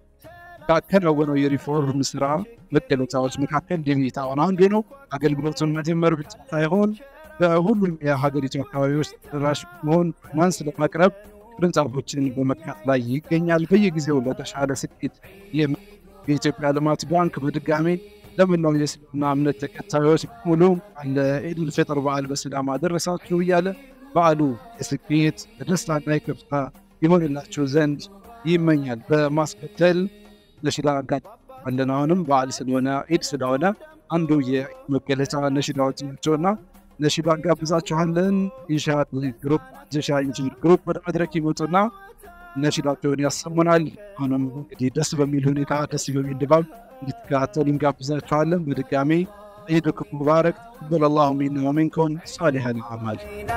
ካከናወነው የሪፎርም ስራ መገለጫዎች መካከል ዲጂታ አሁን አንዱ ነው። አገልግሎቱን መጀመር ብቻ ሳይሆን በሁሉም የሀገሪቱ አካባቢዎች ተደራሽ መሆን ፋይናንስ ለማቅረብ ቅርንጫፎችን በመክፈት ላይ ይገኛል። በየጊዜው ለተሻለ ስኬት የኢትዮጵያ ልማት ባንክ በድጋሜ ለመላው የእስልምና እምነት ተከታዮች ሙሉ ለኢድል ፍጥር በዓል በሰላም አደረሳችሁ እያለ በዓሉ የስኬት የደስታና የከፍታ ይሆንላችሁ ዘንድ ይመኛል። በማስከተል ነሽዳ አለን። አሁንም በዓል ስለሆነ ኢድ ስለሆነ አንዱ የመገለጫ ነሽዳዎች ናቸውና ነሽዳ እንጋብዛችኋለን። ኢንሻ ግሩፕ ጀሻ ኢንጂነር ግሩፕ ወደ መድረክ ይመጡና ነሽዳቸውን ያሰሙናል። አሁንም እንግዲህ ደስ በሚል ሁኔታ ደስ በሚል ድባብ እንድትከታተሉ እንጋብዛችኋለን። በድጋሚ ዒድኩም ሙባረክ ተቀበለ ላሁ ሚና ወሚንኩም ሳሊሐ ልአዕማል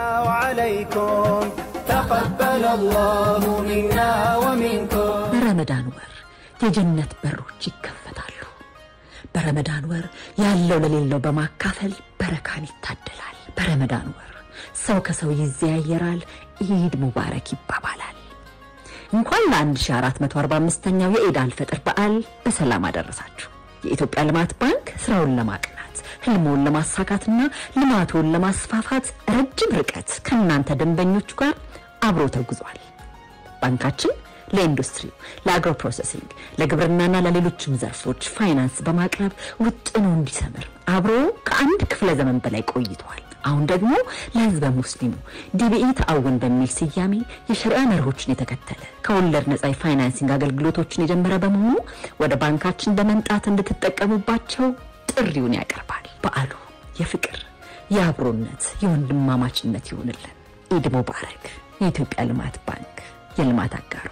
وعليكم تقبل الله منا ومنكم በረመዳን ወር የጀነት በሮች ይከፈታሉ። በረመዳን ወር ያለው ለሌለው በማካፈል በረካን ይታደላል። በረመዳን ወር ሰው ከሰው ይዘያየራል፣ ኢድ ሙባረክ ይባባላል። እንኳን ለ1445ኛው የኢድ አልፈጥር በዓል በሰላም አደረሳችሁ። የኢትዮጵያ ልማት ባንክ ስራውን ለማቅናት ህልሞን ለማሳካትና ልማቱን ለማስፋፋት ረጅም ርቀት ከእናንተ ደንበኞቹ ጋር አብሮ ተጉዟል። ባንካችን ለኢንዱስትሪው፣ ለአግሮ ፕሮሰሲንግ፣ ለግብርናና ለሌሎችም ዘርፎች ፋይናንስ በማቅረብ ውጥኑ እንዲሰምር አብሮ ከአንድ ክፍለ ዘመን በላይ ቆይተዋል። አሁን ደግሞ ለህዝበ ሙስሊሙ ዲቢኢ ተአውን በሚል ስያሜ የሸሪዓ መርሆችን የተከተለ ከወለድ ነጻ የፋይናንሲንግ አገልግሎቶችን የጀመረ በመሆኑ ወደ ባንካችን በመምጣት እንድትጠቀሙባቸው ጥሪውን ያቀርባል። በዓሉ የፍቅር፣ የአብሮነት፣ የወንድማማችነት ይሁንልን። ኢድ ሙባረክ። የኢትዮጵያ ልማት ባንክ የልማት አጋሩ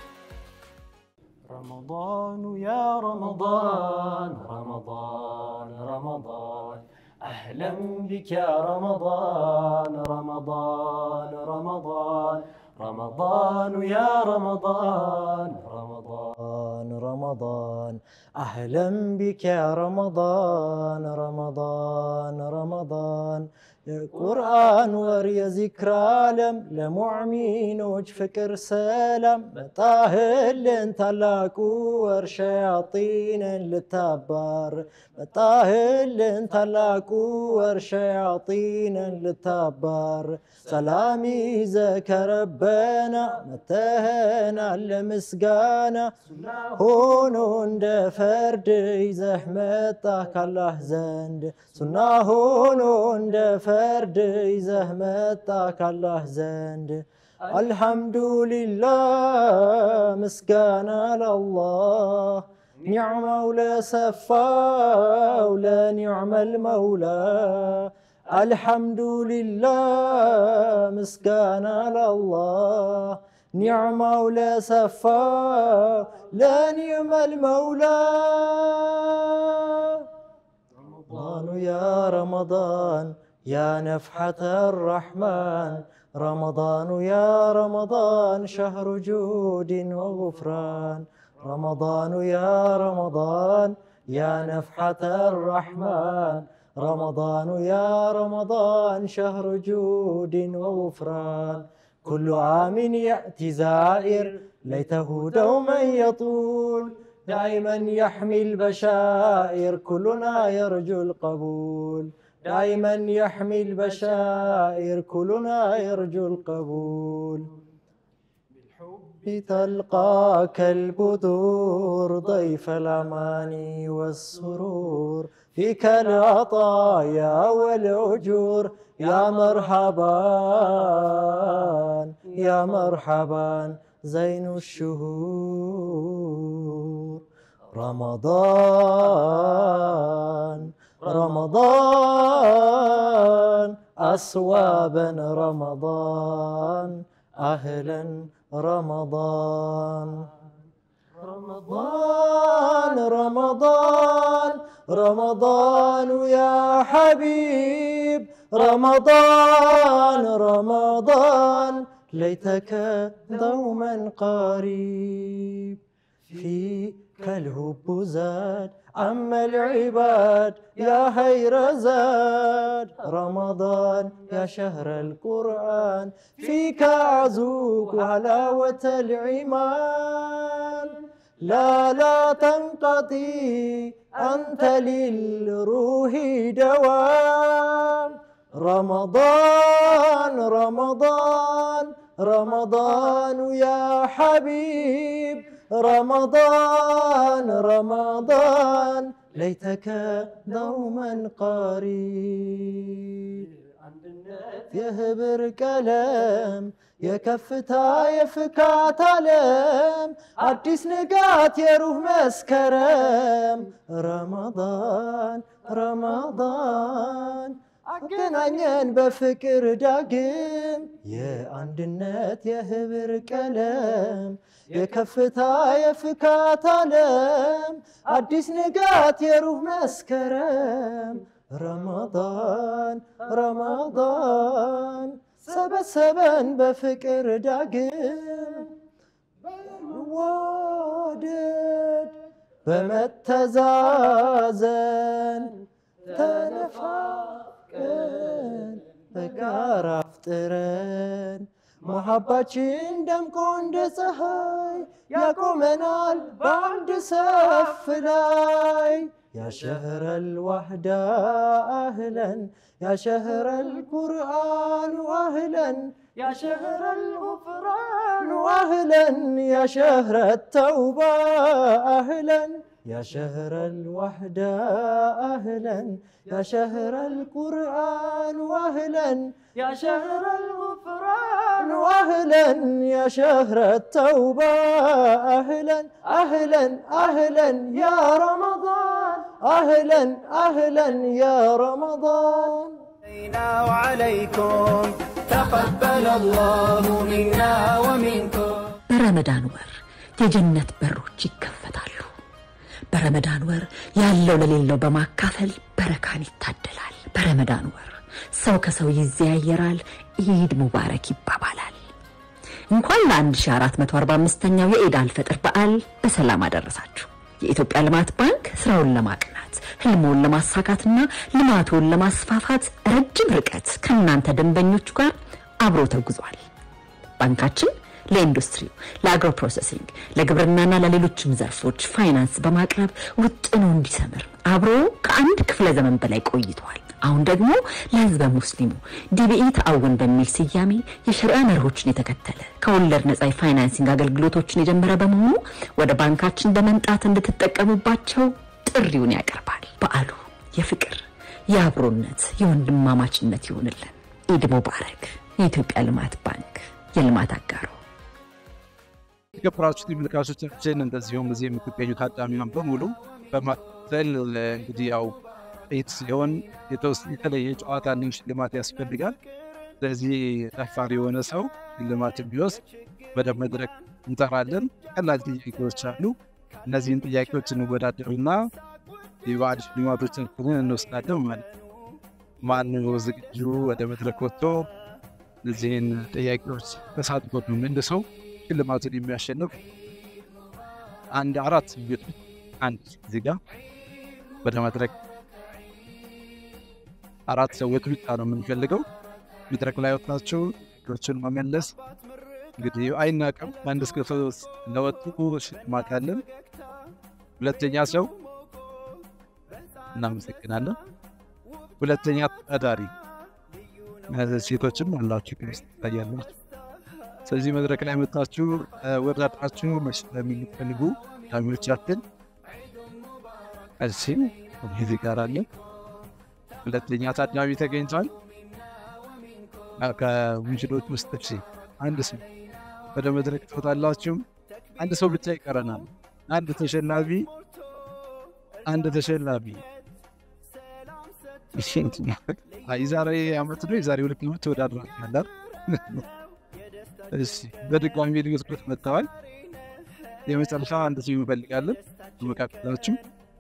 رمضان يا رمضان رمضان رمضان أهلا بك يا رمضان رمضان رمضان رمضان يا رمضان رمضان رمضان أهلا بك يا رمضان رمضان رمضان የቁርአን ወር የዚክር ዓለም ለሙዕሚኖች ፍቅር ሰላም መጣህልን ታላቁ ወር ሸያጢንን ልታባር መጣህልን ታላቁ ወር ሸያጢንን ልታባር ሰላም ይዘህ ከረበና መተህናል ለምስጋና ሆኖ እንደ ፈርድ ይዘህ መጣህ ካላህ ዘንድ ሱና ሆኖ እንደ ፈርድ ይዘህ መጣ ካላህ ዘንድ አልሐምዱሊላህ ምስጋና ለአላህ ኒዕማው ለሰፋው ለኒዕመል መውላ አልሐምዱሊላህ ምስጋና ለአላህ ኒዕማው ለሰፋው ለኒዕመል መውላ رمضان يا رمضان يا نفحة الرحمن رمضان يا رمضان شهر جود وغفران رمضان يا رمضان يا نفحة الرحمن رمضان يا رمضان شهر جود وغفران كل عام يأتي زائر ليته دوما يطول دائما يحمي البشائر كلنا يرجو القبول دائما يحمي البشائر كلنا يرجو القبول بالحب تلقاك البذور ضيف الأماني والسرور فيك العطايا والأجور يا مرحبا يا مرحبا زين الشهور رمضان رمضان أصوابا رمضان أهلا رمضان رمضان رمضان رمضان يا حبيب رمضان رمضان ليتك دوما قريب فيك كالهب زاد أما العباد يا خير زاد رمضان يا شهر القرآن فيك أعزوك حلاوة العمان لا لا تنقضي أنت للروح دوام رمضان رمضان رمضان يا حبيب رمضان رمضان ليتك دوما قريب የህብር ቀለም የከፍታ የፍካት ዓለም አዲስ ንጋት የሩህ መስከረም ረመዳን ረመዳን አገናኘን በፍቅር ዳግም የአንድነት የህብር ቀለም የከፍታ የፍካት ዓለም አዲስ ንጋት የሩህ መስከረም ረመዳን ረመዳን ሰበሰበን በፍቅር ዳግም በመዋደድ በመተዛዘን ተነፋቀን በጋራ አፍጥረን መሐባችን ደምቆ እንደ ፀሐይ ያቆመናል በአንድ ሰፍ ላይ يا شهر الوحدة أهلا يا شهر القرآن أهلا يا شهر الغفران أهلا يا شهر التوبة أهلا يا شهر الوحدة أهلا يا شهر القرآن أهلا يا شهر الغفران أهلا يا شهر التوبة أهلا أهلا أهلا يا رمضان أهلا أهلا يا رمضان علينا وعليكم تقبل الله منا ومنكم በረመዳን ወር የጀነት በሮች ይከፈታሉ። በረመዳን ወር ያለው ለሌለው በማካፈል በረካን ይታደላል። በረመዳን ወር ሰው ከሰው ይዘያየራል፣ ኢድ ሙባረክ ይባባላል። እንኳን ለ1445ኛው የኢድ አልፈጥር በዓል በሰላም አደረሳችሁ። የኢትዮጵያ ልማት ባንክ ስራውን ለማቅናት ህልሞን ለማሳካትና ልማቱን ለማስፋፋት ረጅም ርቀት ከእናንተ ደንበኞቹ ጋር አብሮ ተጉዟል። ባንካችን ለኢንዱስትሪው፣ ለአግሮ ፕሮሰሲንግ፣ ለግብርናና ለሌሎችም ዘርፎች ፋይናንስ በማቅረብ ውጥኑ እንዲሰምር አብሮ ከአንድ ክፍለ ዘመን በላይ ቆይቷል። አሁን ደግሞ ለህዝበ ሙስሊሙ ዲቢኢ ተአውን በሚል ስያሜ የሸሪዓ መርሆችን የተከተለ ከወለድ ነጻ የፋይናንሲንግ አገልግሎቶችን የጀመረ በመሆኑ ወደ ባንካችን በመምጣት እንድትጠቀሙባቸው ጥሪውን ያቀርባል። በዓሉ የፍቅር፣ የአብሮነት፣ የወንድማማችነት ይሆንልን። ኢድ ሙባረክ። የኢትዮጵያ ልማት ባንክ የልማት አጋሮ የተከበራችሁ ተመልካቾቻችን እንደዚሁም እዚህ የምትገኙ ታዳሚያን በሙሉ በማከል እንግዲህ ያው ኢድ ሲሆን የተለየ ጨዋታና ሽልማት ያስፈልጋል። ስለዚህ ጠፋሪ የሆነ ሰው ሽልማት ቢወስድ ወደ መድረክ እንጠራለን። ቀላል ጥያቄዎች አሉ። እነዚህን ጥያቄዎች እንወዳደርና የበዓል ሽልማቶቻችንን እንወስዳለን ማለት ነው። ማነው ዝግጁ ወደ መድረክ ወጥቶ እነዚህን ጥያቄዎች ተሳትፎ ነው መልሰው ሽልማቱን የሚያሸንፍ አንድ አራት ቤት አንድ እዚህ ጋር ወደ መድረክ አራት ሰዎች ብቻ ነው የምንፈልገው። መድረክ ላይ ወጥታችሁ ችን መመለስ እንግዲህ አይናቅም። አንድ እስከ ሶስት ለወጡ ሽልማት አለን። ሁለተኛ ሰው እናመሰግናለን። ሁለተኛ ተዳሪ ሴቶችም አላችሁ ውስጥ ይታያላችሁ። ስለዚህ መድረክ ላይ መጣችሁ ወዳድራችሁ መሸለም የሚፈልጉ ታሚዎቻችን እዚህ እዚህ ጋር አለ። ሁለተኛ ታዳሚ ተገኝቷል። ከሙንሽዶች ውስጥ እሺ፣ አንድ ሰው ወደ መድረክ ትወጣላችሁ። አንድ ሰው ብቻ ይቀረናል። አንድ ተሸላሚ አንድ ተሸላሚ የዛሬ ዓመት ነው የዛሬ ሁለት ዓመት ተወዳድራችኋል። እሺ በድጋሚ ልዩስበት መጥተዋል። የመጨረሻ አንድ ሰው እንፈልጋለን። መካከላችሁ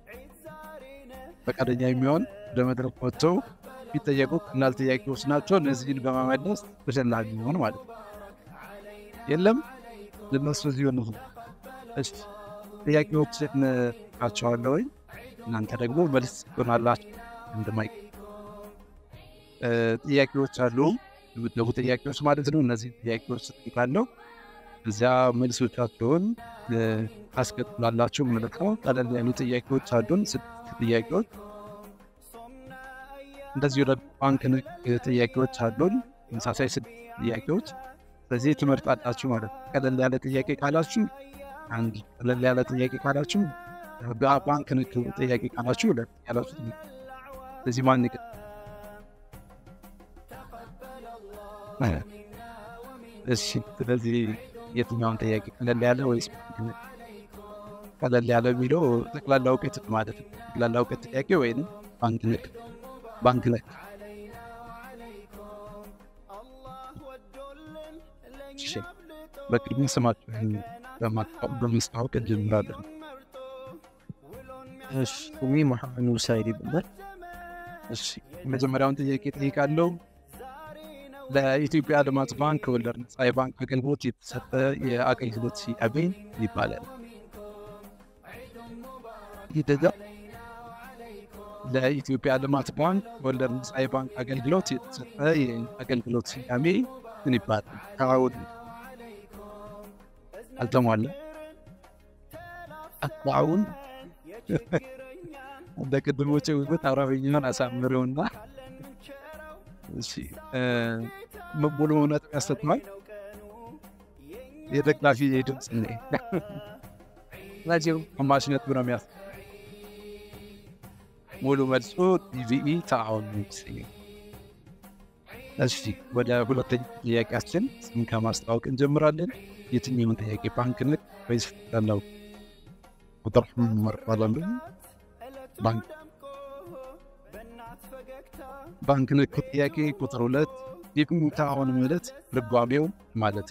ፈቃደኛ የሚሆን ወደ መድረክ ወጥተው የሚጠየቁ ቀላል ጥያቄዎች ናቸው። እነዚህን በመመለስ ተሸላሚ የሚሆን ማለት ነው። የለም ልነሱ እዚሁ ነው። እሺ ጥያቄዎችን ካቸዋለሁ ወይ እናንተ ደግሞ መልስ ትሆናላችሁ። እንደማይ ጥያቄዎች አሉ የሚደቡ ጥያቄዎች ማለት ነው። እነዚህ ጥያቄዎች ትጠይቃለሁ። እዚያ መልሶቻቸውን ታስቀጥላላችሁ ማለት ነው። ቀለል ያሉ ጥያቄዎች አሉን፣ ስድስት ጥያቄዎች። እንደዚሁ ደግሞ ባንክ ነክ ጥያቄዎች አሉን፣ ተመሳሳይ ስድስት ጥያቄዎች። ስለዚህ ትመርጣላችሁ ማለት ነው። ቀለል ያለ ጥያቄ ካላችሁ አንድ፣ ቀለል ያለ ጥያቄ ካላችሁ ባንክ ነክ ጥያቄ ካላችሁ ሁለት ያላችሁ። ስለዚህ ማን ይቀ እሺ ስለዚህ የትኛውን ጥያቄ ቀለል ያለ ወይስ ቀለል ያለ የሚለው ጠቅላላ እውቀት ማለት ነው። ጠቅላላ እውቀት ጥያቄ ወይም ባንክ ነክ ባንክ ነክ። እሺ በቅድሚያ ስማችሁን በማስታወቅ እንጀምራለን። እሺ ስሜ መሐመድ ኑር ሳይድ ይባላል። እሺ የመጀመሪያውን ጥያቄ ጠይቃለሁ። ለኢትዮጵያ ልማት ባንክ ወለድ ነጻ የባንክ አገልግሎት የተሰጠ የአገልግሎት ስያሜ ይባላል። ይደጋ ለኢትዮጵያ ልማት ባንክ ወለድ ነጻ የባንክ አገልግሎት የተሰጠ የአገልግሎት ስያሜ ምን ይባላል? ከአሁን አልተሟላ አሁን እንደ ቅድሞች ውበት አረብኛውን አሳምረውና እሺ ሙሉ እውነት ያሰጥማል። የደጋፊ ድምፅ ነ ናቸው ግማሽነት ብሎ የሚያስ ሙሉ መልሶ ቲቪኢ ተአሁን እሺ ወደ ሁለተኛ ጥያቄያችን ስም ከማስታወቅ እንጀምራለን። የትኛውን ጥያቄ ባንክ ነክ ወይስ ላለው ቁጥር መርባላሉ ባንክ ባንክ ነክ ጥያቄ ቁጥር ሁለት የቁሙታ አሁን ማለት ልጓሜው ማለት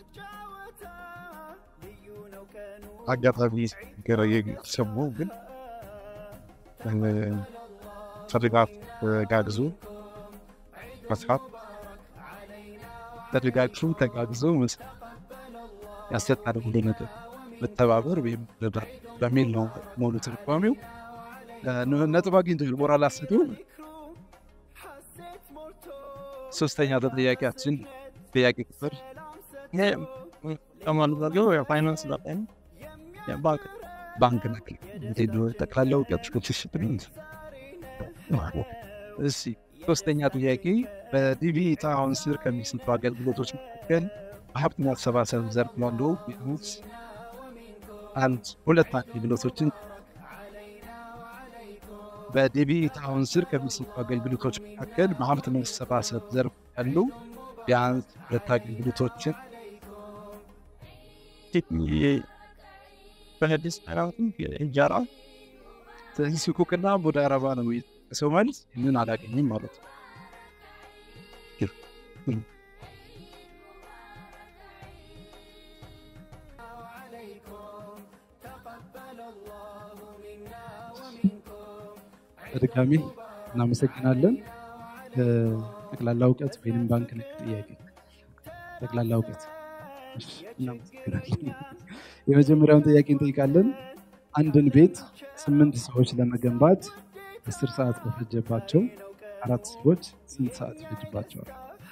አጋጣሚ ሰሙ ግን ተድጋፍ ጋግዞ መስራት ተደጋግፉ ተጋግዞ ያሰጣል ሁሉ ነገር መተባበር ወይም በሚል ነው ሙሉ ትርጓሜው። ነጥብ አግኝቶ ሞራል አስቶ ሶስተኛ ጥያቄያችን ጥያቄ ቁጥር ከማድረገው የፋይናንስ ዳታ ባንክ ባንክ ነክ ጠቅላላ እውቀት እሺ ሶስተኛ ጥያቄ በዲቪ ታውን ስር ከሚሰጡ አገልግሎቶች መካከል በሀብት ማሰባሰብ ዘርፍ ያሉ ቢያንስ አንድ ሁለት አገልግሎቶችን በዲቪ ታውን ስር ከሚሰጡ አገልግሎቶች መካከል በሀብት ማሰባሰብ ዘርፍ ያሉ ቢያንስ ሁለት አገልግሎቶችን በሀዲስ ሃይማኖትም እንጀራ ስለዚህ ስኩክና ሙዳረባ ነው ሰው መልስ ይህንን አላገኝም ማለት ነው። በድጋሚ እናመሰግናለን። ጠቅላላ እውቀት ወይም ባንክ ነክ ጥያቄ ጠቅላላ እውቀት እናመሰግናለን። የመጀመሪያውን ጥያቄ እንጠይቃለን። አንድን ቤት ስምንት ሰዎች ለመገንባት አስር ሰዓት ከፈጀባቸው አራት ሰዎች ስንት ሰዓት ይፈጅባቸዋል?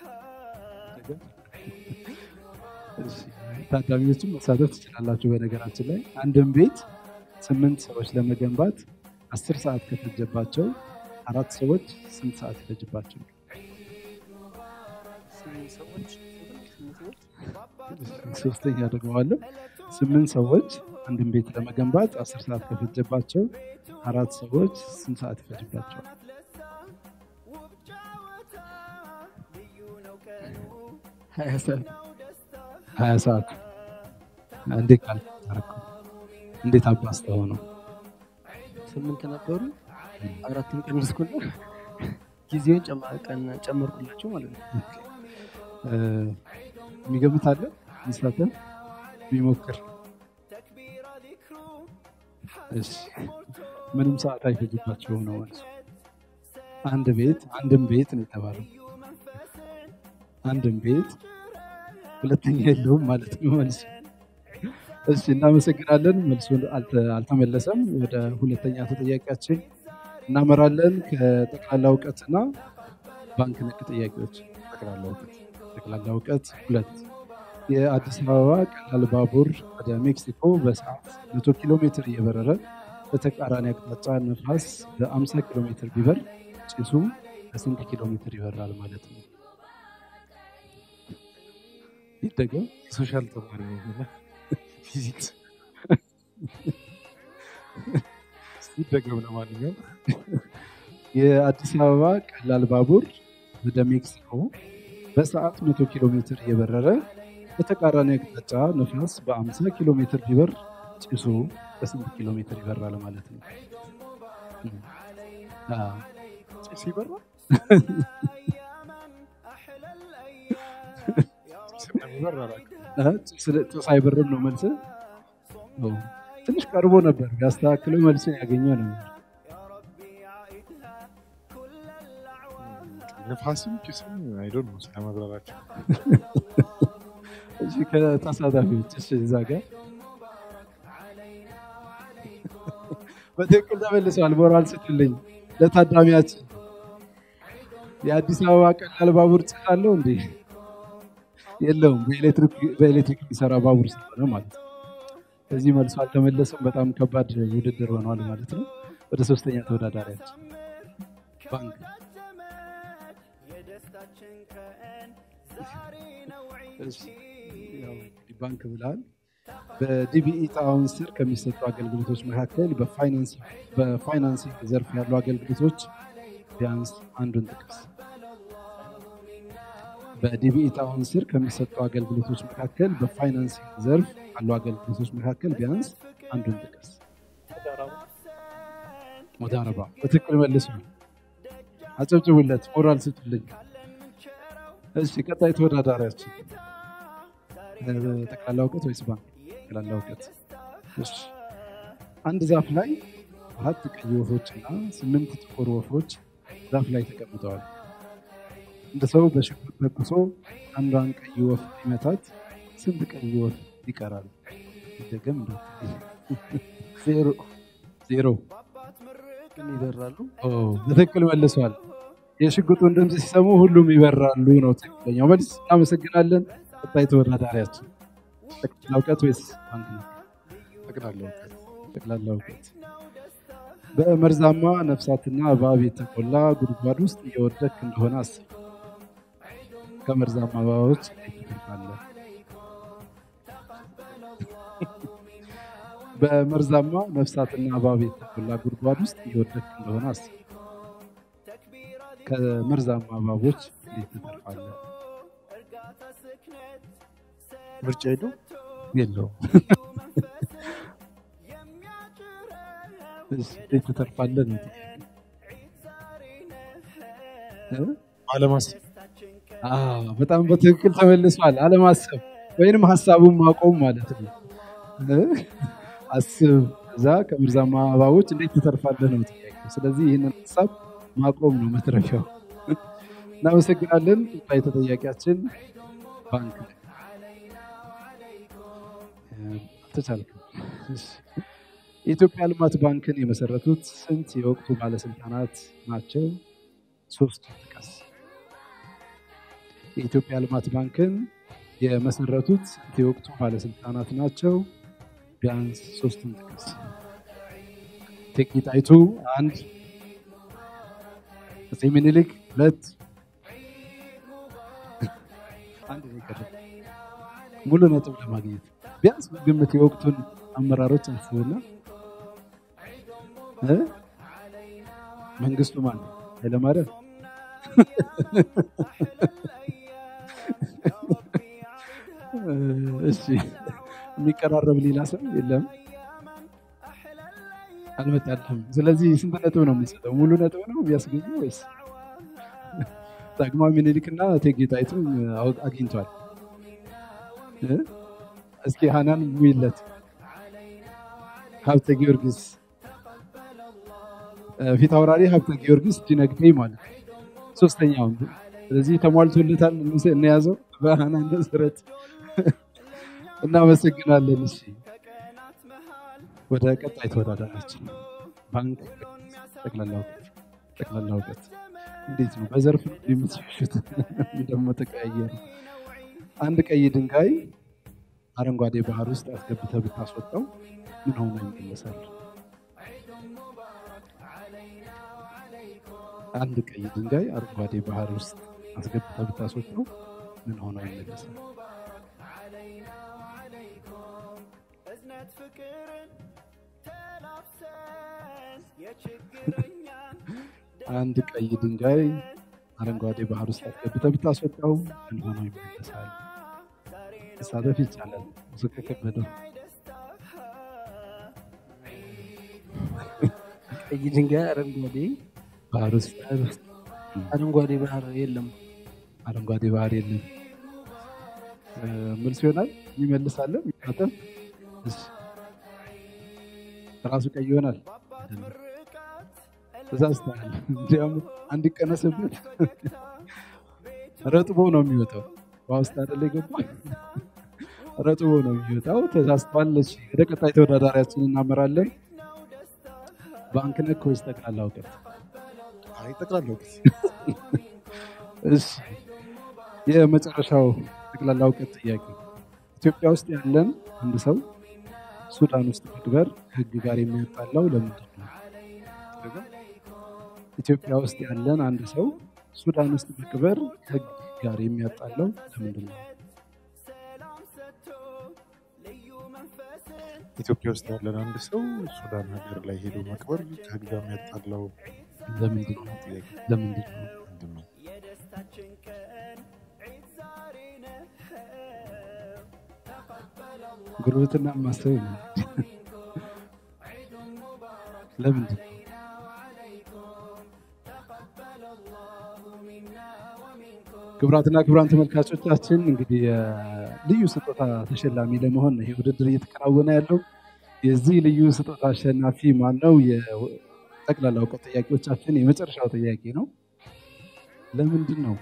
ታዳሚዎችም መሳተፍ ትችላላችሁ። በነገራችን ላይ አንድን ቤት ስምንት ሰዎች ለመገንባት አስር ሰዓት ከፈጀባቸው አራት ሰዎች ስንት ሰዓት ይፈጅባቸው? ሶስተኛ ደግመዋለሁ። ስምንት ሰዎች አንድን ቤት ለመገንባት አስር ሰዓት ከፈጀባቸው አራት ሰዎች ስንት ሰዓት ይፈጅባቸዋል? ሀያ ሰዓት እንዴት ቃል ታረከው? እንዴት አባስተው ነው? ስምንት ነበሩ፣ አራቱን ቀነስኩና ጊዜውን ጨመርኩላቸው ማለት ነው። የሚገምት አለ ሚሳተፍ ቢሞክር እሺ ምንም ሰዓት አይፈጅባቸውም ነው ማለት አንድ ቤት አንድም ቤት ነው የተባለው አንድም ቤት ሁለተኛ የለውም ማለት ነው መልሱ እሺ እናመሰግናለን። መልሱን አልተ- አልተመለሰም። ወደ ሁለተኛ ተጠያቂያችን እናመራለን። ከጠቅላላ እውቀትና ባንክ ነክ ጥያቄዎች ጠቅላላ እውቀት ጠቅላላ እውቀት ሁለት የአዲስ አበባ ቀላል ባቡር ወደ ሜክሲኮ በሰዓት 100 ኪሎ ሜትር እየበረረ በተቃራኒ አቅጣጫ ነፋስ በ50 ኪሎ ሜትር ቢበር ጭሱ በስንት ኪሎ ሜትር ይበራል ማለት ነው? ይደገም። ሶሻል ተማሪ ነው ፊዚክስ ይደገም። ለማንኛውም የአዲስ አበባ ቀላል ባቡር ወደ ሜክሲኮ በሰዓት 100 ኪሎ ሜትር እየበረረ በተቃራኒ አቅጣጫ ነፋስ በ50 ኪሎ ሜትር ቢበር ጭሱ በስንት ኪሎ ሜትር ይበራል ማለት ነው? አዎ። ጭስ ይበራል? ጭስ እንደሚበር አላውቅም። እ? ጭስ- ጭስ አይበርም ነው መልስ? ትንሽ ቀርቦ ነበር። ቢያስተካክለው መልስን ያገኘ ነው። ንፋስም ጭስም አይዶን ነው ስለመብረራቸው እሺ ከተሳታፊዎች እሺ፣ እዛ ጋር በትክክል ተመልሰዋል። ሞራል ስጥልኝ ለታዳሚያችን። የአዲስ አበባ ቀላል ባቡር ጭስ አለው እንዴ? የለውም። በኤሌክትሪክ በኤሌክትሪክ የሚሰራ ባቡር ስለሆነ ማለት ነው። ከዚህ መልሶ አልተመለሰም። በጣም ከባድ ውድድር ሆኗል ማለት ነው። ወደ ሶስተኛ ተወዳዳሪያችን ባንክ እሺ፣ ያው እንግዲህ ባንክ ብለሃል። በዲቢኢ ጣዕም ስር ከሚሰጡ አገልግሎቶች መካከል በፋይናንስ- በፋይናንሲንግ ዘርፍ ያሉ አገልግሎቶች ቢያንስ አንዱን ጥቀስ። በዲቢኢ ጣዕም ስር ከሚሰጡ አገልግሎቶች መካከል በፋይናንሲንግ ዘርፍ ካሉ አገልግሎቶች መካከል ቢያንስ አንዱን ጥቀስ። ሙዳረባ በትክክል መልሱ። አጨብጭቡለት፣ ሞራል ስጡልኝ። እሺ ቀጣይ ተወዳዳሪያችን እ፣ ጠቅላላ እውቀት ወይስ ባንክ? ጠቅላላ እውቀት። እሺ አንድ ዛፍ ላይ አራት ቀይ ወፎች እና ስምንት ጥቁር ወፎች ዛፍ ላይ ተቀምጠዋል። እንደ ሰው በሽጉጥ ተኩሶ አንዷን ቀይ ወፍ ሊመታት ስንት ቀይ ወፍ ይቀራል? ይደገም እንደ ዜሮ ዜሮ ግን ይበራሉ። ኦ፣ በትክክል መልሷል። የሽጉጡን ድምፅ ሲሰሙ ሁሉም ይበራሉ ነው ትክክለኛው መልስ። እናመሰግናለን። ቀጣይ ተወዳዳሪያችን ጠቅላላ እውቀት ወይስ ባንክ ነው? ጠቅላላ እውቀት። ጠቅላላ እውቀት። በመርዛማ ነፍሳትና እባብ የተሞላ ጉድጓድ ውስጥ እየወደክ እንደሆነ አስብ። ከመርዛማ እባቦች እንዴት ትተርፋለህ? በመርዛማ ነፍሳትና እባብ የተሞላ ጉድጓድ ውስጥ እየወደክ እንደሆነ አስብ። ከመርዛማ እባቦች እንዴት ትተርፋለህ? ምርጫ ሄዶ የለውም። እሺ፣ እንዴት ትተርፋለህ ነው እ? አለማሰብ አዎ፣ በጣም በትክክል ተመልሷል። አለማሰብ ወይንም ሀሳቡን ማቆም ማለት ነው። እ? አስብ፣ እዛ ከመርዛማ እባቦች እንዴት ትተርፋለህ ነው ጥያቄው። ስለዚህ ይህንን ሀሳብ ማቆም ነው መትረፊያው። እናመሰግናለን። ቀጣይ ተጠያቂያችን ባንክ ነው። እ፣ አልተቻልክም። እሺ። የኢትዮጵያ ልማት ባንክን የመሰረቱት ስንት የወቅቱ ባለስልጣናት ናቸው? ሶስት ጥቀስ። የኢትዮጵያ ልማት ባንክን የመሰረቱት ስንት የወቅቱ ባለስልጣናት ናቸው? ቢያንስ ሶስቱን ጥቀስ። እቴጌ ጣይቱ አንድ፣ አፄ ምኒልክ ሁለት፣ አንድ ነው የቀረው። ሙሉ ነጥብ ለማግኘት ቢያንስ በግምት የወቅቱን አመራሮች አስቡና እ? መንግስቱ ማን ነው? ኃይለማርያም እሺ የሚቀራረብ ሌላ ሰው የለም አልመጣልህም ስለዚህ ስንት ነጥብ ነው የምንሰጠው ሙሉ ነጥብ ነው የሚያስገኘው ወይስ ዳግማዊ ምኒልክና እቴጌ ጣይቱ አው- አግኝቷል እ? እስኪ ሀናን ሙይለት ሀብተ ጊዮርጊስ እ፣ ፊት አውራሪ ሀብተ ጊዮርጊስ ዲነግዴ ማለት ነው። ሶስተኛውን ስለዚህ ተሟልቶለታል እንያዘው በሀናን መሰረት እናመሰግናለን እሺ ወደ ቀጣይ ተወዳዳሪያችን ባንክ ጠቅላላ እውቀት ጠቅላላ እውቀት እንዴት ነው? በዘርፍ ነው የምትሸሹት? ደግሞ ተቀያየሩ። አንድ ቀይ ድንጋይ አረንጓዴ ባህር ውስጥ አስገብተህ ብታስወጣው ምን ሆኖ ይመለሳል? አንድ ቀይ ድንጋይ አረንጓዴ ባህር ውስጥ አስገብተህ ብታስወጣው ምን ሆኖ ይመለሳል? አንድ ቀይ ድንጋይ አረንጓዴ ባህር ውስጥ አስገብተህ ብታስወጣው ምን ሆኖ ይመለሳል? መሳተፍ ይቻላል። ብዙ ከከበደው ቀይ ድንጋይ አረንጓዴ ባህር ውስጥ አረንጓዴ ባህር የለም። አረንጓዴ ባህር የለም። እ፣ መልስ ይሆናል። የሚመልሳለ የሚሳተፍ እሺ። ራሱ ቀይ ይሆናል። አይደለም። ተሳስተሃል። እንዲያውም አንድ ቀነስበት ረጥቦ ነው የሚወጣው። ውሃ ውስጥ አይደለ የገባው ረጥቦ ነው የሚወጣው። ተሳስተዋል። እሺ፣ ወደ ቀጣይ ተወዳዳሪያችን እናመራለን። ባንክ ነክ ወይስ ጠቅላላ እውቀት? አይ ጠቅላላ እውቀት። እሺ፣ የመጨረሻው ጠቅላላ እውቀት ጥያቄ ኢትዮጵያ ውስጥ ያለን አንድ ሰው ሱዳን ውስጥ መቅበር ከህግ ጋር የሚያጣላው ለምንድን ነው? ኢትዮጵያ ውስጥ ያለን አንድ ሰው ሱዳን ውስጥ መቅበር ከህግ ጋር የሚያጣላው ለምንድን ነው? ኢትዮጵያ ውስጥ ያለን አንድ ሰው ሱዳን ሀገር ላይ ሄዶ መቅበር ከህግ ጋር የሚያጣላው ለምንድን ነው? ለምንድን ነው? ምንድን ነው? ጉርብትና ማሰብ ነው። ለምንድን ነው? ክቡራትና ክቡራን ተመልካቾቻችን እንግዲህ የልዩ ስጦታ ተሸላሚ ለመሆን ይሄ ውድድር እየተከናወነ ያለው የዚህ ልዩ ስጦታ አሸናፊ ማን ነው? የጠቅላላ እውቀት ጥያቄዎቻችን የመጨረሻው ጥያቄ ነው። ለምንድን ነው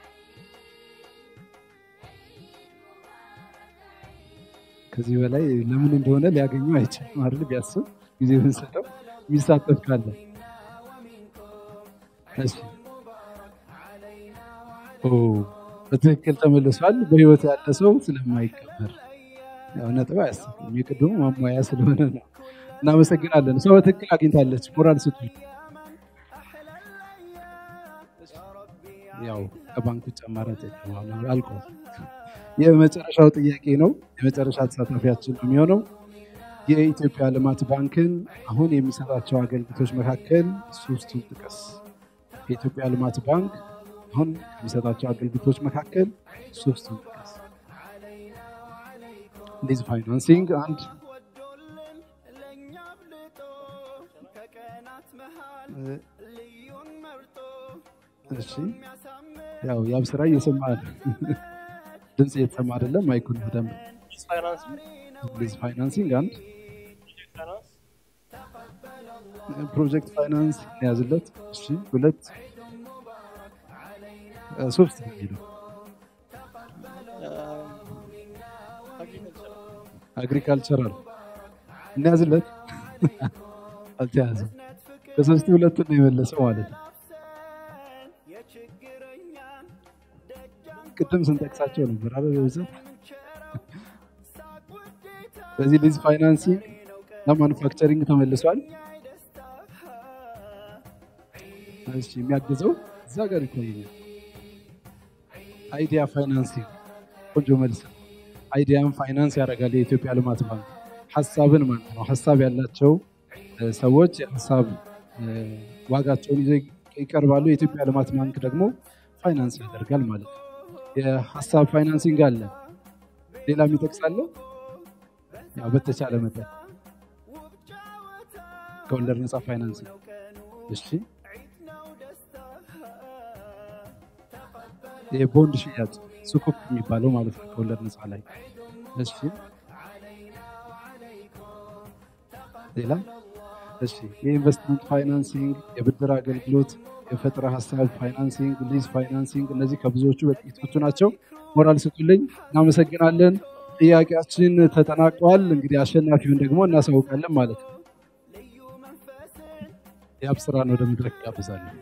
ከዚህ በላይ ለምን እንደሆነ ሊያገኘው አይችልም አይደል? ቢያስብ ጊዜ ብንሰጠው የሚሳተፍ ካለ እሺ። ኦ በትክክል ተመልሷል። በህይወት ያለ ሰው ስለማይቀበር ያው ነጥብ አያስብም። የቅድሙ ማሟያ ስለሆነ ነው። እናመሰግናለን። ሰው በትክክል አግኝታለች። ሞራል ስጡ። ያው ከባንክ ውጭ አማራጭ የለም። አልቋል። የመጨረሻው ጥያቄ ነው። የመጨረሻ ተሳታፊያችን ነው የሚሆነው የኢትዮጵያ ልማት ባንክን አሁን የሚሰጣቸው አገልግሎቶች መካከል ሶስቱን ጥቀስ። የኢትዮጵያ ልማት ባንክ አሁን ከሚሰጣቸው አገልግሎቶች መካከል ሶስቱን ጥቀስ። ሊዝ ፋይናንሲንግ አንድ፣ እሺ ያው ያብ ስራ እየሰማ ነው። ድምፅ እየተሰማ አይደለም። ማይኩን በደንብ ሊዝ ፋይናንሲንግ አንድ፣ ፕሮጀክት ፋይናንስ ያዝለት። እሺ ሁለት፣ ሶስት ነው የሚለው አግሪካልቸራል እንያዝለት። አልተያዘም። ከሶስቱ ሁለቱን ነው የመለሰው ማለት ነው። ቅድም ስንጠቅሳቸው ነበር አበ በብዛት በዚህ ሊዝ ፋይናንሲንግ እና ማኑፋክቸሪንግ ተመልሷል። እሺ የሚያግዘው እዛ ጋር ይታየኛል። አይዲያ ፋይናንሲንግ ቆንጆ መልስ ነው። አይዲያን ፋይናንስ ያደርጋል የኢትዮጵያ ልማት ባንክ ሀሳብን ማለት ነው። ሀሳብ ያላቸው ሰዎች የሀሳብ ዋጋቸውን ይዘው ይቀርባሉ። የኢትዮጵያ ልማት ባንክ ደግሞ ፋይናንስ ያደርጋል ማለት ነው። የሀሳብ ፋይናንሲንግ አለ። ሌላ የሚጠቅሳለ ያው በተቻለ መጠን ከወለድ ነፃ ፋይናንሲንግ እሺ። የቦንድ ሽያጭ ሱኩክ የሚባለው ማለት ነው ከወለድ ነፃ ላይ እሺ። ሌላ እሺ፣ የኢንቨስትመንት ፋይናንሲንግ፣ የብድር አገልግሎት፣ የፈጠራ ሀሳብ ፋይናንሲንግ፣ ሊዝ ፋይናንሲንግ፣ እነዚህ ከብዙዎቹ በጥቂቶቹ ናቸው። ሞራል ስጡልኝ። እናመሰግናለን። ጥያቄያችን ተጠናቋል። እንግዲህ አሸናፊውን ደግሞ እናሳውቃለን ማለት ነው። የአብስራን ወደ መድረክ ጋብዛለሁ።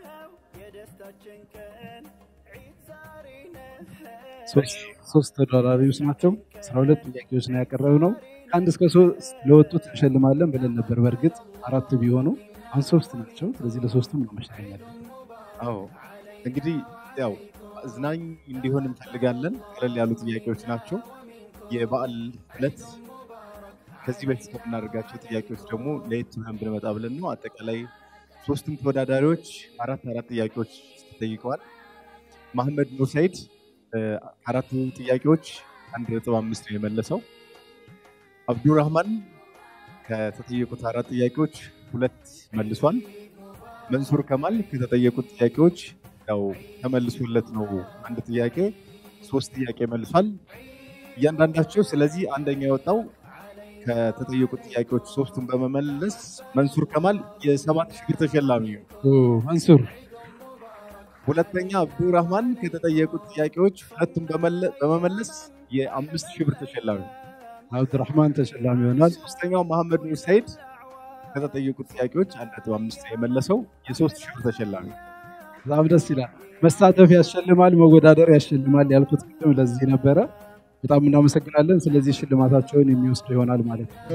ሶስት- ሶስት ተወዳዳሪዎች ናቸው። አስራ ሁለት ጥያቄዎች ነው ያቀረብነው። ከአንድ እስከ ሶስት ለወጡት እንሸልማለን ብለን ነበር። በእርግጥ አራት ቢሆኑ አሁን ሶስት ናቸው። ስለዚህ ለሶስቱም ነው መሸለም ያለብን። አዎ እንግዲህ ያው አዝናኝ እንዲሆን እንፈልጋለን። ቀለል ያሉ ጥያቄዎች ናቸው። የበዓል ዕለት ከዚህ በፊት ከምናደርጋቸው ጥያቄዎች ደግሞ ለየት ብለን ብንመጣ ብለን ነው። አጠቃላይ ሶስቱም ተወዳዳሪዎች አራት አራት ጥያቄዎች ተጠይቀዋል። መሐመድ ኑር ሰይድ እ፣ አራቱ ጥያቄዎች አንድ ነጥብ አምስት ነው የመለሰው። አብዱራህማን ከተጠየቁት አራት ጥያቄዎች ሁለት መልሷል። መንሱር ከማል ከተጠየቁት ጥያቄዎች ያው ተመልሶለት ነው አንድ ጥያቄ ሶስት ጥያቄ መልሷል እያንዳንዳቸው። ስለዚህ አንደኛ የወጣው ከተጠየቁት ጥያቄዎች ሶስቱን በመመለስ መንሱር ከማል የሰባት ሺህ ብር ተሸላሚ ነው። ኦ፣ መንሱር ሁለተኛ አብዱራህማን ከተጠየቁት ጥያቄዎች ሁለቱን በመለ- በመመለስ የአምስት ሺህ ብር ተሸላሚ ነው። አብዱራህማን ተሸላሚ ይሆናል። ሶስተኛው መሐመድ ኑር ሰይድ ከተጠየቁት ጥያቄዎች አንድ ነጥብ አምስት ነው የመለሰው የሶስት ሺህ ብር ተሸላሚ ነው። በጣም ደስ ይላል። መሳተፍ ያሸልማል፣ መወዳደር ያሸልማል ያልኩት ቅድም ለዚህ ነበረ። በጣም እናመሰግናለን። ስለዚህ ሽልማታቸውን የሚወስዱ ይሆናል ማለት ነው።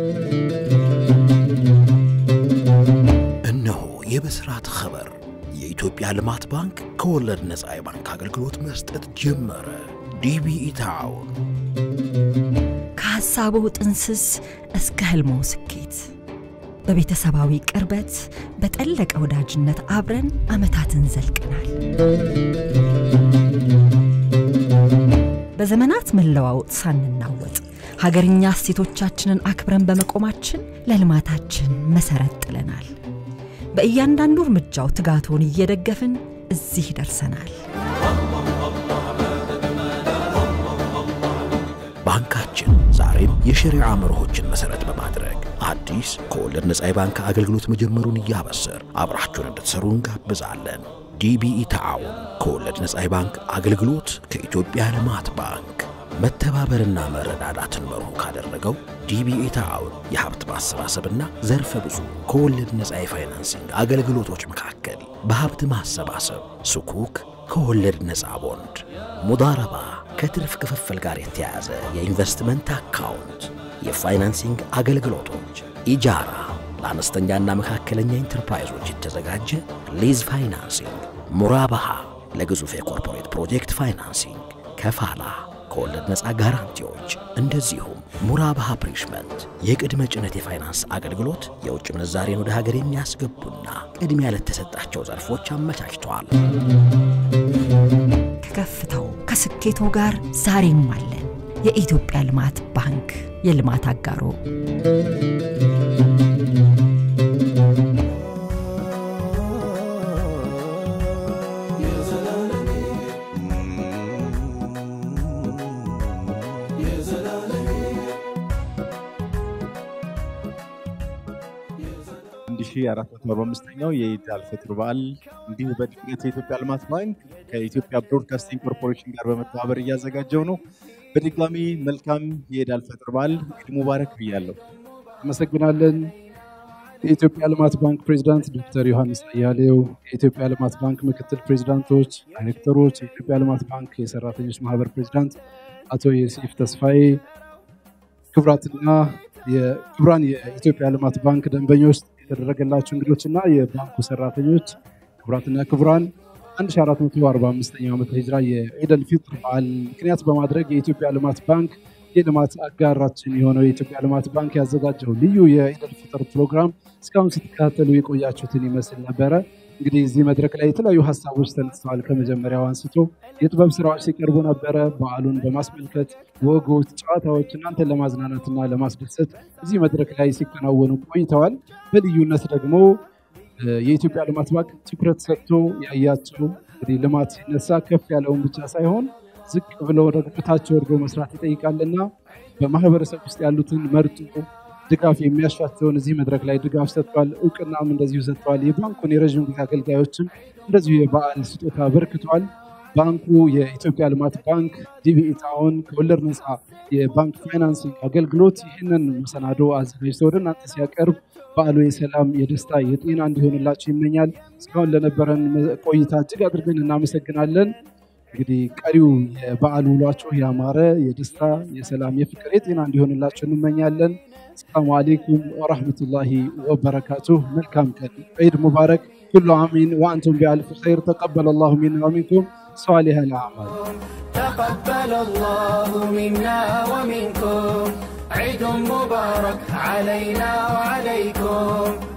እነሆ የብስራት ኸበር የኢትዮጵያ ልማት ባንክ ከወለድ ነፃ የባንክ አገልግሎት መስጠት ጀመረ። ዲቢኢ ተዓውን ከሐሳቡ ጥንስስ እስከ ህልሞ ስኬት በቤተሰባዊ ቅርበት በጠለቀ ወዳጅነት አብረን ዓመታትን ዘልቀናል። በዘመናት መለዋወጥ ሳንናወጥ ሀገርኛ እሴቶቻችንን አክብረን በመቆማችን ለልማታችን መሰረት ጥለናል። በእያንዳንዱ እርምጃው ትጋቶን እየደገፍን እዚህ ደርሰናል። ባንካችን ዛሬም የሸሪዓ መርሆችን መሰረት በማድረግ አዲስ ከወለድ ነፃ የባንክ አገልግሎት መጀመሩን እያበሰር አብራችሁን እንድትሰሩ እንጋብዛለን። ዲቢኢ ተዓውን ከወለድ ነፃ የባንክ አገልግሎት ከኢትዮጵያ ልማት ባንክ መተባበርና መረዳዳትን መርሁ ካደረገው ዲቢኢ ተዓውን የሀብት ማሰባሰብና ዘርፈ ብዙ ከወለድ ነፃ የፋይናንሲንግ አገልግሎቶች መካከል በሀብት ማሰባሰብ ስኩክ ከወለድ ነፃ ቦንድ፣ ሙዳረባ ከትርፍ ክፍፍል ጋር የተያያዘ የኢንቨስትመንት አካውንት፣ የፋይናንሲንግ አገልግሎቶች፣ ኢጃራ ለአነስተኛና መካከለኛ ኢንተርፕራይዞች የተዘጋጀ ሊዝ ፋይናንሲንግ፣ ሙራባሃ ለግዙፍ የኮርፖሬት ፕሮጀክት ፋይናንሲንግ፣ ከፋላ ከወለድ ነፃ ጋራንቲዎች፣ እንደዚሁም ሙራባሃ ፕሪሽመንት የቅድመ ጭነት የፋይናንስ አገልግሎት የውጭ ምንዛሬን ወደ ሀገር የሚያስገቡና ቅድሚያ ለተሰጣቸው ዘርፎች አመቻችተዋል። ከከፍታው ከስኬቶ ጋር ዛሬም አለን። የኢትዮጵያ ልማት ባንክ የልማት አጋሮ አንድ ሺ አራት መቶ አርባ አምስተኛው የኢድ አልፈጥር በዓል እንዲሁ በድንገት የኢትዮጵያ ልማት ባንክ ከኢትዮጵያ ብሮድካስቲንግ ኮርፖሬሽን ጋር በመተባበር እያዘጋጀው ነው። በድጋሚ መልካም የኢድ አልፈጥር በዓል ኢድ ሙባረክ ብያለሁ። አመሰግናለን። የኢትዮጵያ ልማት ባንክ ፕሬዚዳንት ዶክተር ዮሐንስ አያሌው፣ የኢትዮጵያ ልማት ባንክ ምክትል ፕሬዚዳንቶች፣ ዳይሬክተሮች፣ የኢትዮጵያ ልማት ባንክ የሰራተኞች ማህበር ፕሬዚዳንት አቶ ዮሴፍ ተስፋዬ፣ ክቡራትና የክቡራን የኢትዮጵያ ልማት ባንክ ደንበኞች፣ የተደረገላቸው እንግዶችና የባንኩ ሰራተኞች፣ ክቡራትና ክቡራን 1445ኛው ዓመተ ሂጅራ የኢደል ፊጥር በዓል ምክንያት በማድረግ የኢትዮጵያ ልማት ባንክ የልማት አጋራችን የሆነው የኢትዮጵያ ልማት ባንክ ያዘጋጀው ልዩ የኢደል ፊጥር ፕሮግራም እስካሁን ስትከታተሉ የቆያችሁትን ይመስል ነበረ። እንግዲህ እዚህ መድረክ ላይ የተለያዩ ሀሳቦች ተነስተዋል። ከመጀመሪያው አንስቶ የጥበብ ስራዎች ሲቀርቡ ነበረ። በዓሉን በማስመልከት ወጎች፣ ጨዋታዎች እናንተን ለማዝናናትና ለማስደሰት እዚህ መድረክ ላይ ሲከናወኑ ቆይተዋል። በልዩነት ደግሞ የኢትዮጵያ ልማት ባንክ ትኩረት ሰጥቶ ያያቸው እንግዲህ ልማት ሲነሳ ከፍ ያለውን ብቻ ሳይሆን ዝቅ ብለው ደግሞ ታች ወርዶ መስራት ይጠይቃልና በማህበረሰብ ውስጥ ያሉትን መርጦ ድጋፍ የሚያሻቸውን እዚህ መድረክ ላይ ድጋፍ ሰጥቷል። እውቅናም እንደዚሁ ሰጥተዋል። የባንኩን የረዥም ጊዜ አገልጋዮችም እንደዚሁ የበዓል ስጦታ አበርክተዋል። ባንኩ የኢትዮጵያ ልማት ባንክ ዲቢኢ ታውን ከወለድ ነፃ የባንክ ፋይናንሲንግ አገልግሎት ይህንን መሰናዶ አዘጋጅቶ ወደ እናንተ ሲያቀርብ በዓሉ የሰላም የደስታ የጤና እንዲሆንላችሁ ይመኛል። እስካሁን ለነበረን ቆይታ እጅግ አድርገን እናመሰግናለን። እንግዲህ ቀሪው የበዓል ውሏችሁ ያማረ የደስታ የሰላም የፍቅር የጤና እንዲሆንላችሁ እንመኛለን። ሰላሙ አሌይኩም ወረህመቱላሂ ወበረካቱሁ። መልካም ቀን፣ ዒድ ሙባረክ። ኩሉ አሚን ወአንቱም ቢአልፍ ኸይር። ተቀበለ ላሁ ሚና ወሚንኩም صالح الأعمال تقبل الله منا ومنكم عيد مبارك علينا وعليكم